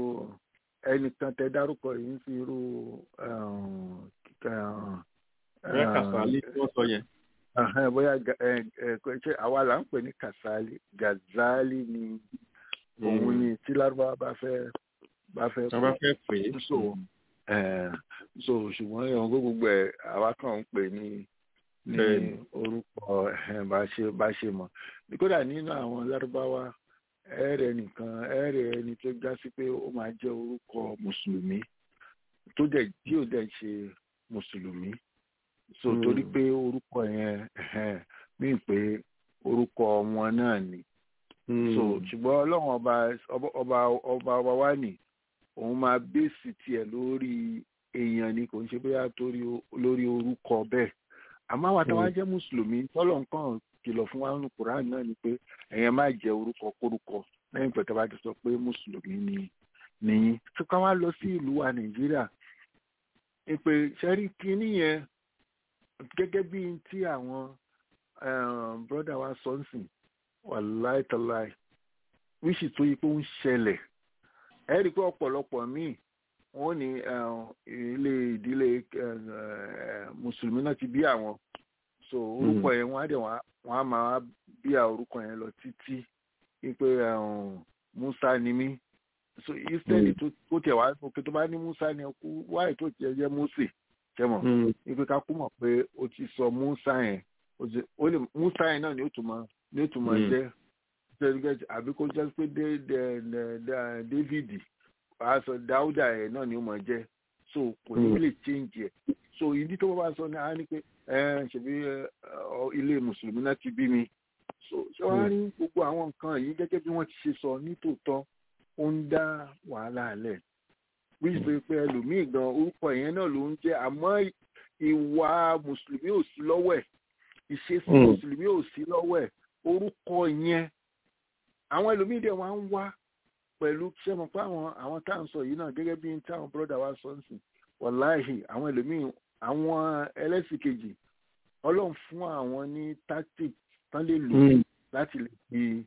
ẹnìkan tẹ dárúkọ yìí ń sìn irú um, um, bẹ́ẹ̀ kàṣálí tí wọ́n sọ yẹn Ahán, bóyá ga- ẹ ẹ kò ṣe àwa là ń pè ní kasali gazali ni òun ni tí lárúbáwá bá fẹ́ bá fẹ́ tí wọ́n bá fẹ́ pè é so ẹ so ṣùgbọ́n ẹ̀wọ̀n gbogbo ẹ̀ àwa kàn ń pè ní ní Bẹ́ẹ̀ni. orúkọ ẹ̀ bá ṣe bá ṣe mọ̀ kódà nínú àwọn lárúbáwá ẹ̀rẹ̀ nìkan ẹ̀rẹ̀ ẹni tó já sí pé ó máa jẹ́ orúkọ mùsùlùmí tó dẹ̀ tí ò dẹ̀ ṣe mùsùlùmí so Hmm. torí pé orúkọ yẹn ẹ̀hẹ́n, mí pé orúkọ wọn náà ni so ṣùgbọ́n ọlọ́run ọba ọba ọba ọba ọba wa nì òun máa bẹ́ẹ̀sì tiẹ̀ lórí èèyàn ni kò ń ṣe bóyá torí o- lórí orúkọ bẹ́ẹ̀ àmọ́ àwọn àtàwọn jẹ́ mùsùlùmí tọ́lọ̀ nǹkan kìlọ̀ fún wa nínú Quran náà ni pé ẹ̀yẹn má jẹ́ orúkọ kórúkọ lẹ́yìn pẹ̀tẹ́ bá ti sọ pé mùsùlùmí ni nìyí tó ká wá lọ sí ìlú wa nàìjíríà ìpè sẹ́rí kínní yẹn gẹ́gẹ́ bí tí àwọn bọ́dà wa sọ ń sìn wàláì tàláì wíṣì tó yí pé ó ń ṣẹlẹ̀ ẹ rí i pé ọ̀pọ̀lọpọ̀ míì wọ́n ní ilé ìdílé mùsùlùmí náà ti bí àwọn so orúkọ yẹn wọ́n á dẹ̀ wọ́n á máa bí orúkọ yẹn lọ títí wípé musa ni mí so instead tó tẹ̀ wá òkè tó bá ní musa ni kú wáyé tó tiẹ̀ jẹ́ mose jẹ́mọ̀ wípé ká kú mọ̀ pé o ti sọ musa yẹn ó lè musa yẹn náà ni ó tún mọ ni ó tún mọ jẹ́ àbí kó jẹ́ pé david aṣọ dáúdà yẹn náà ni ó mọ jẹ́ so kò ní lè change ẹ̀ so ìdí tó bá sọ ni a ní pé ṣèbí ilé mùsùlùmí náà ti bí mi so ṣé wàá rí gbogbo àwọn nǹkan yìí gẹ́gẹ́ bí wọ́n ti ṣe sọ nítòótọ́ ó ń dá wàhálà lẹ̀ wíṣọ pé pé ẹlòmíì gan orúkọ yẹn náà ló ń jẹ́ àmọ́ ìwà mùsùlùmí ò sí lọ́wọ́ ẹ̀ ìṣesí mùsùlùmí ò sí lọ́wọ́ ẹ̀ orúkọ yẹn àwọn ẹlòmíì dẹ̀ wá ń wá pẹ̀lú ṣé mo pa àwọn àwọn tá à ń sọ yìí náà gẹ́gẹ́ bí táwọn bọ́dà wa sọ ń sìn wàláhì àwọn ẹlòmíì àwọn ẹlẹ́sìn kejì ọlọ́run fún àwọn ní tactic tán lè lò láti lè fi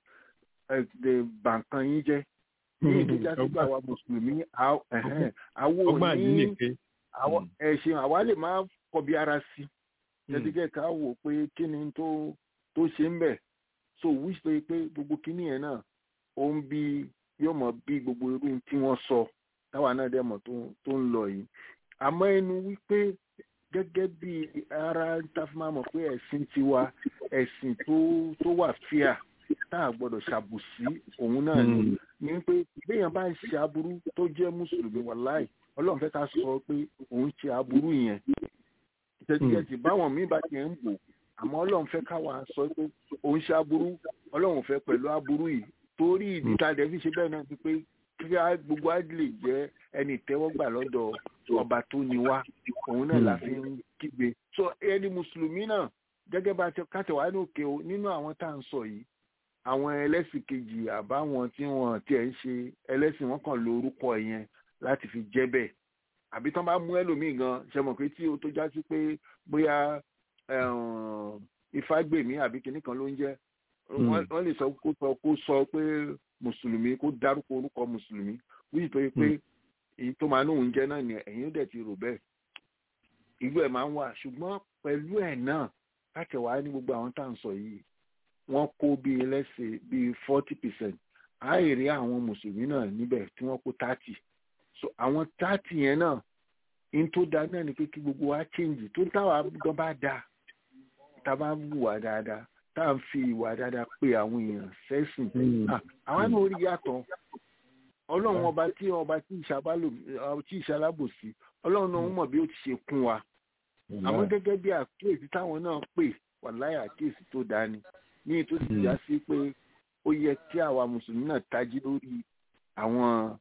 bàǹkan yín jẹ́ ní ìdíjà sí pé àwa mùsùlùmí àwọn òní ẹ̀sìn àwa lè máa kọbi ara sí jẹ́dígẹ́ ká wò pé kí ni tó tó ṣe ń bẹ̀ so wíṣ pé pé gbogbo kíní yẹn náà ó ń bí yóò mọ̀ bí gbogbo irú tí wọ́n sọ táwa náà dẹ̀ mọ̀ tó ń lọ yìí àmọ́ ẹnu wípé gẹ́gẹ́ bí ara tafima mọ̀ pé ẹ̀sìn tiwa ẹ̀sìn tó tó wà fíà tá a gbọ́dọ̀ ṣàbùsí òun náà ni ní pé béèyàn bá ń ṣe aburú tó jẹ́ mùsùlùmí wàláì ọlọ́run fẹ́ ká sọ pé òun ṣe aburú yẹn tẹ̀síkẹ́sì báwọn míì bá tiẹ̀ ń bò àmọ́ ọlọ́run fẹ́ káwa sọ pé òun ṣe aburú ọlọ́run fẹ́ pẹ̀lú aburú yìí torí ìdí tá a dẹ̀ fi ṣe bẹ́ẹ̀ náà ti pé kí gbogbo á lè jẹ́ ẹni ìtẹ́wọ́gbà lọ́dọ̀ ọba tó ní wá òun náà la fi ń kígbe so ẹni mùsùlùmí náà gẹ́gẹ́ bá kátẹ̀wá ní òkè o nínú àwọn tá à ń sọ yìí àwọn ẹlẹ́sìn kejì àbáwọn tí wọ́n tiẹ̀ ń ṣe ẹlẹ́sìn wọn kàn lo orúkọ yẹn láti fi jẹ́ bẹ́ẹ̀ àbí tán bá mú ẹlòmíì gan ṣe mọ̀ pé tí o tó já sí pé bóyá ìfágbèmí àbí kinní kan ló ń jẹ́ wọ́n lè sọ kó sọ kó sọ pé mùsùlùmí kó dárúkọ orúkọ mùsùlùmí wíì tó yẹ pé èyí tó máa nóhùn jẹ́ náà ni ẹ̀yin dẹ̀ ti rò bẹ́ẹ̀ ìlú ẹ̀ máa ń wà ṣùgbọ́n pẹ̀lú ẹ̀ náà kákẹ́wàá ní gbogbo àwọn tá à ń sọ yìí wọ́n kó bíi lẹ́sẹ̀ bíi forty percent àìrí àwọn mùsùlùmí náà níbẹ̀ tí wọ́n kó thirty so àwọn thirty yẹn náà in tó da náà ni pé kí gbogbo wa change tó táwa gan bá da tá a bá wùwà dáadáa tá à ń fi ìwà dáadáa pé àwọn èèyàn sẹ́sìn àwọn náà rí yàtọ̀ ọlọ́run ọba tí ọba tí ìṣalábòsí ọlọ́run náà mọ̀ bí ó ti ṣe kún wa àmọ́ gẹ́gẹ́ bí àkíyèsí táwọn náà pè wà láyà àkíyèsí tó dání ní ètò sì já sí pé ó yẹ kí àwa mùsùlùmí náà tají lórí àwọn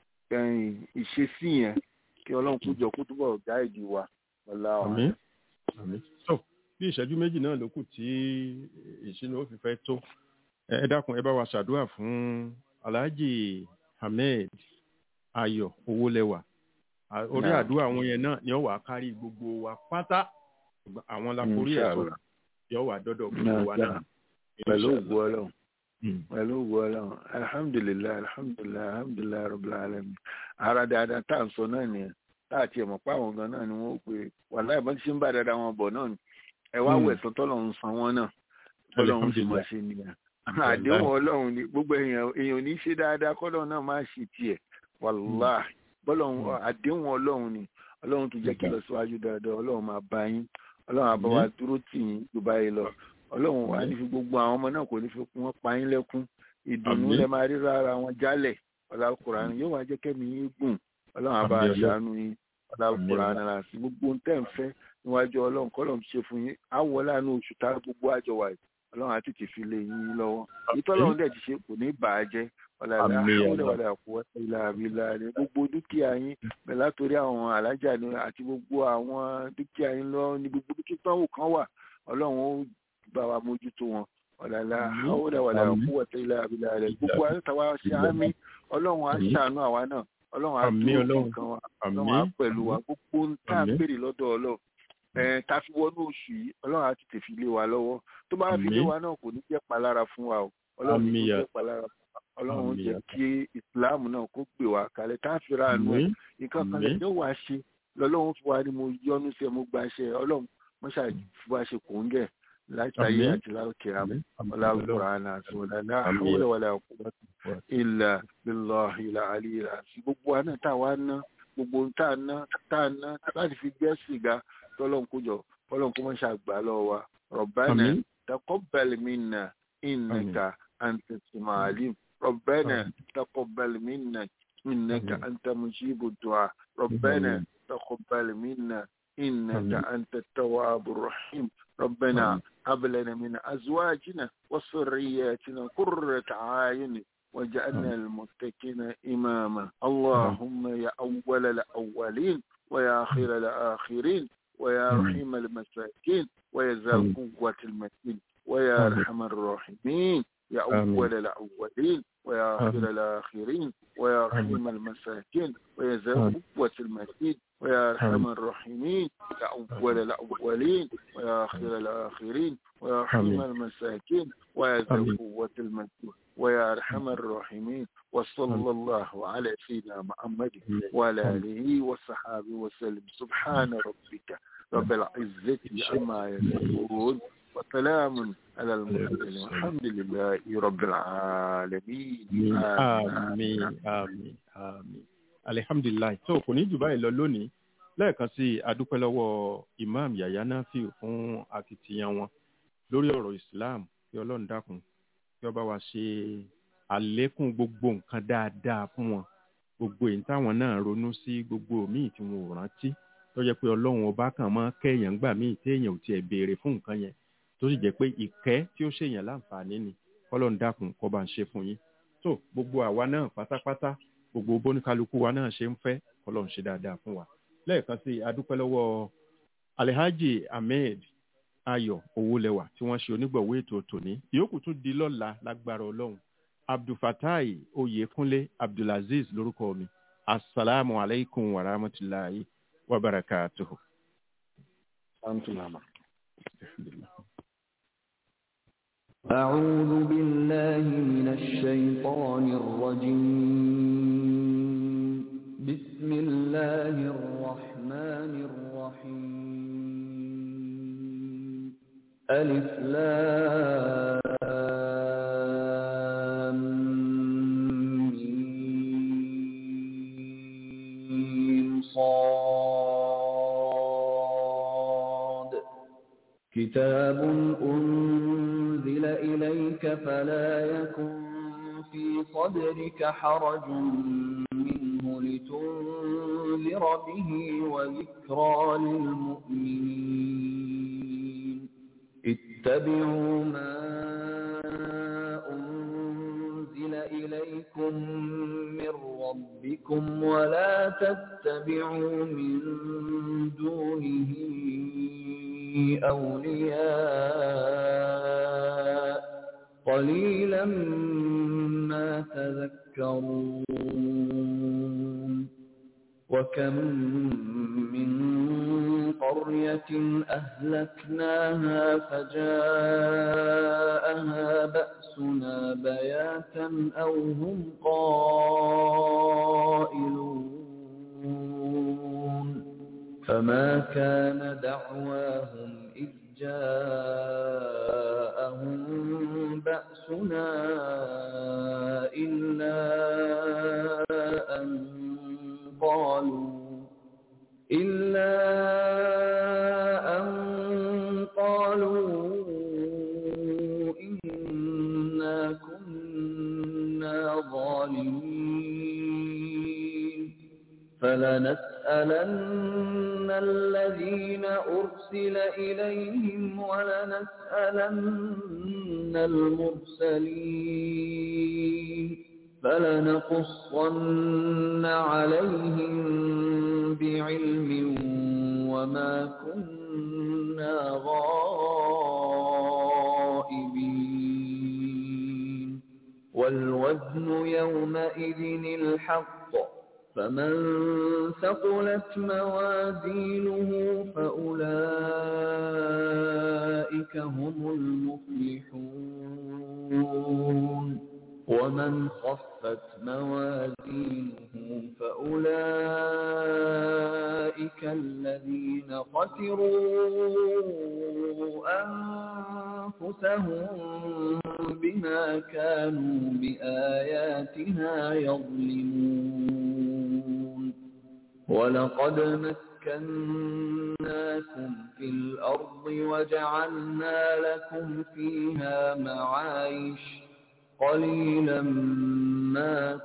ìṣesí yẹn kí ọlọ́run kó jọ kó túbọ̀ gáìdì wa ọ̀la wa. àmín àmín so bí ìṣẹ́jú méjì náà ló kù tí ìṣínú ó fi fẹ́ tó ẹ dákun ẹ bá wa ṣàdúrà fún alhaji ahmed ayọ̀ owólẹ́wà orí àdúrà àwọn yẹn náà ni ó wà kárí gbogbo wa pátá àwọn láforí ẹ̀ sọ̀rọ̀ yóò wà dọ́dọ̀ gbogbo wa náà. pẹ̀lú ògùn ọlọ́run pẹ̀lú ògùn ọlọ́run alhamdulilayi alhamdulilayi alhamdulilayi rabbil alamin ara dáadáa tá à ń sọ náà nìyẹn tá àti ẹ̀mọ̀ pa àwọn gan náà ni wọ́n pè wàláì bọ́n ti ṣe ń bá dáadáa wọn bọ̀ náà ni ẹ wá wẹ̀ sọ tọ́lọ́run san wọn náà tọ́lọ́run sì mọ̀ ṣe nìyẹn àdéhùn ọlọ́run ni gbogbo èèyàn èèyàn ní ṣe dáadáa kọ́lọ́run náà máa ṣì tiẹ̀ wàláì bọ́lọ́run àdéhùn ọlọ́run ni ọlọ́run tó jẹ́ kí lọ síwájú dáadáa ọlọ́run máa bá yín ọlọ́run àbá wa dúró tì yín tó báyìí lọ ọlọ́run wà ní fi gbogbo àwọn ọmọ náà kò ní fi wọ́n pa yín lẹ́kún ìdùnnú lẹ máa rí rárá wọn jálẹ̀ ọlọ́kùnrin yóò wá jẹ́ kẹ́mi yín gùn ọlọ́run àbá aṣáánú yín ọlọ́kùnrin àná sí gbogbo ohun tẹ́ ń fẹ́ níwájú ọlọ́run kọ́lọ́run ṣe fún yín àwọ̀ láàánú oṣù tá gbogbo àjọ wà yìí ọlọ́run àti ti fi lé yín lọ́wọ́ ìtọ́lọ́run dẹ̀ ti ṣe kò ní bà á jẹ́ ọ̀làlá ọ̀làwàlà kò wọ́tẹ́ ilà àbílà rẹ̀ gbogbo dúkìá yín bẹ̀rẹ̀ látòrí àwọn alájà ni àti gbogbo àwọn dúkìá yín lọ ní gbogbo dúkìá táwọn kan wà ọlọ́run ó bá wa mójútó wọn ọ̀làlá ọ̀làwàlà kò wọ́tẹ́ ilà àbílà rẹ̀ gbogbo àtàwà ṣáámi ọlọ́run á ṣàánú àwa náà ọlọ́run á Àmín dúró Ọlọ́run. fún nǹkan wa Àmín. ọlọ́run á pẹ̀lú wa gbogbo ń tá a Àmín. béèrè lọ́dọ̀ ọlọ́run ẹ̀ tá a fi wọnú oṣù yìí ọlọ́run á ti tèfi lé wa lọ́wọ́ tó bá fi lé Àmín. wa náà kò ní jẹ́ palára fún wa o ọlọ́run ní Àmín kò ya- jẹ́ palára fún wa ọlọ́run Àmín jẹ́ ya- kí ìsìláàmù náà kó gbé wa kalẹ̀ tá a fi ra àánú ẹ̀ Àmín. nǹkan kan Àmín. lè ní wàá ṣe lọ́lọ́run fún wa ni mo yọ́nú sí ẹ mo gba ṣe ọlọ́run mo ṣáà fi wá ṣe kò ń gẹ̀ látàyé Àmín. àti láòkè àmọ́ Àmín. Àmín. ولا القرآن ولا لا Àmín. حول ولا قوة Wa- إلا بالله العلي العظيم gbogbo wa náà tá a wá ná gbogbo tá a ná tá a ná láti fi gbé sìgá tọ́lọ́n kó jọ tọ́lọ́n kó máa ṣàgbà lọ́wọ́ wa ربنا Àmín. تقبل منا إنك أنت السميع العليم ربنا Àmín. تقبل منا إنك Àmín. أنت مجيب الدعاء ربنا Àmín. تقبل منا إنك آمين. أنت التواب الرحيم ربنا آمين. هب لنا من أزواجنا وذرياتنا قرة أعين وجعلنا المتقين إماما اللهم يا أول الأولين ويا آخر الآخرين ويا آمين. رحيم المساكين ويا ذا آمين. القوة المتين ويا آمين. أرحم الراحمين يا آمين. أول الأولين ويا آخر آمين. الآخرين ويا رحيم المساكين ويا ذا آمين. القوة المتين ويا أرحم آمين. الراحمين يا أول الأولين ويا آخر الآخرين ويا رحيم آمين. المساكين ويا ذا آمين. القوة المتين ويا أرحم الراحمين وصلى آمين. الله على سيدنا محمد آمين. وعلى آمين. آله وصحبه وسلم سبحان ربك رب العزة عما يصفون وسلام على المرسلين والحمد لله رب العالمين àmín àmín àmín alihamdulilayi tó kò ní jù báyìí lọ lónìí lẹ́ẹ̀kan sí i adúpẹ́ lọ́wọ́ imam yahya nafiu fún akitiyan wọn lórí ọ̀rọ̀ islam kí ọlọ́run dákun kí ó bá wa ṣe àlékún gbogbo nǹkan dáadáa fún wọn gbogbo èyí táwọn náà ronú sí gbogbo míì tí wọn ò rántí tó jẹ́ pé ọlọ́run ọba kan máa kẹ́yàn gbà míì téèyàn ò tiẹ̀ béèrè fún nǹkan yẹn tó sì jẹ́ pé ìkẹ́ tí ó ṣèyàn láǹfààní ni kọ́lọ́run dákun kó bá ń ṣe fún yín tó gbogbo àwa náà pátápátá gbogbo bóníkálukú wa náà ṣe ń fẹ́ kọ́lọ́run ṣe dáadáa fún wa lẹ́ẹ̀kan sí i adúpẹ́ lọ́wọ́ alhaji ahmed ayọ̀ owólẹwà tí wọ́n ṣe onígbọ̀wọ́ ètò tòní ìyókù tún di lọ́la lágbára ọlọ́run abdulfatai oyèkúnlé abdulaziz lórúkọ mi asalaamu alaykum wa rahmatulahi wa barakatuhu. أعوذ بالله من الشيطان الرجيم بسم الله الرحمن الرحيم ألف لام ميم صاد كتاب أنزل إليك فلا يكن في صدرك حرج منه لتنذر به وذكرى للمؤمنين اتبعوا ما أنزل إليكم من ربكم ولا تتبعوا من دونه أولياء قليلا ما تذكرون وكم من قرية أهلكناها فجاءها بأسنا بياتا أو هم قائلون فما كان دعواهم إذ جاءهم بأسنا إلا أن قالوا إلا أن قالوا إنا كنا ظالمين فلنسألن الذين أرسل إليهم ولنسألن المرسلين فلنقصن عليهم بعلم وما كنا غائبين والوزن يومئذ الحق فمن ثقلت موازينه فأولئك هم المفلحون ومن خفت موازينه فأولئك الذين خسروا أنفسهم بما كانوا بآياتنا يظلمون ولقد مكناكم في الأرض وجعلنا لكم فيها معايش قليلا ما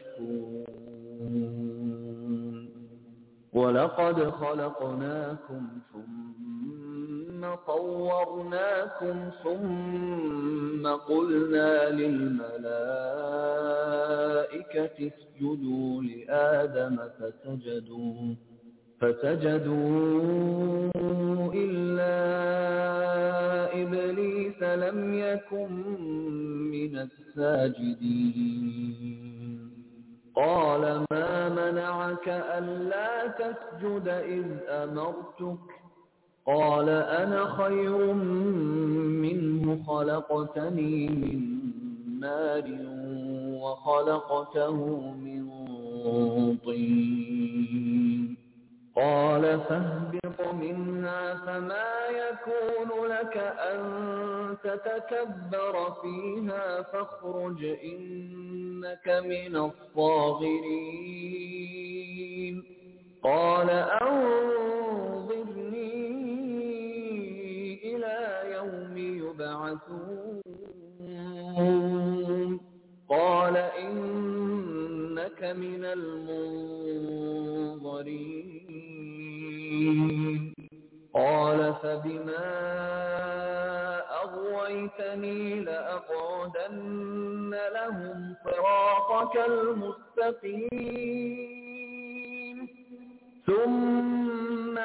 تشكرون ولقد خلقناكم ثم طورناكم ثم قلنا للملائكة اسجدوا لآدم فسجدوا فسجدوا إلا إبليس لم يكن من الساجدين قال ما منعك ألا تسجد إذ أمرتك قال أنا خير منه خلقتني من نار وخلقته من طين قال فاهبط منها فما يكون لك أن تتكبر فيها فاخرج إنك من الصاغرين قال أنظرني إلى يوم يبعثون قال إنك من المنظرين قال فبما أغويتني لأقعدن لهم صراطك المستقيم ثم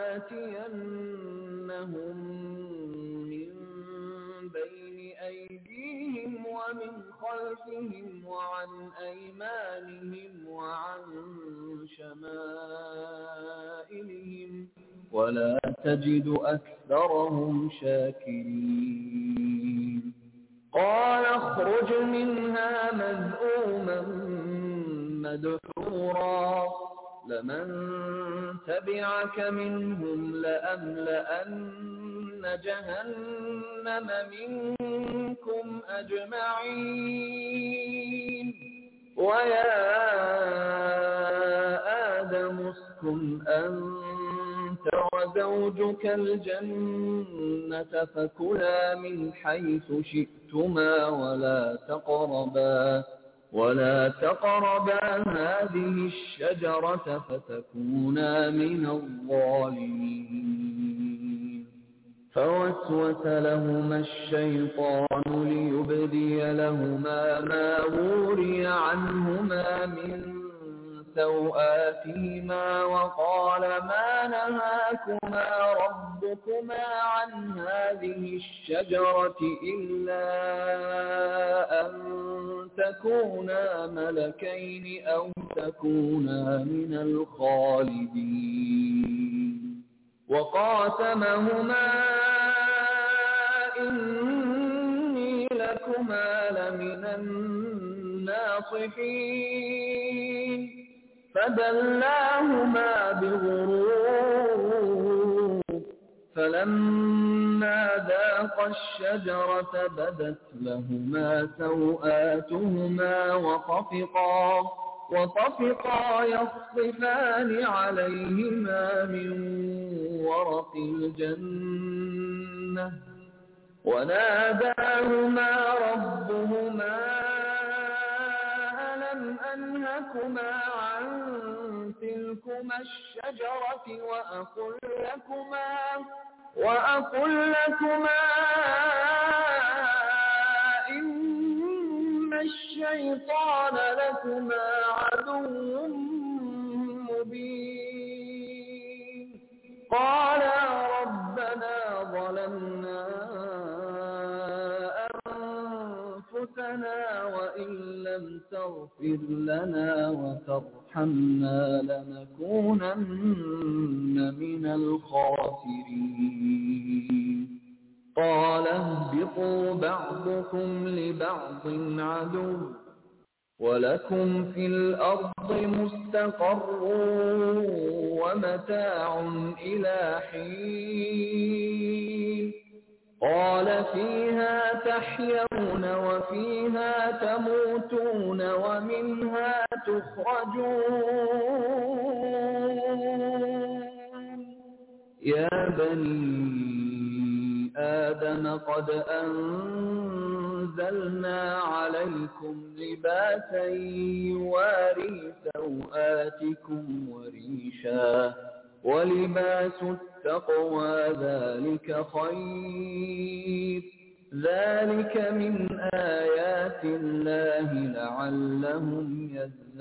لآتينهم من بين أيديهم ومن خلفهم وعن أيمانهم وعن شمائلهم ولا تجد أكثرهم شاكرين قال اخرج منها مذءوما مدحورا لمن تبعك منهم لأملأن جهنم منكم أجمعين ويا آدم اسكن أنت وزوجك الجنة فكلا من حيث شئتما ولا تقربا ولا تقربا هذه الشجرة فتكونا من الظالمين فوسوس لهما الشيطان ليبدي لهما ما وري عنهما من سوآتهما وقال ما نهاكما ربكما عن هذه الشجرة إلا أن تكونا ملكين أو تكونا من الخالدين وقاسمهما إني لكما لمن الناصحين فدلاهما بغرور فلما ذاقا الشجرة بدت لهما سوآتهما وطفقا وطفقا يخصفان عليهما من ورق الجنة وناداهما ربهما ألم أنهكما عن تلكما الشجرة وأقل لكما وأقل لكما إن الشيطان لكما عدو مبين قالا ربنا ظلمنا أنفسنا وإن لم تغفر لنا وترحمنا أرحمنا لنكونن من الخاسرين قال اهبطوا بعضكم لبعض عدو ولكم في الأرض مستقر ومتاع إلى حين قال فيها تحيون وفيها تموتون ومنها تخرجون يا بني آدم قد أنزلنا عليكم لباسا يواري سوآتكم وريشا ولباس التقوى ذلك خير ذلك من آيات الله لعلهم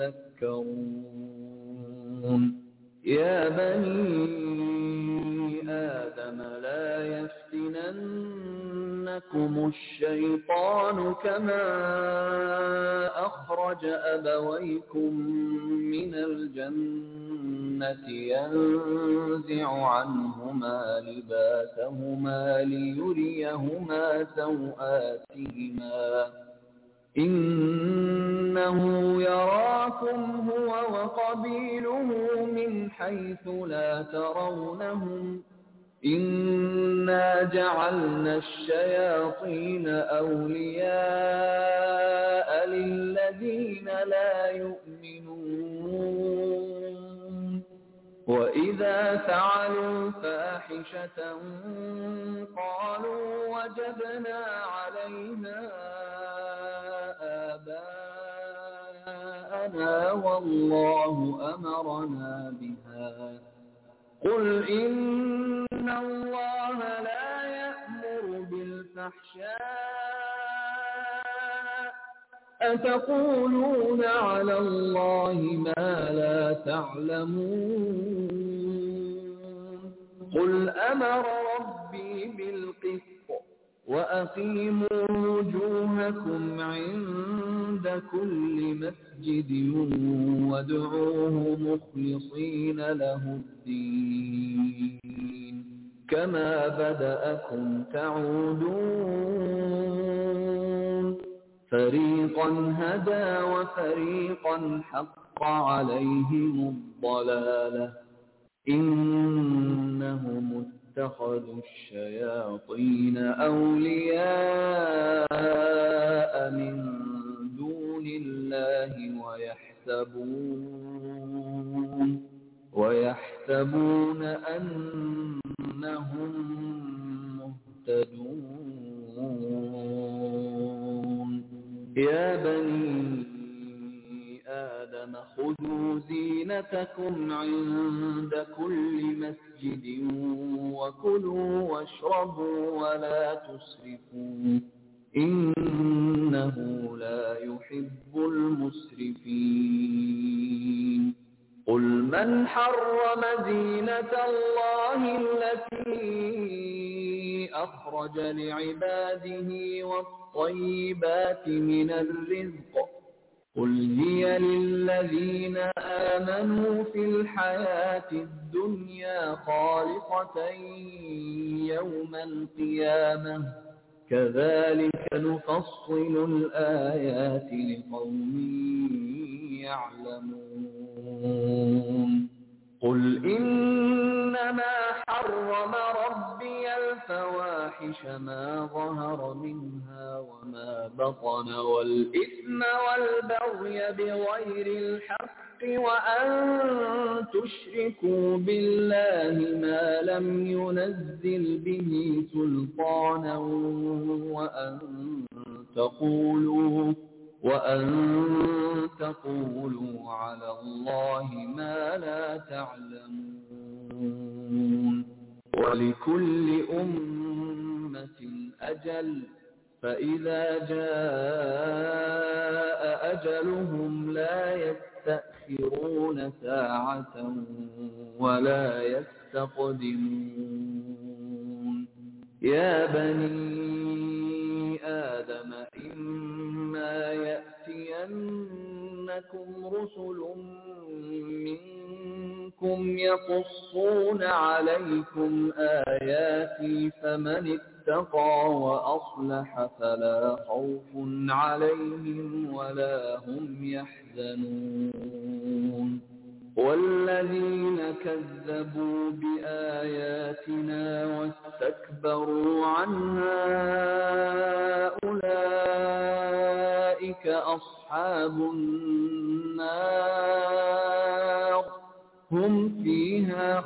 يذكرون يا بني آدم لا يفتننكم الشيطان كما أخرج أبويكم من الجنة ينزع عنهما لباسهما ليريهما سوآتهما إنه يراكم هو وقبيله من حيث لا ترونهم إنا جعلنا الشياطين أولياء للذين لا يؤمنون وإذا فعلوا فاحشة قالوا وجدنا عليها آباءنا والله أمرنا بها قل إن الله لا يأمر بالفحشاء أتقولون على الله ما لا تعلمون قل أمر ربي بالقسط وأقيموا وجوهكم عند كل مسجد وادعوه مخلصين له الدين كما بدأكم تعودون فريقا هدى وفريقا حق عليهم الضلالة إنهم اتخذوا الشياطين أولياء من دون الله ويحسبون ويحسبون أنهم مهتدون يا بني آدم خذوا زينتكم عند كل مسجد وكلوا واشربوا ولا تسرفوا إنه لا يحب المسرفين قل من حرم زينة الله التي أخرج لعباده والطيبات من الرزق قل هي للذين آمنوا في الحياة الدنيا خالصة يوم القيامة كذلك نفصل الآيات لقوم يعلمون قل إنما حرم ربي الفواحش ما ظهر منها وما بطن والإثم والبغي بغير الحق وأن تشركوا بالله ما لم ينزل به سلطانا وأن تقولوا وأن تقولوا على الله ما لا تعلمون ولكل أمة أجل فإذا جاء أجلهم لا يستأخرون ساعة ولا يستقدمون يا بني آدم إما يأتينكم رسل منكم يقصون عليكم آياتي فمن اتقى وأصلح فلا خوف عليهم ولا هم يحزنون والذين كذبوا بآياتنا واستكبروا عنها أولئك أصحاب النار هم فيها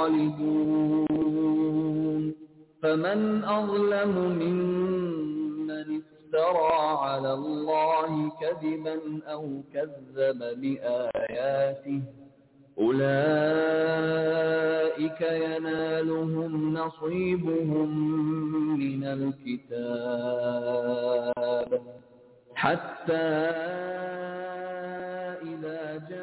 خالدون فمن أظلم ممن افترى على الله كذبا أو كذب بآياته أولئك ينالهم نصيبهم من الكتاب حتى إذا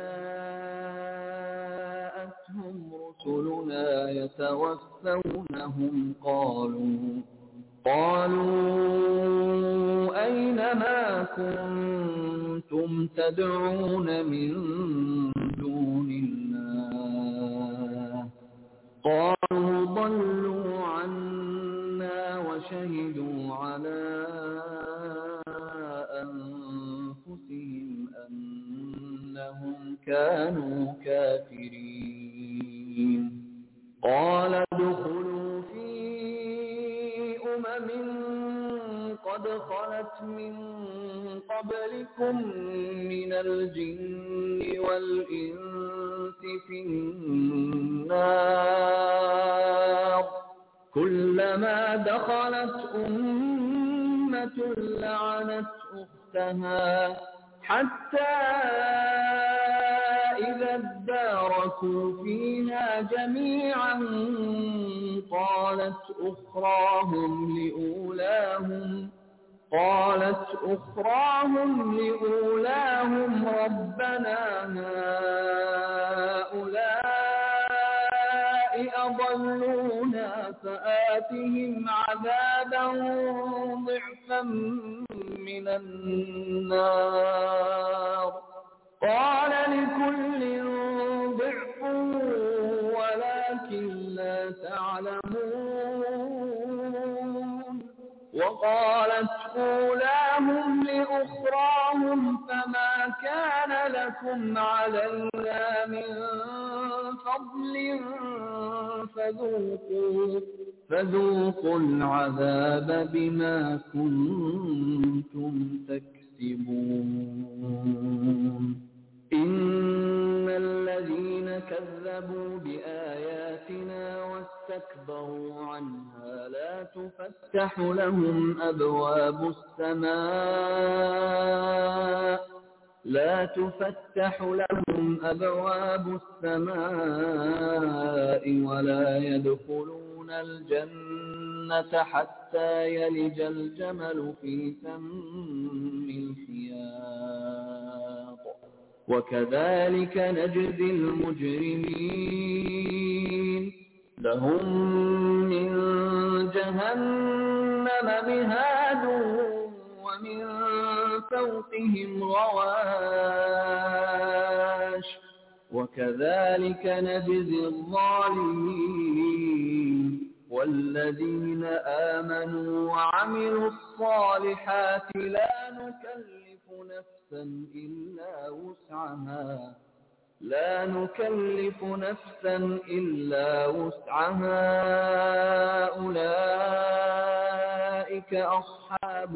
جاءتهم رسلنا يتوفونهم قالوا قالوا أين ما كنتم تدعون من دون الله قالوا ضلوا عنا وشهدوا على أنفسهم أنهم كانوا كافرين قال ادخلوا في أمم قد خلت من قبلكم من الجن والإنس في النار كلما دخلت أمة لعنت أختها حتى إذا اداركوا فيها جميعا قالت أخراهم لأولاهم قالت أخراهم لأولاهم ربنا هؤلاء أضلونا فآتهم عذابا ضعفا من النار قال لكل ضعف ولكن لا تعلمون وقالت أولاهم لأخراهم فما كان لكم علينا من فضل فذوقوا فذوقوا العذاب بما كنتم تكسبون إن الذين كذبوا بآياتنا واستكبروا عنها لا تفتح لهم أبواب السماء لا تفتح لهم أبواب السماء ولا يدخلون الجنة حتى يلج الجمل في سم الخياط وكذلك نجزي المجرمين لهم من جهنم مهاد ومن فوقهم غواش وكذلك نجزي الظالمين والذين آمنوا وعملوا الصالحات لا نكلف نفسا إلا وسعها لا نكلف نفسا إلا وسعها أولئك أصحاب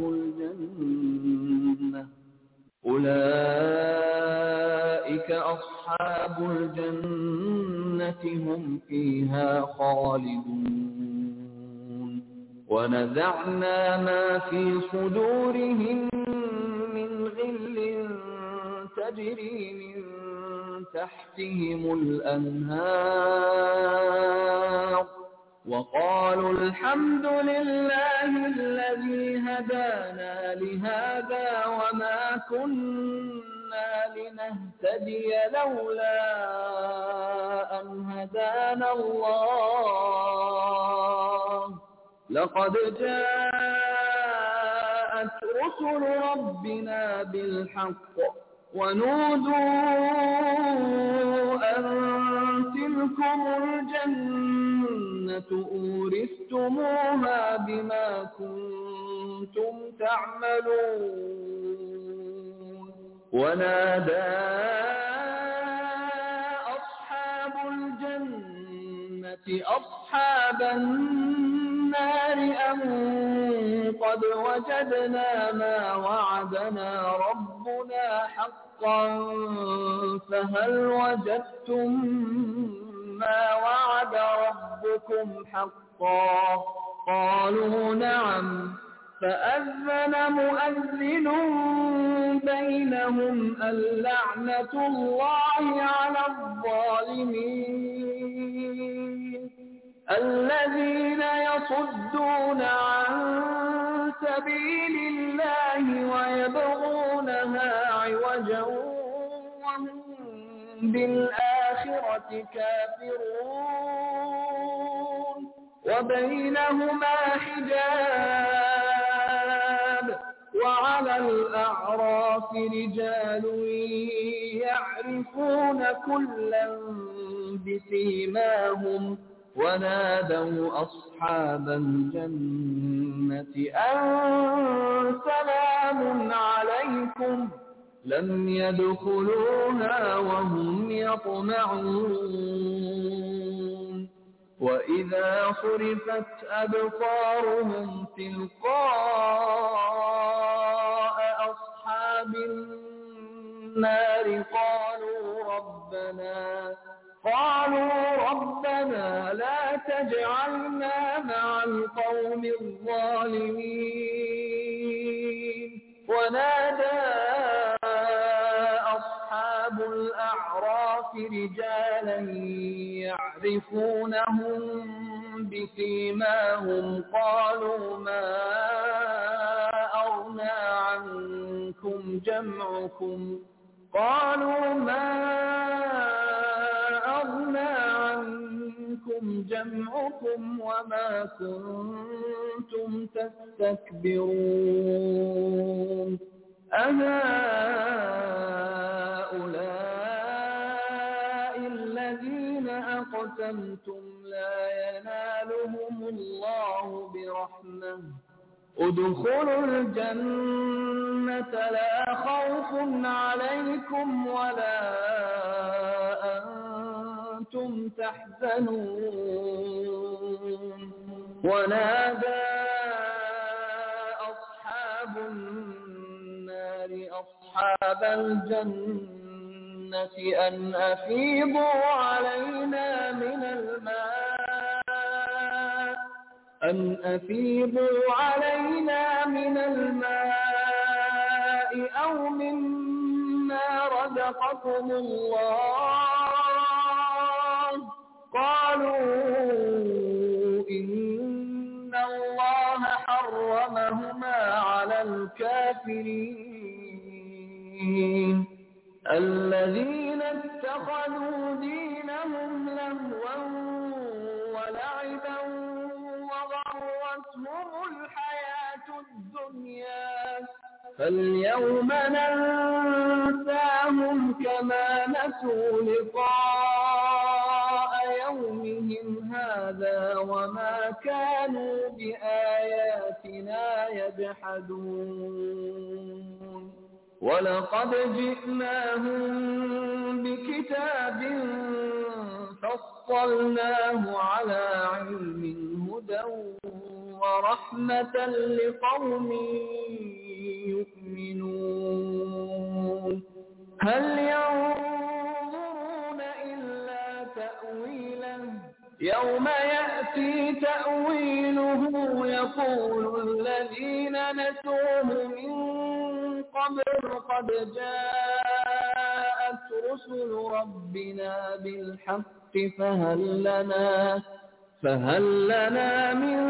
الجنة أولئك أصحاب الجنة هم فيها خالدون ونزعنا ما في صدورهم من غل تجري من تحتهم الأنهار وقالوا الحمد لله الذي هدانا لهذا وما كنا لنهتدي لولا أن هدانا الله لقد جاءت رسل ربنا بالحق ونودوا أن تلكم الجنة أورثتموها بما كنتم تعملون ونادى أصحاب الجنة أصحاب النار أن قد وجدنا ما وعدنا ربنا حقا فهل وجدتم ما وعد ربكم حقا قالوا نعم فأذن مؤذن بينهم اللعنة الله على الظالمين الذين يصدون عن سبيل الله ويبغونها عوجا وهم بالآخرة كافرون وبينهما حجاب وعلى الأعراف رجال يعرفون كلا بسيماهم ونادوا أصحاب الجنة أن سلام عليكم لم يدخلوها وهم يطمعون وإذا صرفت أبصارهم تلقاء أصحاب النار قالوا ربنا قالوا ربنا لا تجعلنا مع القوم الظالمين ونادى أصحاب الأعراف رجالا يعرفونهم بسيماهم قالوا ما أغنى عنكم جمعكم قالوا ما أغنى عنكم جمعكم وما كنتم تستكبرون أهؤلاء الذين أقسمتم لا ينالهم الله برحمة ادخلوا الجنة لا خوف عليكم ولا أنتم تحزنون ونادى أصحاب النار أصحاب الجنة أن أفيضوا علينا من الماء أن أفيضوا علينا من الماء أو مما رزقكم الله قالوا إن الله حرمهما على الكافرين الذين اتخذوا دينهم لهوا ولعبا وغرتهم الحياة الدنيا فاليوم ننساهم كما نسوا لقاء يومهم هذا وما كانوا بآياتنا يجحدون ولقد جئناهم بكتاب فصلناه على علم هدى ورحمة لقوم يؤمنون هل ينظرون إلا تأويله يوم يأتي تأويله يقول الذين نسوه من قبل قد جاءت رسل ربنا بالحق فهل لنا فهل لنا من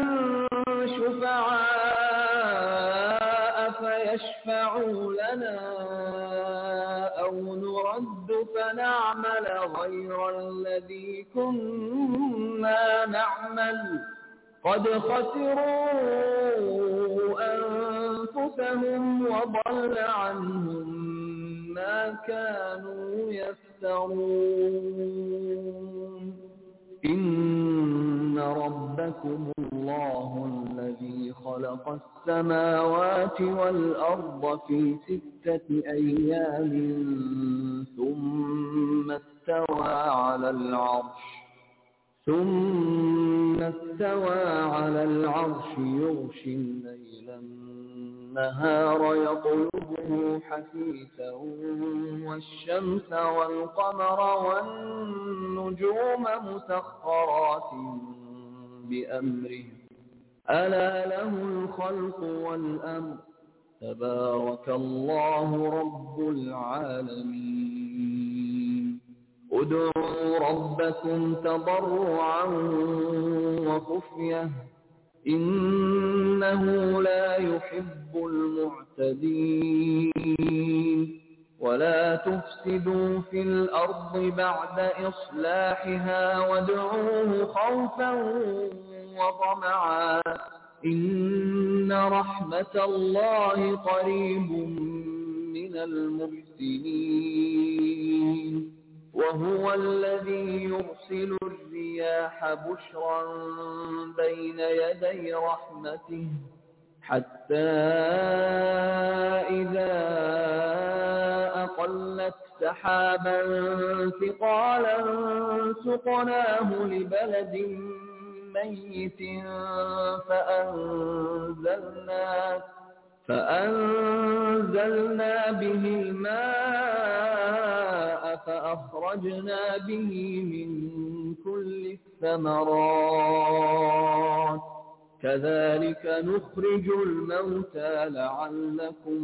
شفعاء فيشفعوا لنا أو نرد فنعمل غير الذي كنا نعمل قد خسروا أنفسهم وضل عنهم ما كانوا يفترون إن ربكم الله الذي خلق السماوات والأرض في ستة أيام ثم استوى على العرش ثم استوى على العرش يغشي الليل النهار يطلبه حثيثا والشمس والقمر والنجوم مسخرات بأمره ألا له الخلق والأمر تبارك الله رب العالمين ادعوا ربكم تضرعا وخفية إنه لا يحب المعتدين ولا تفسدوا في الأرض بعد إصلاحها وادعوه خوفا وطمعا إن رحمة الله قريب من المحسنين وهو الذي يرسل الرياح بشرا بين يدي رحمته حتى إذا أقلت سحابا ثقالا سقناه لبلد ميت فأنزلنا فأنزلنا به الماء فأخرجنا به من كل الثمرات كذلك نخرج الموتى لعلكم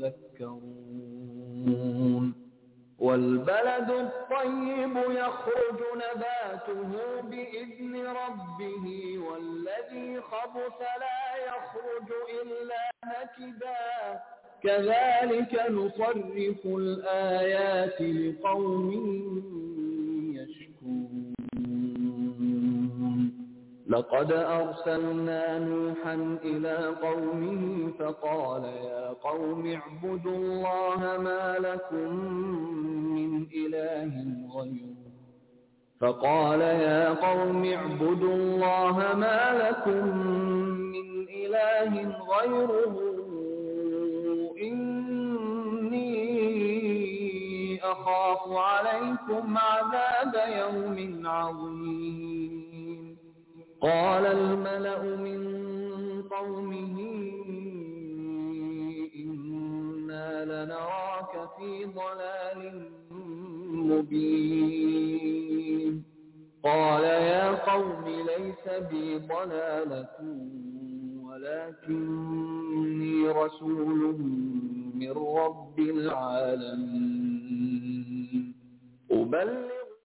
تذكرون والبلد الطيب يخرج نباته بإذن ربه والذي خبث لا يخرج إلا نكدا كذلك نصرف الآيات لقوم يشكرون لقد أرسلنا نوحا إلى قومه فقال يا قوم اعبدوا الله ما لكم من إله غيره فقال يا قوم اعبدوا الله ما لكم من إله غيره إني أخاف عليكم عذاب يوم عظيم قال الملأ من قومه إنا لنراك في ضلال مبين قال يا قوم ليس بي ضلالة ولكني رسول من رب العالمين أبلغ